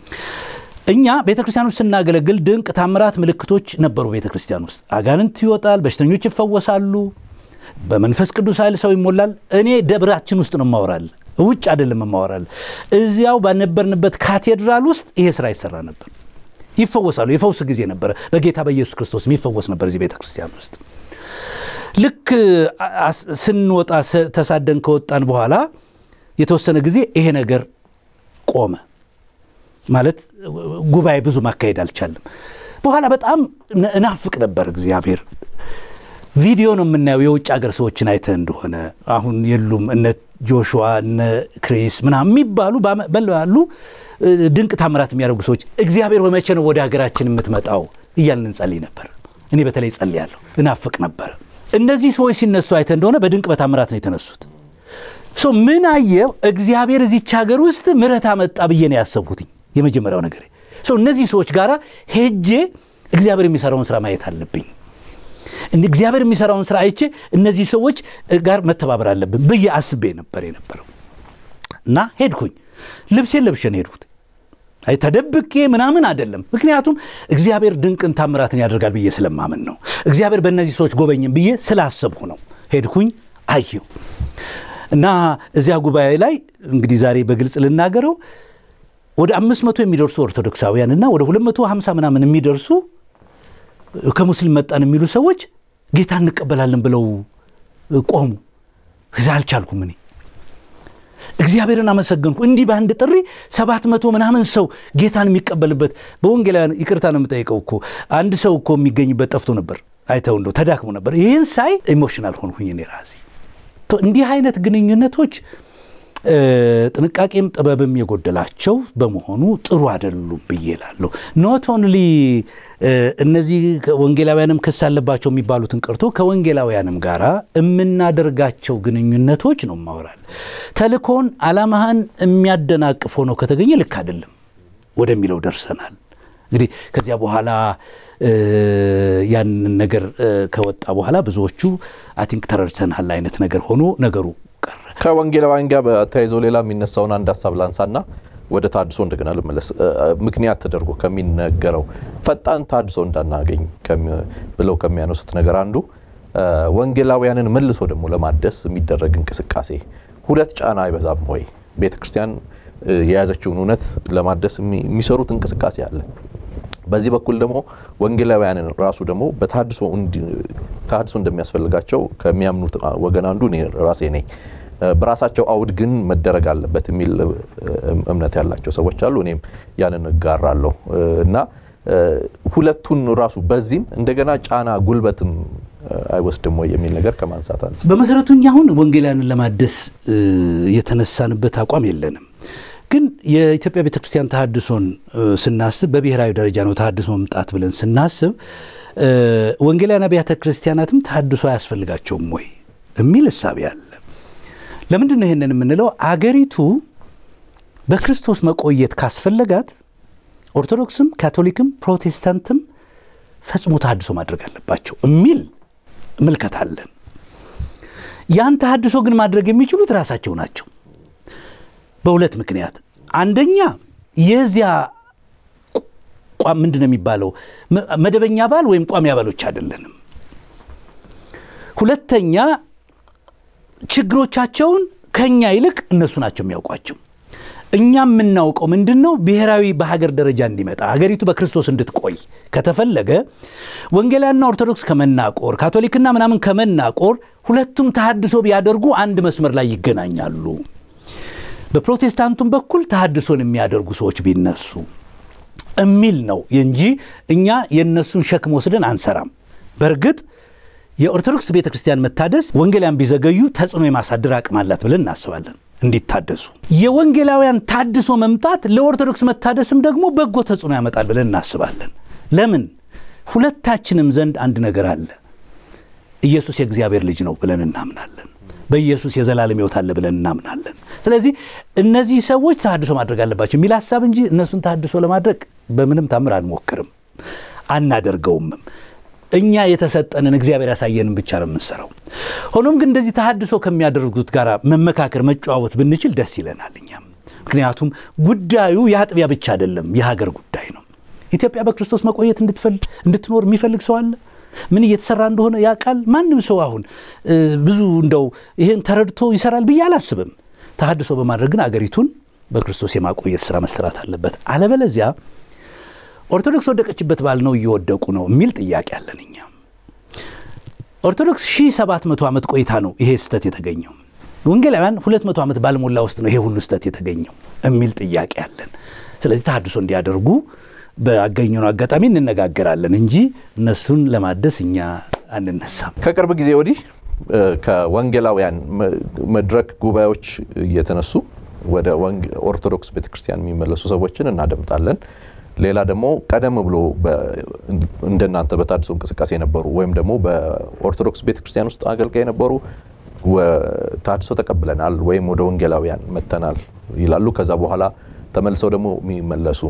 እኛ ቤተ ክርስቲያን ውስጥ ስናገለግል ድንቅ ታምራት ምልክቶች ነበሩ ቤተ ክርስቲያን ውስጥ አጋንንት ይወጣል በሽተኞች ይፈወሳሉ በመንፈስ ቅዱስ ኃይል ሰው ይሞላል እኔ ደብራችን ውስጥ ነው ማወራል ውጭ አይደለም ማወራል እዚያው ባነበርንበት ካቴድራል ውስጥ ይሄ ስራ ይሰራ ነበር ይፈወሳሉ የፈውስ ጊዜ ነበረ በጌታ በኢየሱስ ክርስቶስ የሚፈወስ ነበር እዚህ ቤተ ክርስቲያን ውስጥ ልክ ስንወጣ ተሳደን ከወጣን በኋላ የተወሰነ ጊዜ ይሄ ነገር ቆመ ማለት ጉባኤ ብዙ ማካሄድ አልቻለም በኋላ በጣም እናፍቅ ነበር እግዚአብሔር ቪዲዮ ነው የምናየው የውጭ ሀገር ሰዎችን አይተህ እንደሆነ አሁን የሉም እነ ጆሹዋ እነ ክሪስ ምናምን የሚባሉ ባሉ ድንቅ ታምራት የሚያደርጉ ሰዎች እግዚአብሔር በመቼ ነው ወደ ሀገራችን የምትመጣው እያልን እንጸልይ ነበር እኔ በተለይ ጸልያለሁ እናፍቅ ነበረ እነዚህ ሰዎች ሲነሱ አይተህ እንደሆነ በድንቅ በታምራት ነው የተነሱት ምን አየው እግዚአብሔር እዚች ሀገር ውስጥ ምረት አመጣ ብዬ ነው ያሰብኩትኝ የመጀመሪያው ነገር እነዚህ ሰዎች ጋር ሄጄ እግዚአብሔር የሚሰራውን ስራ ማየት አለብኝ እግዚአብሔር የሚሰራውን ስራ አይቼ እነዚህ ሰዎች ጋር መተባበር አለብን ብዬ አስቤ ነበር የነበረው እና ሄድኩኝ ልብሴን ለብሼን ሄድኩት አይ ተደብቄ ምናምን አይደለም ምክንያቱም እግዚአብሔር ድንቅን ታምራትን ያደርጋል ብዬ ስለማምን ነው እግዚአብሔር በእነዚህ ሰዎች ጎበኝም ብዬ ስላሰብሁ ነው ሄድኩኝ አየሁ እና እዚያ ጉባኤ ላይ እንግዲህ ዛሬ በግልጽ ልናገረው ወደ አምስት መቶ የሚደርሱ ኦርቶዶክሳውያን እና ወደ ሁለት መቶ ሀምሳ ምናምን የሚደርሱ ከሙስሊም መጣን የሚሉ ሰዎች ጌታ እንቀበላለን ብለው ቆሙ እዛ አልቻልኩም እኔ እግዚአብሔርን አመሰገንኩ እንዲህ በአንድ ጥሪ ሰባት መቶ ምናምን ሰው ጌታን የሚቀበልበት በወንጌላውያን ይቅርታ ነው የምጠይቀው እኮ አንድ ሰው እኮ የሚገኝበት ጠፍቶ ነበር አይተው እንደው ተዳክሞ ነበር ይህን ሳይ ኢሞሽናል ሆንኩኝ እኔ ራሴ እንዲህ አይነት ግንኙነቶች ጥንቃቄም ጥበብም የጎደላቸው በመሆኑ ጥሩ አይደሉም ብዬ እላለሁ ኖት ኦንሊ እነዚህ ወንጌላውያንም ክስ አለባቸው የሚባሉትን ቀርቶ ከወንጌላውያንም ጋር የምናደርጋቸው ግንኙነቶች ነው ማወራል ተልኮን አላማህን የሚያደናቅፍ ሆነው ከተገኘ ልክ አይደለም ወደሚለው ደርሰናል እንግዲህ ከዚያ በኋላ ያንን ነገር ከወጣ በኋላ ብዙዎቹ አይ ቲንክ ተረድተናል አይነት ነገር ሆኖ ነገሩ ቀረ ከወንጌላውያን ጋር ተያይዞ ሌላ የሚነሳውን አንድ ሀሳብ ላንሳና ወደ ታድሶ እንደገና ልመለስ ምክንያት ተደርጎ ከሚነገረው ፈጣን ታድሶ እንዳናገኝ ብለው ከሚያነሱት ነገር አንዱ ወንጌላውያንን መልሶ ደግሞ ለማደስ የሚደረግ እንቅስቃሴ ሁለት ጫና አይበዛም ወይ ቤተ ክርስቲያን የያዘችውን እውነት ለማደስ የሚሰሩት እንቅስቃሴ አለ በዚህ በኩል ደግሞ ወንጌላውያንን ራሱ ደግሞ በታድሶ እንደሚያስፈልጋቸው ከሚያምኑት ወገን አንዱ እኔ ራሴ ነኝ በራሳቸው አውድ ግን መደረግ አለበት የሚል እምነት ያላቸው ሰዎች አሉ እኔም ያንን እጋራለሁ እና ሁለቱን ራሱ በዚህም እንደገና ጫና ጉልበትም አይወስድም ወይ የሚል ነገር ከማንሳት አንጻር በመሰረቱ እኛ አሁን ወንጌላውያንን ለማደስ የተነሳንበት አቋም የለንም ግን የኢትዮጵያ ቤተ ክርስቲያን ተሃድሶን ስናስብ በብሔራዊ ደረጃ ነው ተሃድሶ መምጣት ብለን ስናስብ ወንጌላውያን አብያተ ክርስቲያናትም ተሃድሶ አያስፈልጋቸውም ወይ የሚል እሳቤ አለ ለምንድን ነው ይሄንን የምንለው አገሪቱ በክርስቶስ መቆየት ካስፈለጋት ኦርቶዶክስም ካቶሊክም ፕሮቴስታንትም ፈጽሞ ተሃድሶ ማድረግ አለባቸው የሚል ምልከት አለን ያን ተሃድሶ ግን ማድረግ የሚችሉት ራሳቸው ናቸው በሁለት ምክንያት አንደኛ የዚያ ምንድን ነው የሚባለው መደበኛ ባል ወይም ቋሚ አባሎች አይደለንም ሁለተኛ ችግሮቻቸውን ከኛ ይልቅ እነሱ ናቸው የሚያውቋቸው እኛ የምናውቀው ምንድን ነው ብሔራዊ በሀገር ደረጃ እንዲመጣ ሀገሪቱ በክርስቶስ እንድትቆይ ከተፈለገ ወንጌላውያንና ኦርቶዶክስ ከመናቆር ካቶሊክና ምናምን ከመናቆር ሁለቱም ተሃድሶ ቢያደርጉ አንድ መስመር ላይ ይገናኛሉ በፕሮቴስታንቱም በኩል ተሃድሶን የሚያደርጉ ሰዎች ቢነሱ የሚል ነው እንጂ እኛ የእነሱን ሸክም ወስደን አንሰራም በእርግጥ የኦርቶዶክስ ቤተ ክርስቲያን መታደስ ወንጌላውያን ቢዘገዩ ተጽዕኖ የማሳደር አቅም አላት ብለን እናስባለን እንዲታደሱ የወንጌላውያን ታድሶ መምጣት ለኦርቶዶክስ መታደስም ደግሞ በጎ ተጽዕኖ ያመጣል ብለን እናስባለን ለምን ሁለታችንም ዘንድ አንድ ነገር አለ ኢየሱስ የእግዚአብሔር ልጅ ነው ብለን እናምናለን በኢየሱስ የዘላለም ሕይወት አለ ብለን እናምናለን። ስለዚህ እነዚህ ሰዎች ተሐድሶ ማድረግ አለባቸው የሚል ሀሳብ እንጂ እነሱን ተሐድሶ ለማድረግ በምንም ታምር አንሞክርም፣ አናደርገውምም። እኛ የተሰጠንን እግዚአብሔር ያሳየንን ብቻ ነው የምንሰራው። ሆኖም ግን እንደዚህ ተሐድሶ ከሚያደርጉት ጋር መመካከር፣ መጨዋወት ብንችል ደስ ይለናል እኛም። ምክንያቱም ጉዳዩ የአጥቢያ ብቻ አይደለም፣ የሀገር ጉዳይ ነው። ኢትዮጵያ በክርስቶስ መቆየት እንድትኖር የሚፈልግ ሰው አለ? ምን እየተሰራ እንደሆነ ያውቃል? ማንም ሰው አሁን ብዙ እንደው ይህን ተረድቶ ይሰራል ብዬ አላስብም። ተሐድሶ በማድረግ ግን አገሪቱን በክርስቶስ የማቆየት ስራ መሰራት አለበት። አለበለዚያ ኦርቶዶክስ ወደቀችበት ባል ነው እየወደቁ ነው የሚል ጥያቄ አለን እኛ። ኦርቶዶክስ 1700 ዓመት ቆይታ ነው ይሄ ስህተት የተገኘው። ወንጌላውያን 200 ዓመት ባልሞላ ውስጥ ነው ይሄ ሁሉ ስህተት የተገኘው የሚል ጥያቄ አለን። ስለዚህ ተሐድሶ እንዲያደርጉ በአገኘነው አጋጣሚ እንነጋገራለን እንጂ እነሱን ለማደስ እኛ አንነሳም። ከቅርብ ጊዜ ወዲህ ከወንጌላውያን መድረክ ጉባኤዎች እየተነሱ ወደ ኦርቶዶክስ ቤተክርስቲያን የሚመለሱ ሰዎችን እናደምጣለን። ሌላ ደግሞ ቀደም ብሎ እንደናንተ በተሐድሶ እንቅስቃሴ የነበሩ ወይም ደግሞ በኦርቶዶክስ ቤተክርስቲያን ውስጥ አገልጋይ የነበሩ ተሐድሶ ተቀብለናል ወይም ወደ ወንጌላውያን መጥተናል ይላሉ። ከዛ በኋላ ተመልሰው ደግሞ የሚመለሱ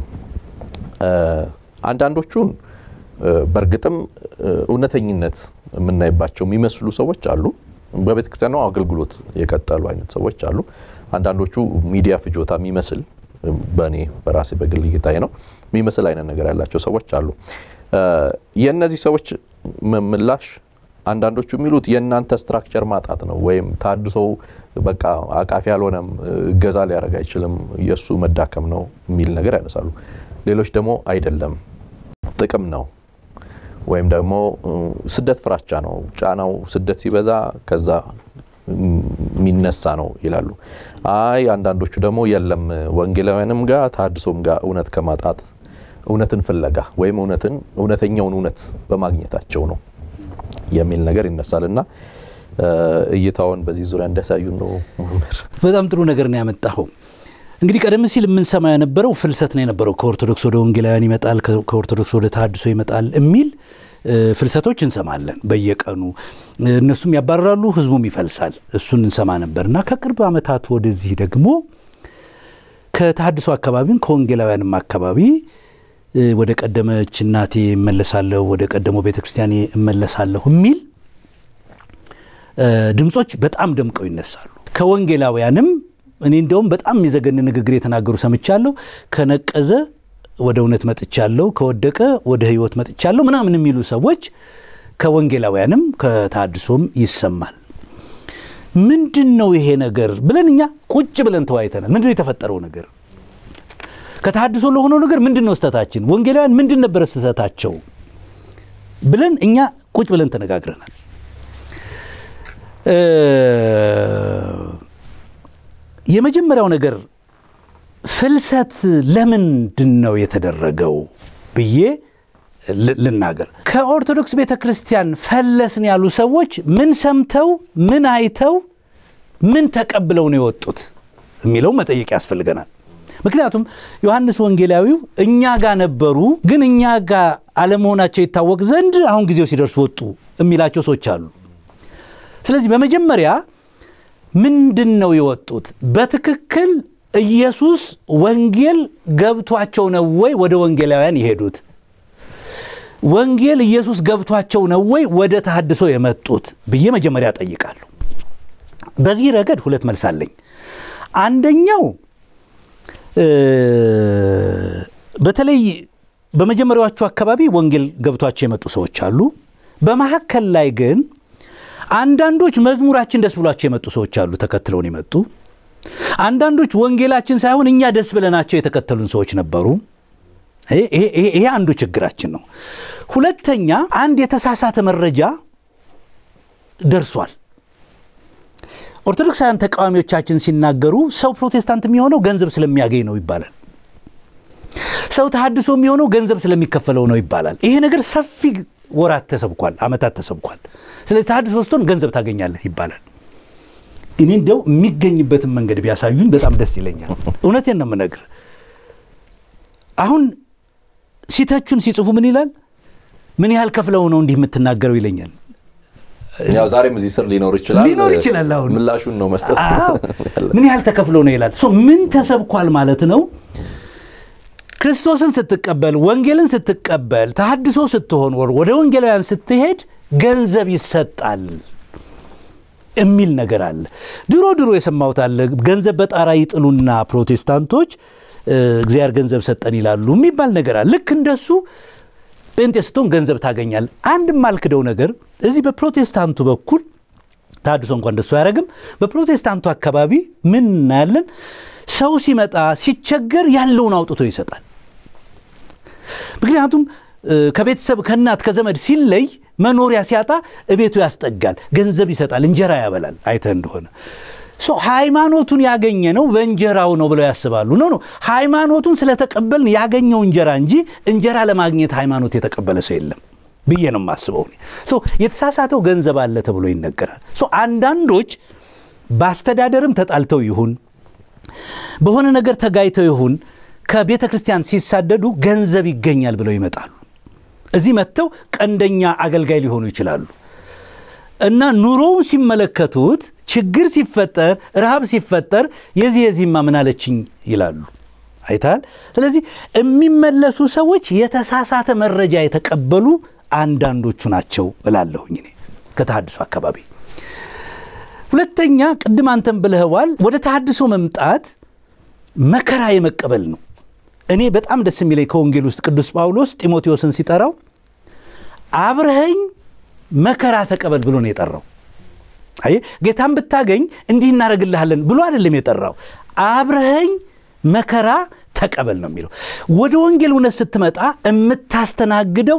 አንዳንዶቹን በእርግጥም እውነተኝነት የምናይባቸው የሚመስሉ ሰዎች አሉ። በቤተ ክርስቲያኗ አገልግሎት የቀጠሉ አይነት ሰዎች አሉ። አንዳንዶቹ ሚዲያ ፍጆታ የሚመስል በእኔ በራሴ በግል እይታዬ ነው የሚመስል አይነት ነገር ያላቸው ሰዎች አሉ። የእነዚህ ሰዎች ምላሽ አንዳንዶቹ የሚሉት የእናንተ ስትራክቸር ማጣት ነው፣ ወይም ተሐድሶው በቃ አቃፊ አልሆነም፣ እገዛ ሊያደርግ አይችልም፣ የእሱ መዳከም ነው የሚል ነገር ያነሳሉ። ሌሎች ደግሞ አይደለም ጥቅም ነው ወይም ደግሞ ስደት ፍራቻ ነው፣ ጫናው ስደት ሲበዛ ከዛ የሚነሳ ነው ይላሉ። አይ አንዳንዶቹ ደግሞ የለም ወንጌላውያንም ጋር ተሐድሶም ጋር እውነት ከማጣት እውነትን ፍለጋ ወይም እውነትን እውነተኛውን እውነት በማግኘታቸው ነው የሚል ነገር ይነሳል እና እይታውን በዚህ ዙሪያ እንዲያሳዩን ነው መምህር። በጣም ጥሩ ነገር ነው ያመጣኸው። እንግዲህ ቀደም ሲል የምንሰማ የነበረው ፍልሰት ነው የነበረው። ከኦርቶዶክስ ወደ ወንጌላውያን ይመጣል፣ ከኦርቶዶክስ ወደ ተሐድሶ ይመጣል የሚል ፍልሰቶች እንሰማለን በየቀኑ። እነሱም ያባረራሉ፣ ህዝቡም ይፈልሳል። እሱን እንሰማ ነበር እና ከቅርብ ዓመታት ወደዚህ ደግሞ ከተሐድሶ አካባቢም ከወንጌላውያንም አካባቢ ወደ ቀደመች እናቴ እመለሳለሁ፣ ወደ ቀደመው ቤተ ክርስቲያኔ እመለሳለሁ የሚል ድምፆች በጣም ደምቀው ይነሳሉ። ከወንጌላውያንም እኔ እንደውም በጣም የሚዘገን ንግግር የተናገሩ ሰምቻለሁ። ከነቀዘ ወደ እውነት መጥቻለሁ፣ ከወደቀ ወደ ህይወት መጥቻለሁ ምናምን የሚሉ ሰዎች ከወንጌላውያንም ከተሐድሶም ይሰማል። ምንድን ነው ይሄ ነገር ብለን እኛ ቁጭ ብለን ተወያይተናል። ምንድን ነው የተፈጠረው ነገር? ከተሐድሶ ለሆነው ነገር ምንድን ነው ስህተታችን? ወንጌላውያን ምንድን ነበረ ስህተታቸው ብለን እኛ ቁጭ ብለን ተነጋግረናል። የመጀመሪያው ነገር ፍልሰት ለምንድን ነው የተደረገው ብዬ ልናገር። ከኦርቶዶክስ ቤተ ክርስቲያን ፈለስን ያሉ ሰዎች ምን ሰምተው ምን አይተው ምን ተቀብለው ነው የወጡት የሚለው መጠየቅ ያስፈልገናል። ምክንያቱም ዮሐንስ ወንጌላዊው እኛ ጋር ነበሩ፣ ግን እኛ ጋር አለመሆናቸው ይታወቅ ዘንድ አሁን ጊዜው ሲደርስ ወጡ የሚላቸው ሰዎች አሉ። ስለዚህ በመጀመሪያ ምንድን ነው የወጡት? በትክክል ኢየሱስ ወንጌል ገብቷቸው ነው ወይ ወደ ወንጌላውያን የሄዱት? ወንጌል ኢየሱስ ገብቷቸው ነው ወይ ወደ ተሐድሶ የመጡት ብዬ መጀመሪያ ጠይቃለሁ። በዚህ ረገድ ሁለት መልስ አለኝ። አንደኛው በተለይ በመጀመሪያዎቹ አካባቢ ወንጌል ገብቷቸው የመጡ ሰዎች አሉ። በመካከል ላይ ግን አንዳንዶች መዝሙራችን ደስ ብሏቸው የመጡ ሰዎች አሉ፣ ተከትለውን የመጡ አንዳንዶች ወንጌላችን ሳይሆን እኛ ደስ ብለናቸው የተከተሉን ሰዎች ነበሩ። ይሄ አንዱ ችግራችን ነው። ሁለተኛ አንድ የተሳሳተ መረጃ ደርሷል። ኦርቶዶክሳውያን ተቃዋሚዎቻችን ሲናገሩ ሰው ፕሮቴስታንት የሚሆነው ገንዘብ ስለሚያገኝ ነው ይባላል። ሰው ተሐድሶ የሚሆነው ገንዘብ ስለሚከፈለው ነው ይባላል። ይሄ ነገር ሰፊ ወራት ተሰብኳል፣ ዓመታት ተሰብኳል። ስለዚህ ተሐድሶ ስትሆን ገንዘብ ታገኛለህ ይባላል። እኔ እንደው የሚገኝበትን መንገድ ቢያሳዩኝ በጣም ደስ ይለኛል። እውነቴን ነው የምነግርህ። አሁን ሲተቹን ሲጽፉ ምን ይላል? ምን ያህል ከፍለው ነው እንዲህ የምትናገረው ይለኛል። ያው ዛሬም እዚህ ስር ሊኖር ይችላል ሊኖር ይችላል። አሁን ምላሹን ነው መስጠት አዎ ምን ያህል ተከፍሎ ነው ይላል። ሶ ምን ተሰብኳል ማለት ነው። ክርስቶስን ስትቀበል ወንጌልን ስትቀበል ተሐድሶ ስትሆን ወር ወደ ወንጌላውያን ስትሄድ ገንዘብ ይሰጣል የሚል ነገር አለ። ድሮ ድሮ የሰማሁት አለ። ገንዘብ በጣራ ይጥሉና ፕሮቴስታንቶች እግዚአብሔር ገንዘብ ሰጠን ይላሉ የሚባል ነገር አለ። ልክ እንደሱ ጴንጤ ስትሆን ገንዘብ ታገኛል። አንድ የማልክደው ነገር እዚህ በፕሮቴስታንቱ በኩል ተሐድሶ እንኳን እንደሱ አያደርግም። በፕሮቴስታንቱ አካባቢ ምን እናያለን? ሰው ሲመጣ ሲቸገር ያለውን አውጥቶ ይሰጣል። ምክንያቱም ከቤተሰብ ከእናት ከዘመድ ሲለይ መኖሪያ ሲያጣ እቤቱ ያስጠጋል፣ ገንዘብ ይሰጣል፣ እንጀራ ያበላል። አይተህ እንደሆነ ሃይማኖቱን ያገኘ ነው በእንጀራው ነው ብለው ያስባሉ። ኖ ኖ ሃይማኖቱን ስለተቀበልን ያገኘው እንጀራ እንጂ እንጀራ ለማግኘት ሃይማኖት የተቀበለ ሰው የለም ብዬ ነው የማስበው። የተሳሳተው ገንዘብ አለ ተብሎ ይነገራል። አንዳንዶች በአስተዳደርም ተጣልተው ይሁን በሆነ ነገር ተጋይተው ይሁን ከቤተ ክርስቲያን ሲሳደዱ ገንዘብ ይገኛል ብለው ይመጣሉ። እዚህ መጥተው ቀንደኛ አገልጋይ ሊሆኑ ይችላሉ እና ኑሮውን ሲመለከቱት ችግር ሲፈጠር፣ ረሃብ ሲፈጠር የዚህ የዚህማ ምን አለችኝ ይላሉ። አይታል። ስለዚህ የሚመለሱ ሰዎች የተሳሳተ መረጃ የተቀበሉ አንዳንዶቹ ናቸው እላለሁኝ እኔ ከተሐድሶ አካባቢ። ሁለተኛ ቅድም አንተም ብለህዋል፣ ወደ ተሐድሶ መምጣት መከራ የመቀበል ነው። እኔ በጣም ደስ የሚለኝ ከወንጌል ውስጥ ቅዱስ ጳውሎስ ጢሞቴዎስን ሲጠራው አብረኸኝ መከራ ተቀበል ብሎ ነው የጠራው። አይ ጌታን ብታገኝ እንዲህ እናደርግልሃለን ብሎ አይደለም የጠራው። አብረኸኝ መከራ ተቀበል ነው የሚለው። ወደ ወንጌል እውነት ስትመጣ የምታስተናግደው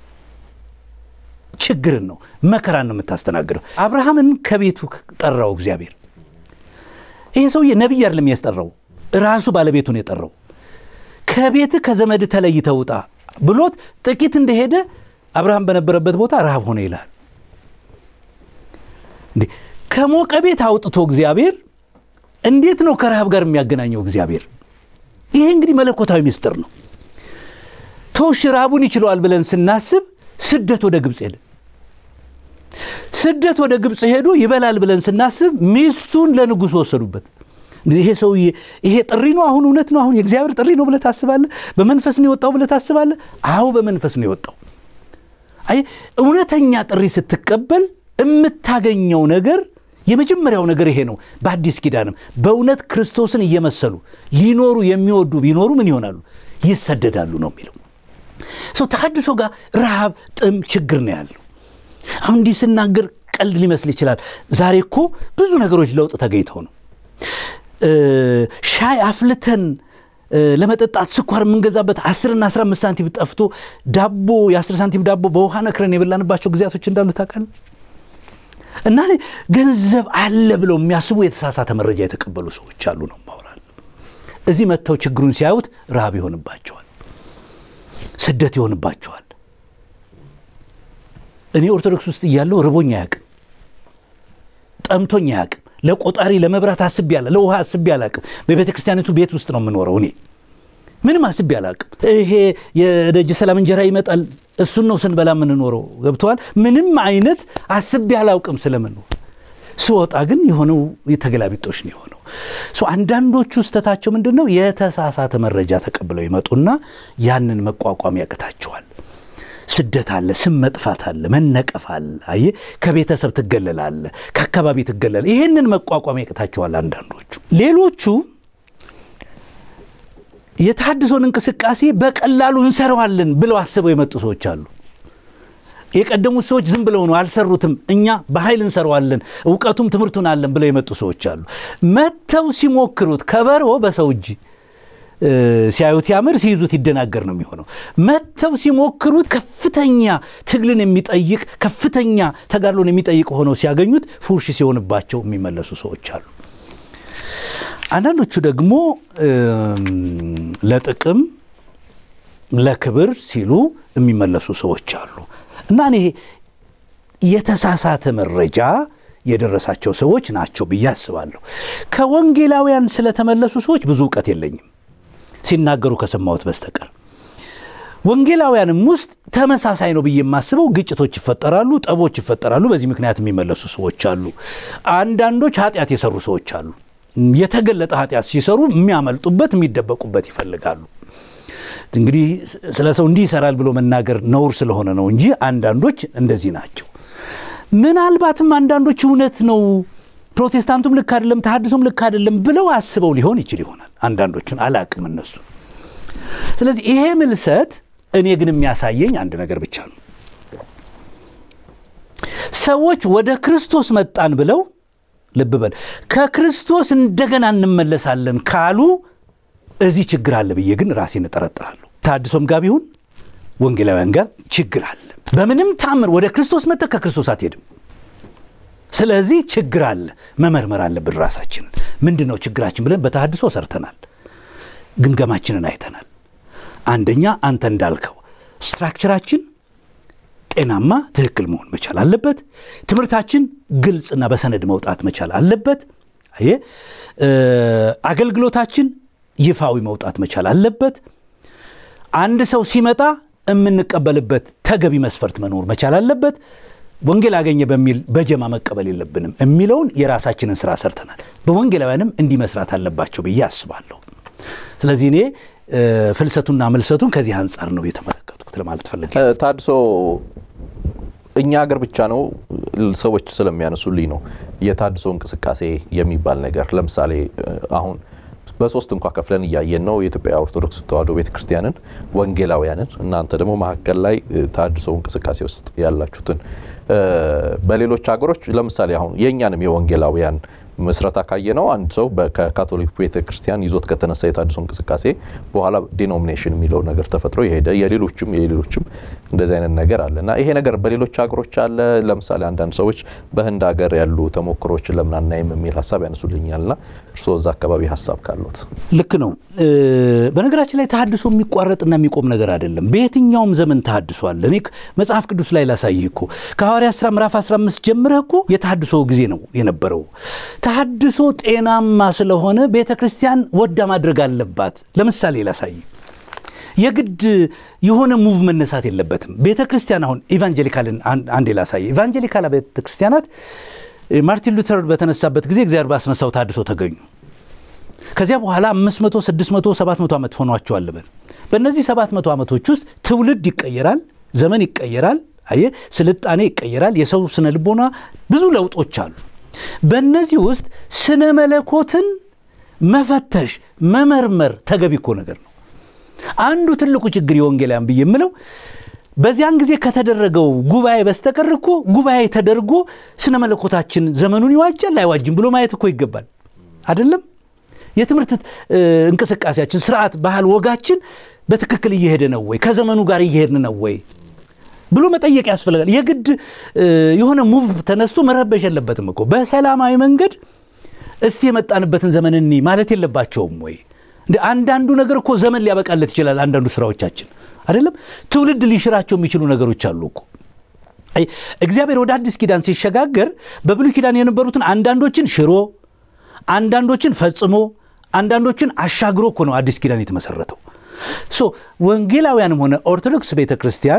ችግርን ነው፣ መከራን ነው የምታስተናግደው። አብርሃምን ከቤቱ ጠራው እግዚአብሔር። ይሄ ሰውዬ ነቢይ አይደለም ያስጠራው፣ ራሱ ባለቤቱን የጠራው። ከቤት ከዘመድ ተለይተህ ውጣ ብሎት ጥቂት እንደሄደ አብርሃም በነበረበት ቦታ ረሃብ ሆነ ይልሃል። እንዴ ከሞቀ ቤት አውጥቶ እግዚአብሔር እንዴት ነው ከረሃብ ጋር የሚያገናኘው እግዚአብሔር? ይሄ እንግዲህ መለኮታዊ ምስጢር ነው። ተውሽ ረሃቡን ይችለዋል ብለን ስናስብ ስደት ወደ ግብፅ ሄደ። ስደት ወደ ግብፅ ሄዶ ይበላል ብለን ስናስብ ሚስቱን ለንጉሥ ወሰዱበት። ይሄ ሰውዬ ይሄ ጥሪ ነው አሁን እውነት ነው አሁን የእግዚአብሔር ጥሪ ነው ብለህ ታስባለህ? በመንፈስ ነው የወጣው ብለህ ታስባለህ? አዎ በመንፈስ ነው የወጣው። አይ እውነተኛ ጥሪ ስትቀበል የምታገኘው ነገር የመጀመሪያው ነገር ይሄ ነው። በአዲስ ኪዳንም በእውነት ክርስቶስን እየመሰሉ ሊኖሩ የሚወዱ ቢኖሩ ምን ይሆናሉ? ይሰደዳሉ ነው የሚለው። ሰው ተሐድሶ ጋር ረሃብ፣ ጥም፣ ችግር ነው ያለው። አሁን እንዲህ ስናገር ቀልድ ሊመስል ይችላል። ዛሬ እኮ ብዙ ነገሮች ለውጥ ተገኝተው ነው ሻይ አፍልተን ለመጠጣት ስኳር የምንገዛበት አስርና አስራ አምስት ሳንቲም ጠፍቶ ዳቦ የአስር ሳንቲም ዳቦ በውሃ ነክረን የበላንባቸው ጊዜያቶች እንዳሉ ታውቃለህ። እና ገንዘብ አለ ብለው የሚያስቡ የተሳሳተ መረጃ የተቀበሉ ሰዎች አሉ ነው ማውራል። እዚህ መጥተው ችግሩን ሲያዩት ረሃብ ይሆንባቸዋል፣ ስደት ይሆንባቸዋል። እኔ ኦርቶዶክስ ውስጥ እያለሁ ርቦኝ አያውቅም፣ ጠምቶኝ አያውቅም። ለቆጣሪ ለመብራት አስቤ ያለ ለውሃ አስቤ አላውቅም። በቤተ ክርስቲያኒቱ ቤት ውስጥ ነው የምኖረው እኔ ምንም አስቤ አላውቅም። ይሄ የደጅ ሰላም እንጀራ ይመጣል፣ እሱን ነው ስንበላ የምንኖረው። ገብተዋል። ምንም አይነት አስቤ አላውቅም ስለምንኖር። ስወጣ ግን የሆነው የተገላቢጦሽ ነው የሆነው። አንዳንዶቹ ስህተታቸው ምንድን ነው? የተሳሳተ መረጃ ተቀብለው ይመጡና ያንን መቋቋም ያቅታቸዋል። ስደት አለ፣ ስም መጥፋት አለ፣ መነቀፍ አለ። አየህ ከቤተሰብ ትገለላለ፣ ከአካባቢ ትገለል። ይህንን መቋቋም ያቅታቸዋል አንዳንዶቹ። ሌሎቹ የተሐድሶን እንቅስቃሴ በቀላሉ እንሰራዋለን ብለው አስበው የመጡ ሰዎች አሉ። የቀደሙት ሰዎች ዝም ብለው ነው አልሰሩትም፣ እኛ በኃይል እንሰራዋለን፣ እውቀቱም ትምህርቱን አለን ብለው የመጡ ሰዎች አሉ። መጥተው ሲሞክሩት ከበሮ በሰው እጅ ሲያዩት ያምር ሲይዙት ይደናገር ነው የሚሆነው። መጥተው ሲሞክሩት ከፍተኛ ትግልን የሚጠይቅ ከፍተኛ ተጋድሎን የሚጠይቅ ሆነው ሲያገኙት ፉርሽ ሲሆንባቸው የሚመለሱ ሰዎች አሉ። አንዳንዶቹ ደግሞ ለጥቅም ለክብር ሲሉ የሚመለሱ ሰዎች አሉ እና እኔ የተሳሳተ መረጃ የደረሳቸው ሰዎች ናቸው ብዬ አስባለሁ። ከወንጌላውያን ስለተመለሱ ሰዎች ብዙ እውቀት የለኝም ሲናገሩ ከሰማሁት በስተቀር ወንጌላውያንም ውስጥ ተመሳሳይ ነው ብዬ የማስበው ግጭቶች ይፈጠራሉ፣ ጠቦች ይፈጠራሉ። በዚህ ምክንያት የሚመለሱ ሰዎች አሉ። አንዳንዶች ኃጢአት የሰሩ ሰዎች አሉ። የተገለጠ ኃጢአት ሲሰሩ የሚያመልጡበት የሚደበቁበት ይፈልጋሉ። እንግዲህ ስለ ሰው እንዲህ ይሰራል ብሎ መናገር ነውር ስለሆነ ነው እንጂ አንዳንዶች እንደዚህ ናቸው። ምናልባትም አንዳንዶች እውነት ነው ፕሮቴስታንቱም ልክ አይደለም፣ ተሐድሶም ልክ አይደለም ብለው አስበው ሊሆን ይችል ይሆናል። አንዳንዶቹን አላቅም እነሱ። ስለዚህ ይሄ ምልሰት እኔ ግን የሚያሳየኝ አንድ ነገር ብቻ ነው። ሰዎች ወደ ክርስቶስ መጣን ብለው ልብ በል ከክርስቶስ እንደገና እንመለሳለን ካሉ እዚህ ችግር አለ ብዬ ግን ራሴን እጠረጥራለሁ። ተሐድሶም ጋር ቢሆን ወንጌላውያን ጋር ችግር አለ። በምንም ታምር ወደ ክርስቶስ መጥተህ ከክርስቶስ አትሄድም። ስለዚህ ችግር አለ። መመርመር አለብን ራሳችንን። ምንድን ነው ችግራችን ብለን በተሐድሶ ሰርተናል፣ ግምገማችንን አይተናል። አንደኛ አንተ እንዳልከው ስትራክቸራችን ጤናማ ትክክል መሆን መቻል አለበት። ትምህርታችን ግልጽና በሰነድ መውጣት መቻል አለበት። አየ አገልግሎታችን ይፋዊ መውጣት መቻል አለበት። አንድ ሰው ሲመጣ የምንቀበልበት ተገቢ መስፈርት መኖር መቻል አለበት። ወንጌል አገኘ በሚል በጀማ መቀበል የለብንም የሚለውን የራሳችንን ስራ ሰርተናል። በወንጌላውያንም እንዲህ መስራት አለባቸው ብዬ አስባለሁ። ስለዚህ እኔ ፍልሰቱና ምልሰቱን ከዚህ አንጻር ነው የተመለከትኩት ለማለት ፈልጌ። ተሐድሶ እኛ ሀገር ብቻ ነው ሰዎች ስለሚያነሱልኝ ነው የተሐድሶ እንቅስቃሴ የሚባል ነገር ለምሳሌ አሁን በሶስት እንኳ ከፍለን እያየን ነው። የኢትዮጵያ ኦርቶዶክስ ተዋሕዶ ቤተክርስቲያንን፣ ወንጌላውያንን፣ እናንተ ደግሞ መካከል ላይ ተሐድሶ እንቅስቃሴ ውስጥ ያላችሁትን በሌሎች ሀገሮች ለምሳሌ አሁን የእኛንም የወንጌላውያን ምስረታ ካየ ነው አንድ ሰው ከካቶሊክ ቤተክርስቲያን ይዞት ከተነሳ የተሐድሶ እንቅስቃሴ በኋላ ዲኖሚኔሽን የሚለው ነገር ተፈጥሮ የሄደ የሌሎችም የሌሎችም እንደዚህ አይነት ነገር አለ እና ይሄ ነገር በሌሎች ሀገሮች አለ። ለምሳሌ አንዳንድ ሰዎች በህንድ ሀገር ያሉ ተሞክሮችን ለምን አናይም የሚል ሀሳብ ያነሱልኛል እና እርስዎ እዛ አካባቢ ሀሳብ ካሉት። ልክ ነው። በነገራችን ላይ ተሐድሶ የሚቋረጥና የሚቆም ነገር አይደለም። በየትኛውም ዘመን ተሐድሶ አለ። እኔ መጽሐፍ ቅዱስ ላይ ላሳይህ እኮ ከሐዋርያት ሥራ ምዕራፍ 15 ጀምረህ እኮ የተሐድሶ ጊዜ ነው የነበረው። ተሐድሶ ጤናማ ስለሆነ ቤተ ክርስቲያን ወዳ ማድረግ አለባት። ለምሳሌ ላሳይ የግድ የሆነ ሙቭ መነሳት የለበትም። ቤተ ክርስቲያን አሁን ኢቫንጀሊካልን አንዴ ላሳይ። ኢቫንጀሊካል ቤተ ክርስቲያናት ማርቲን ሉተር በተነሳበት ጊዜ እግዚአብሔር ባስነሳው ተሐድሶ ተገኙ። ከዚያ በኋላ 500፣ 600፣ 700 ዓመት ሆኗቸዋል። በል በእነዚህ 700 ዓመቶች ውስጥ ትውልድ ይቀየራል፣ ዘመን ይቀየራል፣ አየ ስልጣኔ ይቀየራል፣ የሰው ስነ ልቦና ብዙ ለውጦች አሉ። በእነዚህ ውስጥ ስነ መለኮትን መፈተሽ መመርመር ተገቢ እኮ ነገር ነው። አንዱ ትልቁ ችግር የወንጌላውያን ብዬ የምለው በዚያን ጊዜ ከተደረገው ጉባኤ በስተቀር እኮ ጉባኤ ተደርጎ ስነ መለኮታችን ዘመኑን ይዋጃል አይዋጅም ብሎ ማየት እኮ ይገባል። አይደለም የትምህርት እንቅስቃሴያችን፣ ስርዓት፣ ባህል፣ ወጋችን በትክክል እየሄደ ነው ወይ? ከዘመኑ ጋር እየሄድን ነው ወይ ብሎ መጠየቅ ያስፈልጋል። የግድ የሆነ ሙቭ ተነስቶ መረበሽ የለበትም እኮ በሰላማዊ መንገድ እስቲ የመጣንበትን ዘመን እኒ ማለት የለባቸውም ወይ? እንደ አንዳንዱ ነገር እኮ ዘመን ሊያበቃለት ይችላል። አንዳንዱ ስራዎቻችን አይደለም ትውልድ ሊሽራቸው የሚችሉ ነገሮች አሉ እኮ። እግዚአብሔር ወደ አዲስ ኪዳን ሲሸጋገር በብሉይ ኪዳን የነበሩትን አንዳንዶችን ሽሮ፣ አንዳንዶችን ፈጽሞ፣ አንዳንዶችን አሻግሮ እኮ ነው አዲስ ኪዳን የተመሰረተው። ሶ ወንጌላውያንም ሆነ ኦርቶዶክስ ቤተ ክርስቲያን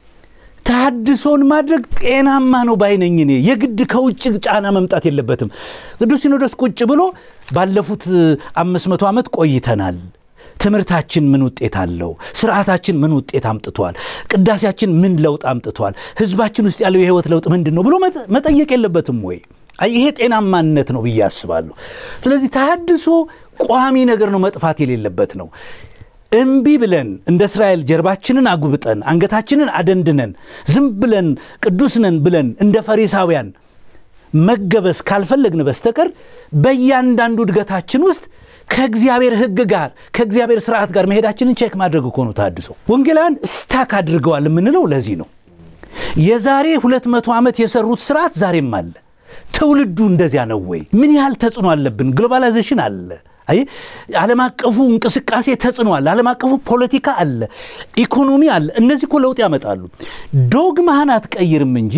ተሐድሶን ማድረግ ጤናማ ነው ባይነኝ። እኔ የግድ ከውጭ ጫና መምጣት የለበትም። ቅዱስ ሲኖዶስ ቁጭ ብሎ ባለፉት አምስት መቶ ዓመት ቆይተናል፣ ትምህርታችን ምን ውጤት አለው? ስርዓታችን ምን ውጤት አምጥቷል? ቅዳሴያችን ምን ለውጥ አምጥቷል? ህዝባችን ውስጥ ያለው የህይወት ለውጥ ምንድን ነው ብሎ መጠየቅ የለበትም ወይ? ይሄ ጤናማነት ነው ብዬ አስባለሁ። ስለዚህ ተሐድሶ ቋሚ ነገር ነው፣ መጥፋት የሌለበት ነው። እምቢ ብለን እንደ እስራኤል ጀርባችንን አጉብጠን አንገታችንን አደንድነን ዝም ብለን ቅዱስ ነን ብለን እንደ ፈሪሳውያን መገበስ ካልፈለግን በስተቀር በእያንዳንዱ እድገታችን ውስጥ ከእግዚአብሔር ሕግ ጋር ከእግዚአብሔር ስርዓት ጋር መሄዳችንን ቼክ ማድረግ እኮ ነው ተሐድሶ። ወንጌላውያን ስታክ አድርገዋል የምንለው ለዚህ ነው። የዛሬ ሁለት መቶ ዓመት የሰሩት ስርዓት ዛሬም አለ። ትውልዱ እንደዚያ ነው ወይ? ምን ያህል ተጽዕኖ አለብን? ግሎባላይዜሽን አለ አይ ዓለም አቀፉ እንቅስቃሴ ተጽዕኖ ዓለም አቀፉ ፖለቲካ አለ፣ ኢኮኖሚ አለ። እነዚህ እኮ ለውጥ ያመጣሉ። ዶግማህን አትቀይርም እንጂ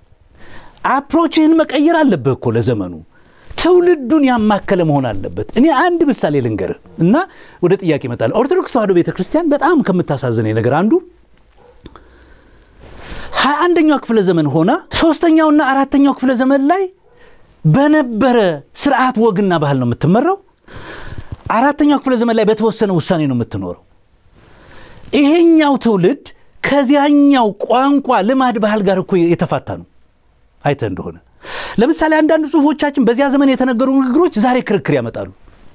አፕሮችህን መቀየር አለብህ እኮ ለዘመኑ። ትውልዱን ያማከለ መሆን አለበት። እኔ አንድ ምሳሌ ልንገርህ እና ወደ ጥያቄ እመጣለሁ። ኦርቶዶክስ ተዋሕዶ ቤተ ክርስቲያን በጣም ከምታሳዝነኝ ነገር አንዱ ሀያ አንደኛው ክፍለ ዘመን ሆና ሶስተኛውና አራተኛው ክፍለ ዘመን ላይ በነበረ ስርዓት ወግና ባህል ነው የምትመራው። አራተኛው ክፍለ ዘመን ላይ በተወሰነ ውሳኔ ነው የምትኖረው። ይሄኛው ትውልድ ከዚያኛው ቋንቋ፣ ልማድ፣ ባህል ጋር እኮ የተፋታ ነው። አይተ እንደሆነ ለምሳሌ አንዳንድ ጽሁፎቻችን በዚያ ዘመን የተነገሩ ንግግሮች ዛሬ ክርክር ያመጣሉ።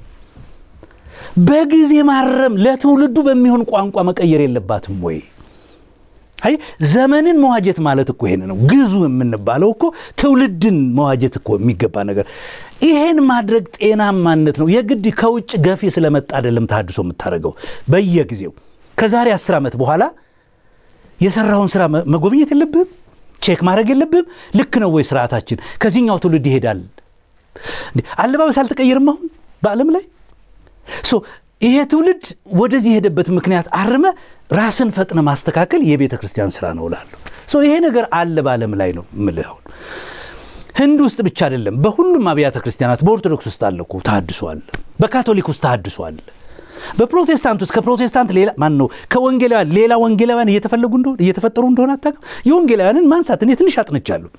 በጊዜ ማረም ለትውልዱ በሚሆን ቋንቋ መቀየር የለባትም ወይ? አይ ዘመንን መዋጀት ማለት እኮ ይሄን ነው። ግዙ የምንባለው እኮ ትውልድን መዋጀት እኮ የሚገባ ነገር። ይሄን ማድረግ ጤናማነት ነው። የግድ ከውጭ ገፊ ስለመጣ አይደለም ተሐድሶ የምታደርገው። በየጊዜው ከዛሬ አስር ዓመት በኋላ የሰራውን ስራ መጎብኘት የለብህም? ቼክ ማድረግ የለብህም? ልክ ነው ወይ ስርዓታችን? ከዚህኛው ትውልድ ይሄዳል። አለባበስ አልተቀየርም አሁን በዓለም ላይ ይሄ ትውልድ ወደዚህ የሄደበት ምክንያት አርመ ራስን ፈጥነ ማስተካከል የቤተ ክርስቲያን ስራ ነው እላለሁ። ይሄ ነገር አለ በዓለም ላይ ነው የምልህ። አሁን ህንድ ውስጥ ብቻ አይደለም፣ በሁሉም አብያተ ክርስቲያናት በኦርቶዶክስ ውስጥ አለ እኮ ተሐድሶ አለ፣ በካቶሊክ ውስጥ ተሐድሶ አለ፣ በፕሮቴስታንት ውስጥ ከፕሮቴስታንት ሌላ ማን ነው ከወንጌላውያን ሌላ ወንጌላውያን እየተፈለጉ እንደሆነ እየተፈጠሩ እንደሆነ አታውቅም። የወንጌላውያንን ማንሳት እኔ ትንሽ አጥንቻለሁ።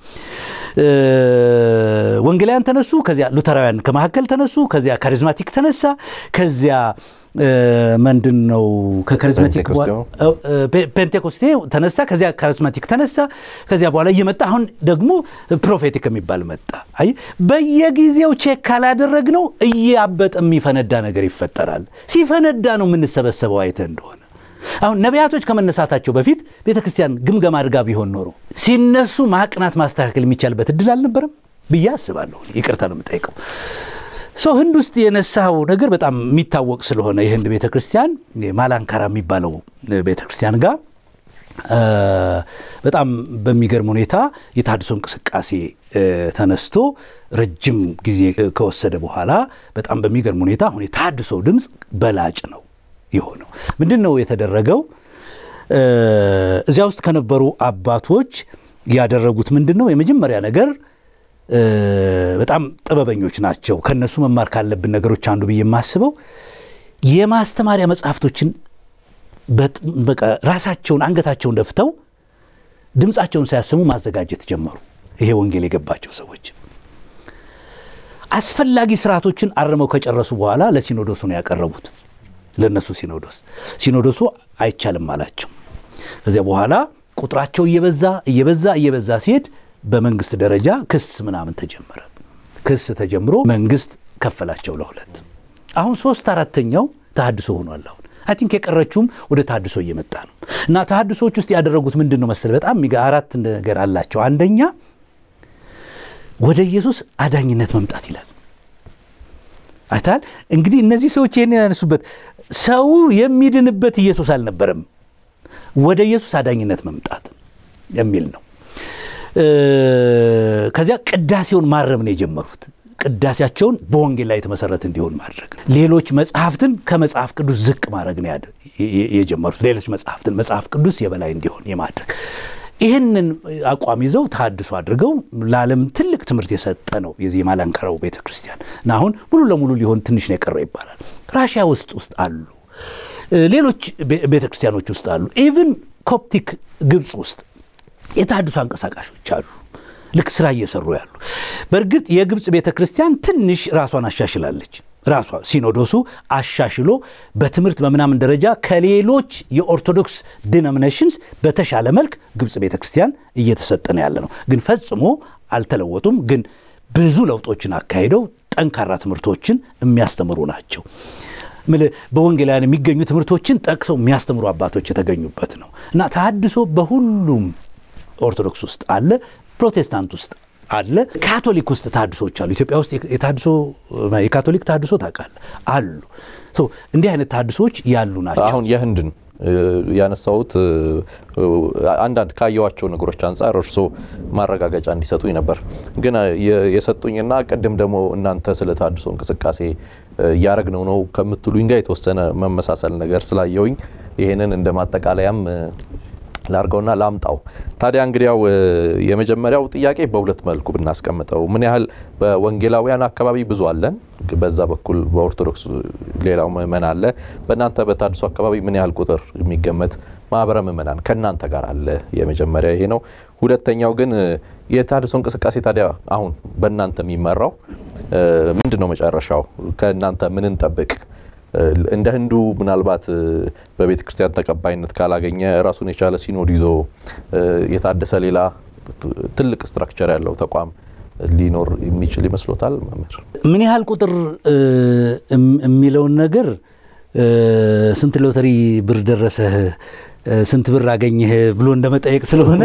ወንጌላውያን ተነሱ፣ ከዚያ ሉተራውያን ከመካከል ተነሱ፣ ከዚያ ካሪዝማቲክ ተነሳ፣ ከዚያ ምንድን ነው ከካሪዝማቲክ ፔንቴኮስቴ ተነሳ፣ ከዚያ ካሪዝማቲክ ተነሳ፣ ከዚያ በኋላ እየመጣ አሁን ደግሞ ፕሮፌቲክ የሚባል መጣ። አይ በየጊዜው ቼክ ካላደረግነው እያበጠ የሚፈነዳ ነገር ይፈጠራል። ሲፈነዳ ነው የምንሰበሰበው። አይተ እንደሆነ አሁን ነቢያቶች ከመነሳታቸው በፊት ቤተ ክርስቲያን ግምገማ አድርጋ ቢሆን ኖሮ ሲነሱ ማቅናት ማስተካከል የሚቻልበት እድል አልነበረም ብዬ አስባለሁ። ይቅርታ ነው የምጠይቀው። ሰው ህንድ ውስጥ የነሳው ነገር በጣም የሚታወቅ ስለሆነ የህንድ ቤተ ክርስቲያን ማላንካራ የሚባለው ቤተ ክርስቲያን ጋር በጣም በሚገርም ሁኔታ የተሐድሶ እንቅስቃሴ ተነስቶ ረጅም ጊዜ ከወሰደ በኋላ በጣም በሚገርም ሁኔታ አሁን የተሐድሶ ድምፅ በላጭ ነው የሆነው። ምንድን ነው የተደረገው? እዚያ ውስጥ ከነበሩ አባቶች ያደረጉት ምንድን ነው? የመጀመሪያ ነገር በጣም ጥበበኞች ናቸው። ከነሱ መማር ካለብን ነገሮች አንዱ ብዬ የማስበው የማስተማሪያ መጽሐፍቶችን በቃ ራሳቸውን አንገታቸውን ደፍተው ድምፃቸውን ሳያሰሙ ማዘጋጀት ጀመሩ። ይሄ ወንጌል የገባቸው ሰዎች አስፈላጊ ስርዓቶችን አርመው ከጨረሱ በኋላ ለሲኖዶሱ ነው ያቀረቡት። ለእነሱ ሲኖዶስ ሲኖዶሱ አይቻልም አላቸው። ከዚያ በኋላ ቁጥራቸው እየበዛ እየበዛ እየበዛ ሲሄድ በመንግስት ደረጃ ክስ ምናምን ተጀመረ። ክስ ተጀምሮ መንግስት ከፈላቸው ለሁለት። አሁን ሶስት አራተኛው ተሐድሶ ሆኗል። አሁን አይ ቲንክ የቀረችውም ወደ ተሐድሶ እየመጣ ነው። እና ተሐድሶዎች ውስጥ ያደረጉት ምንድን ነው መሰለህ? በጣም አራት ነገር አላቸው። አንደኛ ወደ ኢየሱስ አዳኝነት መምጣት ይላል። አይታል እንግዲህ እነዚህ ሰዎች ይህን ያነሱበት ሰው የሚድንበት ኢየሱስ አልነበረም፣ ወደ ኢየሱስ አዳኝነት መምጣት የሚል ነው። ከዚያ ቅዳሴውን ማረም ነው የጀመሩት። ቅዳሴያቸውን በወንጌል ላይ የተመሰረተ እንዲሆን ማድረግ ነው። ሌሎች መጽሐፍትን ከመጽሐፍ ቅዱስ ዝቅ ማድረግ ነው የጀመሩት። ሌሎች መጽሐፍትን መጽሐፍ ቅዱስ የበላይ እንዲሆን የማድረግ ይህንን አቋም ይዘው ተሐድሶ አድርገው ለዓለም ትልቅ ትምህርት የሰጠ ነው የዚህ የማላንከራው ቤተ ክርስቲያን እና አሁን ሙሉ ለሙሉ ሊሆን ትንሽ ነው የቀረው ይባላል። ራሽያ ውስጥ ውስጥ አሉ፣ ሌሎች ቤተ ክርስቲያኖች ውስጥ አሉ። ኢቭን ኮፕቲክ ግብፅ ውስጥ የተሐድሶ አንቀሳቃሾች አሉ፣ ልክ ስራ እየሰሩ ያሉ። በእርግጥ የግብፅ ቤተ ክርስቲያን ትንሽ ራሷን አሻሽላለች። ራሷ ሲኖዶሱ አሻሽሎ በትምህርት በምናምን ደረጃ ከሌሎች የኦርቶዶክስ ዲኖሚኔሽንስ በተሻለ መልክ ግብፅ ቤተ ክርስቲያን እየተሰጠ ነው ያለ ነው። ግን ፈጽሞ አልተለወጡም። ግን ብዙ ለውጦችን አካሂደው ጠንካራ ትምህርቶችን የሚያስተምሩ ናቸው። በወንጌላውያን የሚገኙ ትምህርቶችን ጠቅሰው የሚያስተምሩ አባቶች የተገኙበት ነው እና ተሐድሶ በሁሉም ኦርቶዶክስ ውስጥ አለ፣ ፕሮቴስታንት ውስጥ አለ፣ ካቶሊክ ውስጥ ተሐድሶች አሉ። ኢትዮጵያ ውስጥ የታድሶ የካቶሊክ ተሐድሶ ታውቃለህ አሉ። እንዲህ አይነት ተሐድሶች ያሉ ናቸው። አሁን የህንድን ያነሳሁት አንዳንድ ካየዋቸው ነገሮች አንጻር እርሶ ማረጋገጫ እንዲሰጡኝ ነበር። ግን የሰጡኝና ቅድም ደግሞ እናንተ ስለ ተሐድሶ እንቅስቃሴ እያረግነው ነው ከምትሉኝ ጋር የተወሰነ መመሳሰል ነገር ስላየውኝ ይህንን እንደ ማጠቃለያም ላርገውና ላምጣው። ታዲያ እንግዲያው የመጀመሪያው ጥያቄ በሁለት መልኩ ብናስቀምጠው ምን ያህል በወንጌላውያን አካባቢ ብዙ አለን፣ በዛ በኩል በኦርቶዶክስ ሌላው ምእመን አለ። በእናንተ በተሐድሶ አካባቢ ምን ያህል ቁጥር የሚገመት ማህበረ ምዕመናን ከእናንተ ጋር አለ። የመጀመሪያ ይሄ ነው። ሁለተኛው ግን የተሃድሶ እንቅስቃሴ ታዲያ አሁን በእናንተ የሚመራው ምንድን ነው መጨረሻው? ከእናንተ ምን እንጠብቅ? እንደ ህንዱ ምናልባት በቤተ ክርስቲያን ተቀባይነት ካላገኘ ራሱን የቻለ ሲኖድ ይዞ የታደሰ ሌላ ትልቅ ስትራክቸር ያለው ተቋም ሊኖር የሚችል ይመስሎታል? መምህር ምን ያህል ቁጥር የሚለውን ነገር ስንት ሎተሪ ብር ደረሰህ፣ ስንት ብር አገኘህ ብሎ እንደመጠየቅ ስለሆነ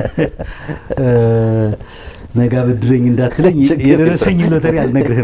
ነጋ ብድረኝ እንዳትለኝ የደረሰኝ ሎተሪ አልነግርህም።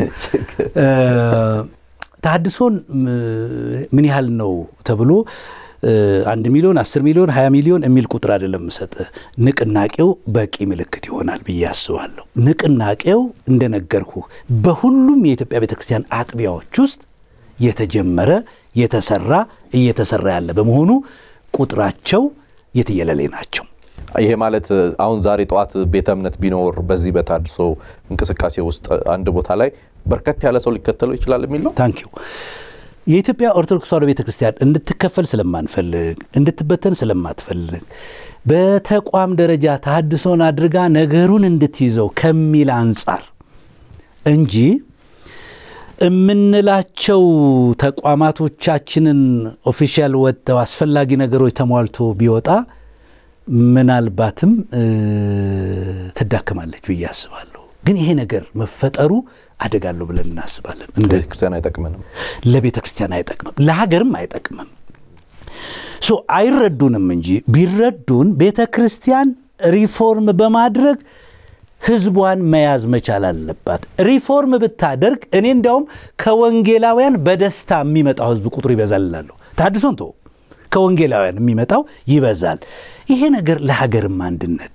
ተሃድሶን ምን ያህል ነው ተብሎ አንድ ሚሊዮን አስር ሚሊዮን ሀያ ሚሊዮን የሚል ቁጥር አይደለም የምሰጥህ። ንቅናቄው በቂ ምልክት ይሆናል ብዬ አስባለሁ። ንቅናቄው እንደነገርኩ በሁሉም የኢትዮጵያ ቤተክርስቲያን አጥቢያዎች ውስጥ የተጀመረ የተሰራ እየተሰራ ያለ በመሆኑ ቁጥራቸው የትየለሌ ናቸው። ይሄ ማለት አሁን ዛሬ ጠዋት ቤተ እምነት ቢኖር በዚህ በተሃድሶ እንቅስቃሴ ውስጥ አንድ ቦታ ላይ በርከት ያለ ሰው ሊከተለው ይችላል የሚል ነው። ታንኪዩ የኢትዮጵያ ኦርቶዶክስ ተዋሕዶ ቤተ ክርስቲያን እንድትከፈል ስለማንፈልግ እንድትበተን ስለማትፈልግ በተቋም ደረጃ ተሃድሶን አድርጋ ነገሩን እንድትይዘው ከሚል አንጻር እንጂ የምንላቸው ተቋማቶቻችንን ኦፊሻል ወጥተው አስፈላጊ ነገሮች ተሟልቶ ቢወጣ ምናልባትም ትዳከማለች ብዬ አስባለሁ። ግን ይሄ ነገር መፈጠሩ አደጋለሁ ብለን እናስባለን። ለቤተ ክርስቲያን አይጠቅምንም፣ ለቤተ ክርስቲያን አይጠቅምም፣ ለሀገርም አይጠቅምም። ሶ አይረዱንም እንጂ ቢረዱን ቤተ ክርስቲያን ሪፎርም በማድረግ ህዝቧን መያዝ መቻል አለባት። ሪፎርም ብታደርግ እኔ እንዲያውም ከወንጌላውያን በደስታ የሚመጣው ህዝብ ቁጥሩ ይበዛል እላለሁ። ተሃድሶን ተወው፣ ከወንጌላውያን የሚመጣው ይበዛል። ይሄ ነገር ለሀገርም አንድነት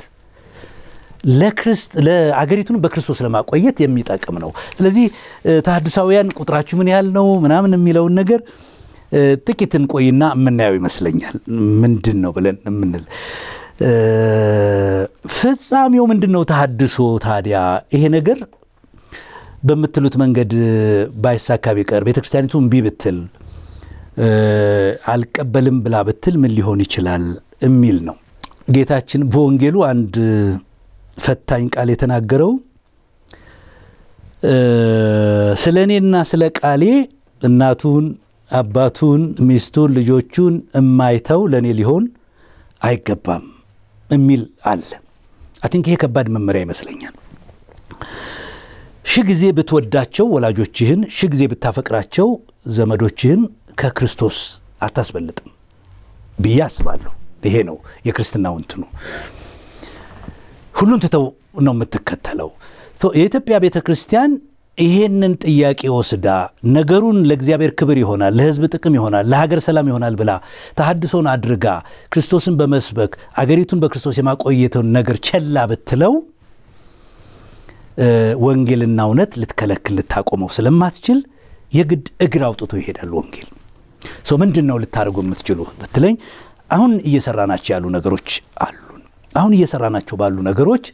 ለአገሪቱን በክርስቶስ ለማቆየት የሚጠቅም ነው። ስለዚህ ተሃድሳውያን ቁጥራችሁ ምን ያህል ነው ምናምን የሚለውን ነገር ጥቂት እንቆይና የምናየው ይመስለኛል። ምንድን ነው ብለን የምንል ፍጻሜው ምንድን ነው? ተሃድሶ ታዲያ ይሄ ነገር በምትሉት መንገድ ባይሳካ ቢቀር ቤተ ክርስቲያኒቱ እምቢ ብትል አልቀበልም ብላ ብትል ምን ሊሆን ይችላል የሚል ነው። ጌታችን በወንጌሉ አንድ ፈታኝ ቃል የተናገረው ስለ እኔና ስለ ቃሌ እናቱን፣ አባቱን፣ ሚስቱን፣ ልጆቹን እማይተው ለእኔ ሊሆን አይገባም የሚል አለ። አቲንክ ይሄ ከባድ መመሪያ ይመስለኛል። ሺህ ጊዜ ብትወዳቸው ወላጆችህን፣ ሺህ ጊዜ ብታፈቅራቸው ዘመዶችህን ከክርስቶስ አታስበልጥም ብዬ አስባለሁ። ይሄ ነው የክርስትናው እንትኑ። ሁሉን ትተው ነው የምትከተለው። የኢትዮጵያ ቤተ ክርስቲያን ይሄንን ጥያቄ ወስዳ ነገሩን ለእግዚአብሔር ክብር ይሆናል፣ ለሕዝብ ጥቅም ይሆናል፣ ለሀገር ሰላም ይሆናል ብላ ተሃድሶን አድርጋ ክርስቶስን በመስበክ አገሪቱን በክርስቶስ የማቆየተውን ነገር ቸላ ብትለው ወንጌልና እውነት ልትከለክል ልታቆመው ስለማትችል የግድ እግር አውጥቶ ይሄዳል ወንጌል። ሰው ምንድን ነው ልታደርጉ የምትችሉ ብትለኝ አሁን እየሰራናቸው ያሉ ነገሮች አሉን። አሁን እየሰራናቸው ባሉ ነገሮች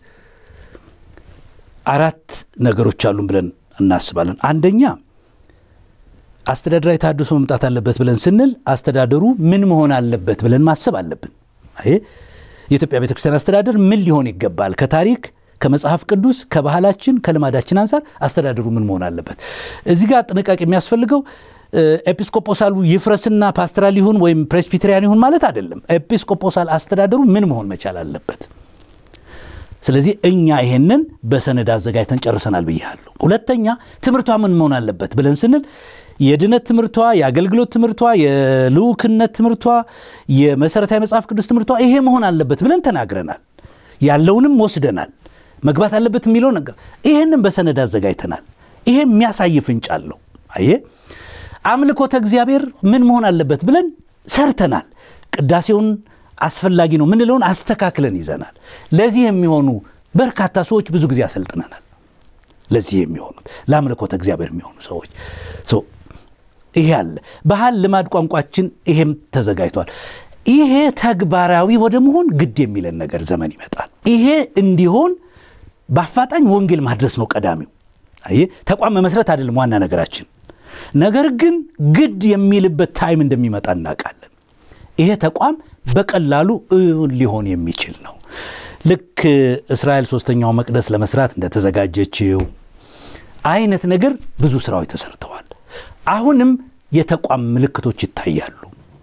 አራት ነገሮች አሉን ብለን እናስባለን። አንደኛ አስተዳደራዊ ተሃድሶ መምጣት አለበት ብለን ስንል አስተዳደሩ ምን መሆን አለበት ብለን ማሰብ አለብን። አይ የኢትዮጵያ ቤተክርስቲያን አስተዳደር ምን ሊሆን ይገባል? ከታሪክ ከመጽሐፍ ቅዱስ ከባህላችን ከልማዳችን አንጻር አስተዳደሩ ምን መሆን አለበት? እዚህ ጋር ጥንቃቄ የሚያስፈልገው ኤጲስቆጶሳሉ ይፍረስና ፓስተራል ይሁን ወይም ፕሬስቢቴሪያን ይሁን ማለት አይደለም። ኤጲስቆጶሳል አስተዳደሩ ምን መሆን መቻል አለበት? ስለዚህ እኛ ይሄንን በሰነድ አዘጋጅተን ጨርሰናል ብያለሁ። ሁለተኛ ትምህርቷ ምን መሆን አለበት ብለን ስንል የድነት ትምህርቷ፣ የአገልግሎት ትምህርቷ፣ የልዑክነት ትምህርቷ፣ የመሰረታዊ መጽሐፍ ቅዱስ ትምህርቷ ይሄ መሆን አለበት ብለን ተናግረናል። ያለውንም ወስደናል። መግባት አለበት የሚለው ነገር ይሄንን በሰነድ አዘጋጅተናል። ይሄ የሚያሳይ ፍንጭ አለው። አየ አምልኮተ እግዚአብሔር ምን መሆን አለበት ብለን ሰርተናል። ቅዳሴውን አስፈላጊ ነው ምንለውን አስተካክለን ይዘናል። ለዚህ የሚሆኑ በርካታ ሰዎች ብዙ ጊዜ አሰልጥነናል። ለዚህ የሚሆኑት ለአምልኮተ እግዚአብሔር የሚሆኑ ሰዎች ይሄ አለ። ባህል፣ ልማድ፣ ቋንቋችን ይሄም ተዘጋጅቷል። ይሄ ተግባራዊ ወደ መሆን ግድ የሚለን ነገር ዘመን ይመጣል። ይሄ እንዲሆን በአፋጣኝ ወንጌል ማድረስ ነው ቀዳሚው። አይ ተቋም መመስረት አይደለም ዋና ነገራችን። ነገር ግን ግድ የሚልበት ታይም እንደሚመጣ እናውቃለን። ይሄ ተቋም በቀላሉ እውን ሊሆን የሚችል ነው። ልክ እስራኤል ሶስተኛው መቅደስ ለመስራት እንደተዘጋጀችው አይነት ነገር ብዙ ስራዎች ተሰርተዋል። አሁንም የተቋም ምልክቶች ይታያሉ።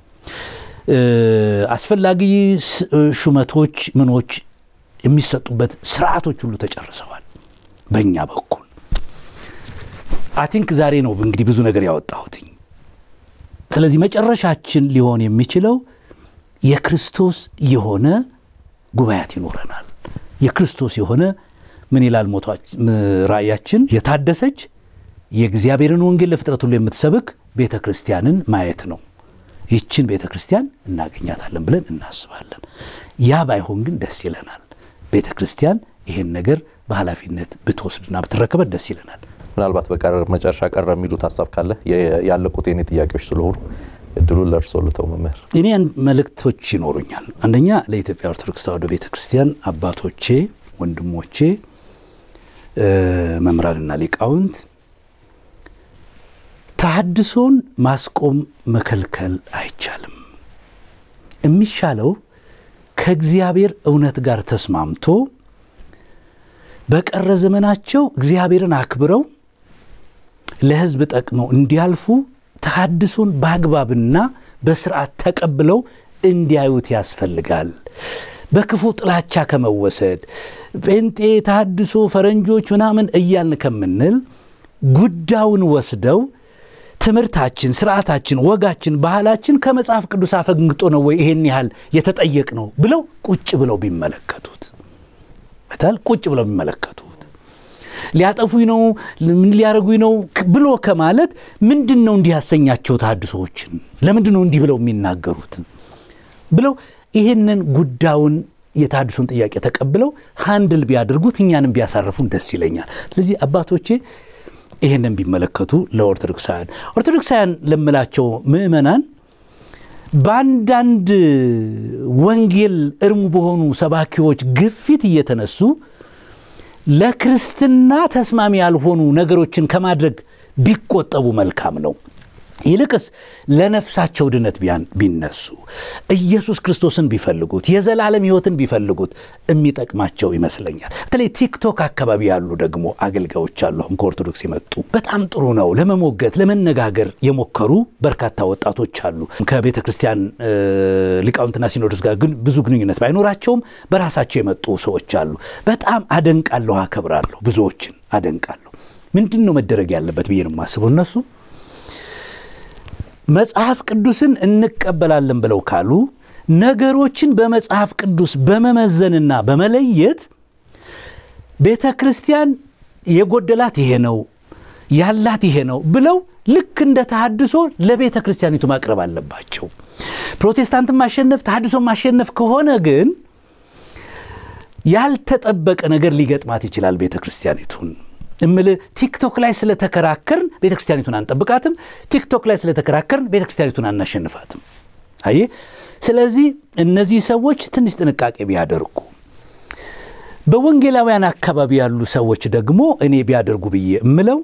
አስፈላጊ ሹመቶች ምኖች የሚሰጡበት ስርዓቶች ሁሉ ተጨርሰዋል። በእኛ በኩል አቲንክ ዛሬ ነው እንግዲህ ብዙ ነገር ያወጣሁትኝ። ስለዚህ መጨረሻችን ሊሆን የሚችለው የክርስቶስ የሆነ ጉባኤያት ይኖረናል። የክርስቶስ የሆነ ምን ይላል ራእያችን? የታደሰች የእግዚአብሔርን ወንጌል ለፍጥረት ሁሉ የምትሰብክ ቤተ ክርስቲያንን ማየት ነው። ይችን ቤተ ክርስቲያን እናገኛታለን ብለን እናስባለን። ያ ባይሆን ግን ደስ ይለናል። ቤተ ክርስቲያን ይሄን ነገር በኃላፊነት ብትወስድና ብትረከበት ደስ ይለናል። ምናልባት በቀር መጨረሻ ቀረ የሚሉት ሀሳብ ካለ ያለቁት የኔ ጥያቄዎች ስለሆኑ እድሉን ለእርስዎ ልተው መምህር። እኔ መልእክቶች ይኖሩኛል። አንደኛ ለኢትዮጵያ ኦርቶዶክስ ተዋሕዶ ቤተ ክርስቲያን አባቶቼ፣ ወንድሞቼ፣ መምህራንና ሊቃውንት ተሐድሶን ማስቆም መከልከል አይቻልም። የሚሻለው ከእግዚአብሔር እውነት ጋር ተስማምቶ በቀረ ዘመናቸው እግዚአብሔርን አክብረው ለሕዝብ ጠቅመው እንዲያልፉ ተሐድሶን በአግባብና በስርዓት ተቀብለው እንዲያዩት ያስፈልጋል። በክፉ ጥላቻ ከመወሰድ ጴንጤ፣ ተሐድሶ፣ ፈረንጆች ምናምን እያልን ከምንል ጉዳዩን ወስደው ትምህርታችን፣ ስርዓታችን፣ ወጋችን፣ ባህላችን ከመጽሐፍ ቅዱስ አፈንግጦ ነው ወይ ይሄን ያህል የተጠየቅ ነው ብለው ቁጭ ብለው ቢመለከቱት በታል ቁጭ ብለው ቢመለከቱት ሊያጠፉኝ ነው ምን ሊያደርጉኝ ነው ብሎ ከማለት ምንድን ነው እንዲህ ያሰኛቸው ተሐድሶዎችን ለምንድን ነው እንዲህ ብለው የሚናገሩት ብለው ይህንን ጉዳዩን የተሐድሶን ጥያቄ ተቀብለው ሃንድል ቢያደርጉት እኛንም ቢያሳርፉን ደስ ይለኛል። ስለዚህ አባቶቼ ይህንን ቢመለከቱ ለኦርቶዶክሳውያን ኦርቶዶክሳውያን ለምላቸው ምእመናን በአንዳንድ ወንጌል እርሙ በሆኑ ሰባኪዎች ግፊት እየተነሱ ለክርስትና ተስማሚ ያልሆኑ ነገሮችን ከማድረግ ቢቆጠቡ መልካም ነው። ይልቅስ ለነፍሳቸው ድነት ቢነሱ ኢየሱስ ክርስቶስን ቢፈልጉት የዘላለም ሕይወትን ቢፈልጉት የሚጠቅማቸው ይመስለኛል። በተለይ ቲክቶክ አካባቢ ያሉ ደግሞ አገልጋዮች አሉ። አሁን ከኦርቶዶክስ የመጡ በጣም ጥሩ ነው። ለመሞገት ለመነጋገር የሞከሩ በርካታ ወጣቶች አሉ። ከቤተ ክርስቲያን ሊቃውንትና ሲኖዶስ ጋር ግን ብዙ ግንኙነት ባይኖራቸውም በራሳቸው የመጡ ሰዎች አሉ። በጣም አደንቃለሁ፣ አከብራለሁ። ብዙዎችን አደንቃለሁ። ምንድን ነው መደረግ ያለበት ብዬ ነው የማስበው እነሱ መጽሐፍ ቅዱስን እንቀበላለን ብለው ካሉ ነገሮችን በመጽሐፍ ቅዱስ በመመዘንና በመለየት ቤተ ክርስቲያን የጎደላት ይሄ ነው ያላት ይሄ ነው ብለው ልክ እንደ ተሐድሶ ለቤተ ክርስቲያኒቱ ማቅረብ አለባቸው። ፕሮቴስታንትን ማሸነፍ ተሐድሶ ማሸነፍ ከሆነ ግን ያልተጠበቀ ነገር ሊገጥማት ይችላል ቤተ ክርስቲያኒቱን እምል ቲክቶክ ላይ ስለተከራከርን ቤተ ክርስቲያኒቱን አንጠብቃትም። ቲክቶክ ላይ ስለተከራከርን ቤተ ክርስቲያኒቱን አናሸንፋትም። አየ ስለዚህ እነዚህ ሰዎች ትንሽ ጥንቃቄ ቢያደርጉ፣ በወንጌላውያን አካባቢ ያሉ ሰዎች ደግሞ እኔ ቢያደርጉ ብዬ እምለው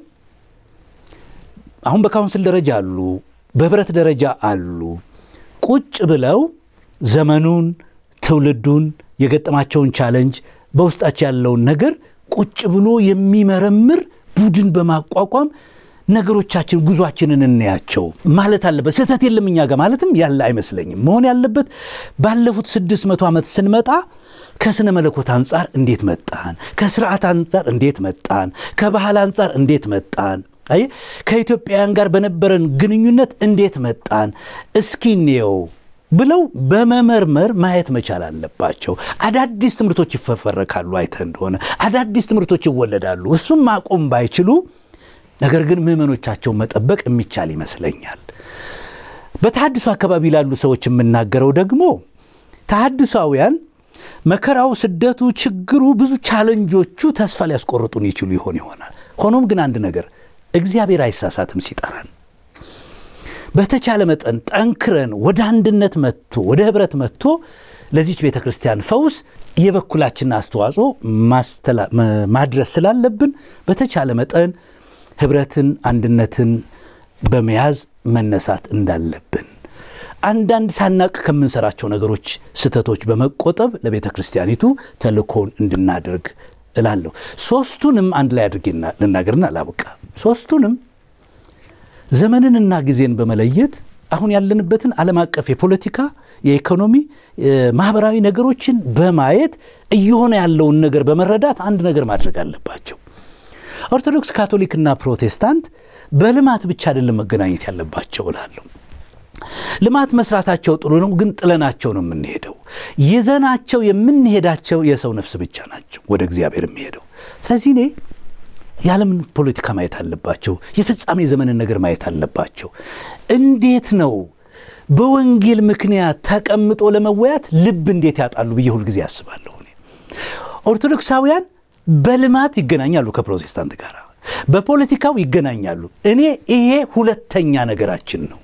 አሁን በካውንስል ደረጃ አሉ፣ በህብረት ደረጃ አሉ። ቁጭ ብለው ዘመኑን፣ ትውልዱን፣ የገጠማቸውን ቻለንጅ በውስጣቸው ያለውን ነገር ቁጭ ብሎ የሚመረምር ቡድን በማቋቋም ነገሮቻችን ጉዟችንን እናያቸው ማለት አለበት። ስህተት የለም እኛ ጋር ማለትም ያለ አይመስለኝም። መሆን ያለበት ባለፉት ስድስት መቶ ዓመት ስንመጣ ከስነ መለኮት አንጻር እንዴት መጣን፣ ከስርዓት አንጻር እንዴት መጣን፣ ከባህል አንጻር እንዴት መጣን፣ አይ ከኢትዮጵያውያን ጋር በነበረን ግንኙነት እንዴት መጣን፣ እስኪ እንየው ብለው በመመርመር ማየት መቻል አለባቸው። አዳዲስ ትምህርቶች ይፈፈረካሉ። አይተህ እንደሆነ አዳዲስ ትምህርቶች ይወለዳሉ። እሱም ማቆም ባይችሉ ነገር ግን ምዕመኖቻቸውን መጠበቅ የሚቻል ይመስለኛል። በተሐድሶ አካባቢ ላሉ ሰዎች የምናገረው ደግሞ ተሐድሷውያን መከራው፣ ስደቱ፣ ችግሩ፣ ብዙ ቻለንጆቹ ተስፋ ሊያስቆርጡን ይችሉ ይሆን ይሆናል። ሆኖም ግን አንድ ነገር እግዚአብሔር አይሳሳትም ሲጠራን በተቻለ መጠን ጠንክረን ወደ አንድነት መጥቶ ወደ ህብረት መጥቶ ለዚች ቤተ ክርስቲያን ፈውስ የበኩላችንን አስተዋጽኦ ማድረስ ስላለብን በተቻለ መጠን ህብረትን፣ አንድነትን በመያዝ መነሳት እንዳለብን አንዳንድ ሳናቅ ከምንሰራቸው ነገሮች ስህተቶች በመቆጠብ ለቤተ ክርስቲያኒቱ ተልእኮውን እንድናደርግ እላለሁ። ሶስቱንም አንድ ላይ አድርጌ ልናገርና ላብቃ። ሶስቱንም ዘመንንና ጊዜን በመለየት አሁን ያለንበትን ዓለም አቀፍ የፖለቲካ፣ የኢኮኖሚ፣ ማህበራዊ ነገሮችን በማየት እየሆነ ያለውን ነገር በመረዳት አንድ ነገር ማድረግ አለባቸው። ኦርቶዶክስ፣ ካቶሊክና ፕሮቴስታንት በልማት ብቻ አይደለም መገናኘት ያለባቸው እላለሁ። ልማት መስራታቸው ጥሩ ነው፣ ግን ጥለናቸው ነው የምንሄደው። ይዘናቸው የምንሄዳቸው የሰው ነፍስ ብቻ ናቸው ወደ እግዚአብሔር የሚሄደው። ስለዚህ እኔ የዓለምን ፖለቲካ ማየት አለባቸው። የፍጻሜ ዘመንን ነገር ማየት አለባቸው። እንዴት ነው በወንጌል ምክንያት ተቀምጦ ለመወያት ልብ እንዴት ያጣሉ ብዬ ሁልጊዜ ያስባለሁ። እኔ ኦርቶዶክሳውያን በልማት ይገናኛሉ ከፕሮቴስታንት ጋር፣ በፖለቲካው ይገናኛሉ። እኔ ይሄ ሁለተኛ ነገራችን ነው።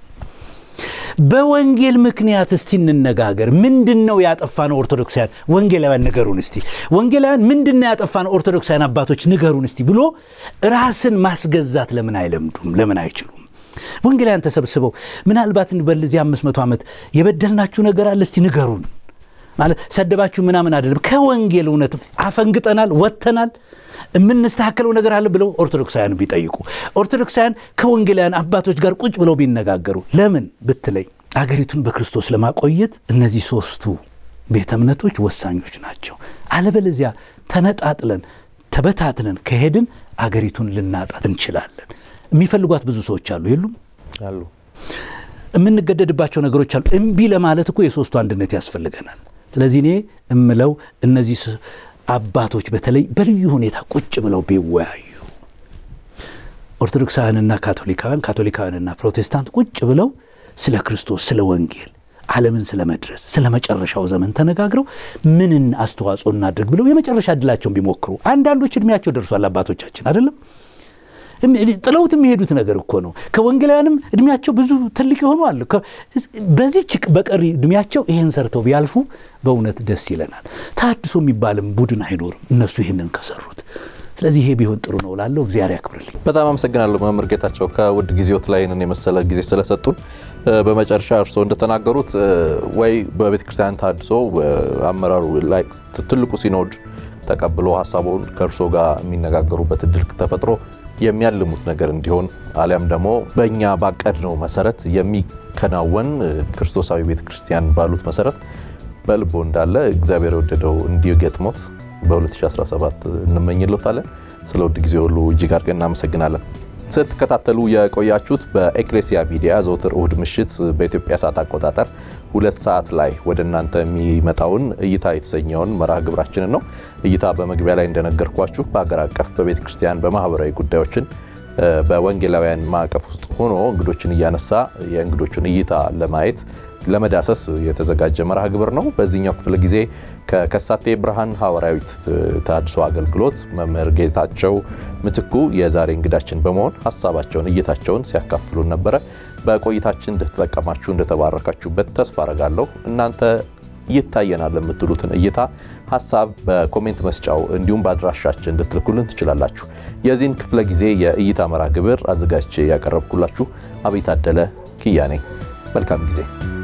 በወንጌል ምክንያት እስቲ እንነጋገር። ምንድን ነው ያጠፋነው? ኦርቶዶክሳውያን ወንጌላውያን ንገሩን እስቲ። ወንጌላውያን ምንድን ነው ያጠፋነው? ኦርቶዶክሳውያን አባቶች ንገሩን እስቲ ብሎ ራስን ማስገዛት ለምን አይለምዱም? ለምን አይችሉም? ወንጌላውያን ተሰብስበው ምናልባት በዚህ አምስት መቶ ዓመት የበደልናችሁ ነገር አለ እስቲ ንገሩን ማለት ሰደባችሁ ምናምን አይደለም። ከወንጌል እውነት አፈንግጠናል፣ ወጥተናል፣ የምንስተካከለው ነገር አለ ብለው ኦርቶዶክሳውያን ቢጠይቁ፣ ኦርቶዶክሳውያን ከወንጌላውያን አባቶች ጋር ቁጭ ብለው ቢነጋገሩ፣ ለምን ብትለኝ አገሪቱን በክርስቶስ ለማቆየት እነዚህ ሶስቱ ቤተ እምነቶች ወሳኞች ናቸው። አለበለዚያ ተነጣጥለን ተበታትነን ከሄድን አገሪቱን ልናጣት እንችላለን። የሚፈልጓት ብዙ ሰዎች አሉ የሉም አሉ የምንገደድባቸው ነገሮች አሉ። እምቢ ለማለት እኮ የሶስቱ አንድነት ያስፈልገናል። ስለዚህ እኔ እምለው እነዚህ አባቶች በተለይ በልዩ ሁኔታ ቁጭ ብለው ቢወያዩ፣ ኦርቶዶክሳውያንና ካቶሊካውያን፣ ካቶሊካውያንና ፕሮቴስታንት ቁጭ ብለው ስለ ክርስቶስ፣ ስለ ወንጌል፣ ዓለምን ስለ መድረስ፣ ስለ መጨረሻው ዘመን ተነጋግረው ምንን አስተዋጽኦ እናድርግ ብለው የመጨረሻ እድላቸውን ቢሞክሩ። አንዳንዶች እድሜያቸው ደርሷል አባቶቻችን አይደለም ጥለውት የሚሄዱት ነገር እኮ ነው። ከወንጌላውያንም እድሜያቸው ብዙ ትልቅ የሆኑ አሉ። በዚች በቀሪ እድሜያቸው ይህን ሰርተው ቢያልፉ በእውነት ደስ ይለናል። ተሐድሶ የሚባልም ቡድን አይኖርም እነሱ ይህንን ከሰሩት። ስለዚህ ይሄ ቢሆን ጥሩ ነው ላለው እግዚአብሔር ያክብርልኝ። በጣም አመሰግናለሁ መምህር ጌታቸው ከውድ ጊዜዎት ላይ ይህንን የመሰለ ጊዜ ስለሰጡን። በመጨረሻ እርስዎ እንደተናገሩት ወይ በቤተ ክርስቲያን ተሐድሶ አመራሩ ላይ ትልቁ ሲኖድ ተቀብሎ ሀሳቡን ከእርስዎ ጋር የሚነጋገሩበት እድል ተፈጥሮ የሚያልሙት ነገር እንዲሆን አሊያም ደግሞ በእኛ ባቀድነው መሰረት የሚከናወን ክርስቶሳዊ ቤተ ክርስቲያን ባሉት መሰረት በልቦ እንዳለ እግዚአብሔር የወደደው እንዲገጥሞት በ2017 እንመኝሎታለን። ስለ ውድ ጊዜ ሁሉ እጅግ አድርገን እናመሰግናለን። ስትከታተሉ የቆያችሁት በኤክሌሲያ ሚዲያ ዘውትር እሁድ ምሽት በኢትዮጵያ ሰዓት አቆጣጠር ሁለት ሰዓት ላይ ወደ እናንተ የሚመጣውን እይታ የተሰኘውን መርሃ ግብራችንን ነው። እይታ በመግቢያ ላይ እንደነገርኳችሁ በሀገር አቀፍ በቤተ ክርስቲያን በማህበራዊ ጉዳዮችን በወንጌላውያን ማዕቀፍ ውስጥ ሆኖ እንግዶችን እያነሳ የእንግዶቹን እይታ ለማየት ለመዳሰስ የተዘጋጀ መርሃ ግብር ነው። በዚህኛው ክፍለ ጊዜ ከከሳቴ ብርሃን ሐዋርያዊት ተሐድሶ አገልግሎት መምህር ጌታቸው ምትኩ የዛሬ እንግዳችን በመሆን ሀሳባቸውን እይታቸውን ሲያካፍሉን ነበረ። በቆይታችን እንደተጠቀማችሁ እንደተባረካችሁበት ተስፋ አረጋለሁ። እናንተ ይታየናል የምትሉትን እይታ ሀሳብ በኮሜንት መስጫው እንዲሁም በአድራሻችን እንድትልኩልን ትችላላችሁ። የዚህን ክፍለ ጊዜ የእይታ መርሃ ግብር አዘጋጅቼ ያቀረብኩላችሁ አብይ ታደለ ክያ ነኝ። መልካም ጊዜ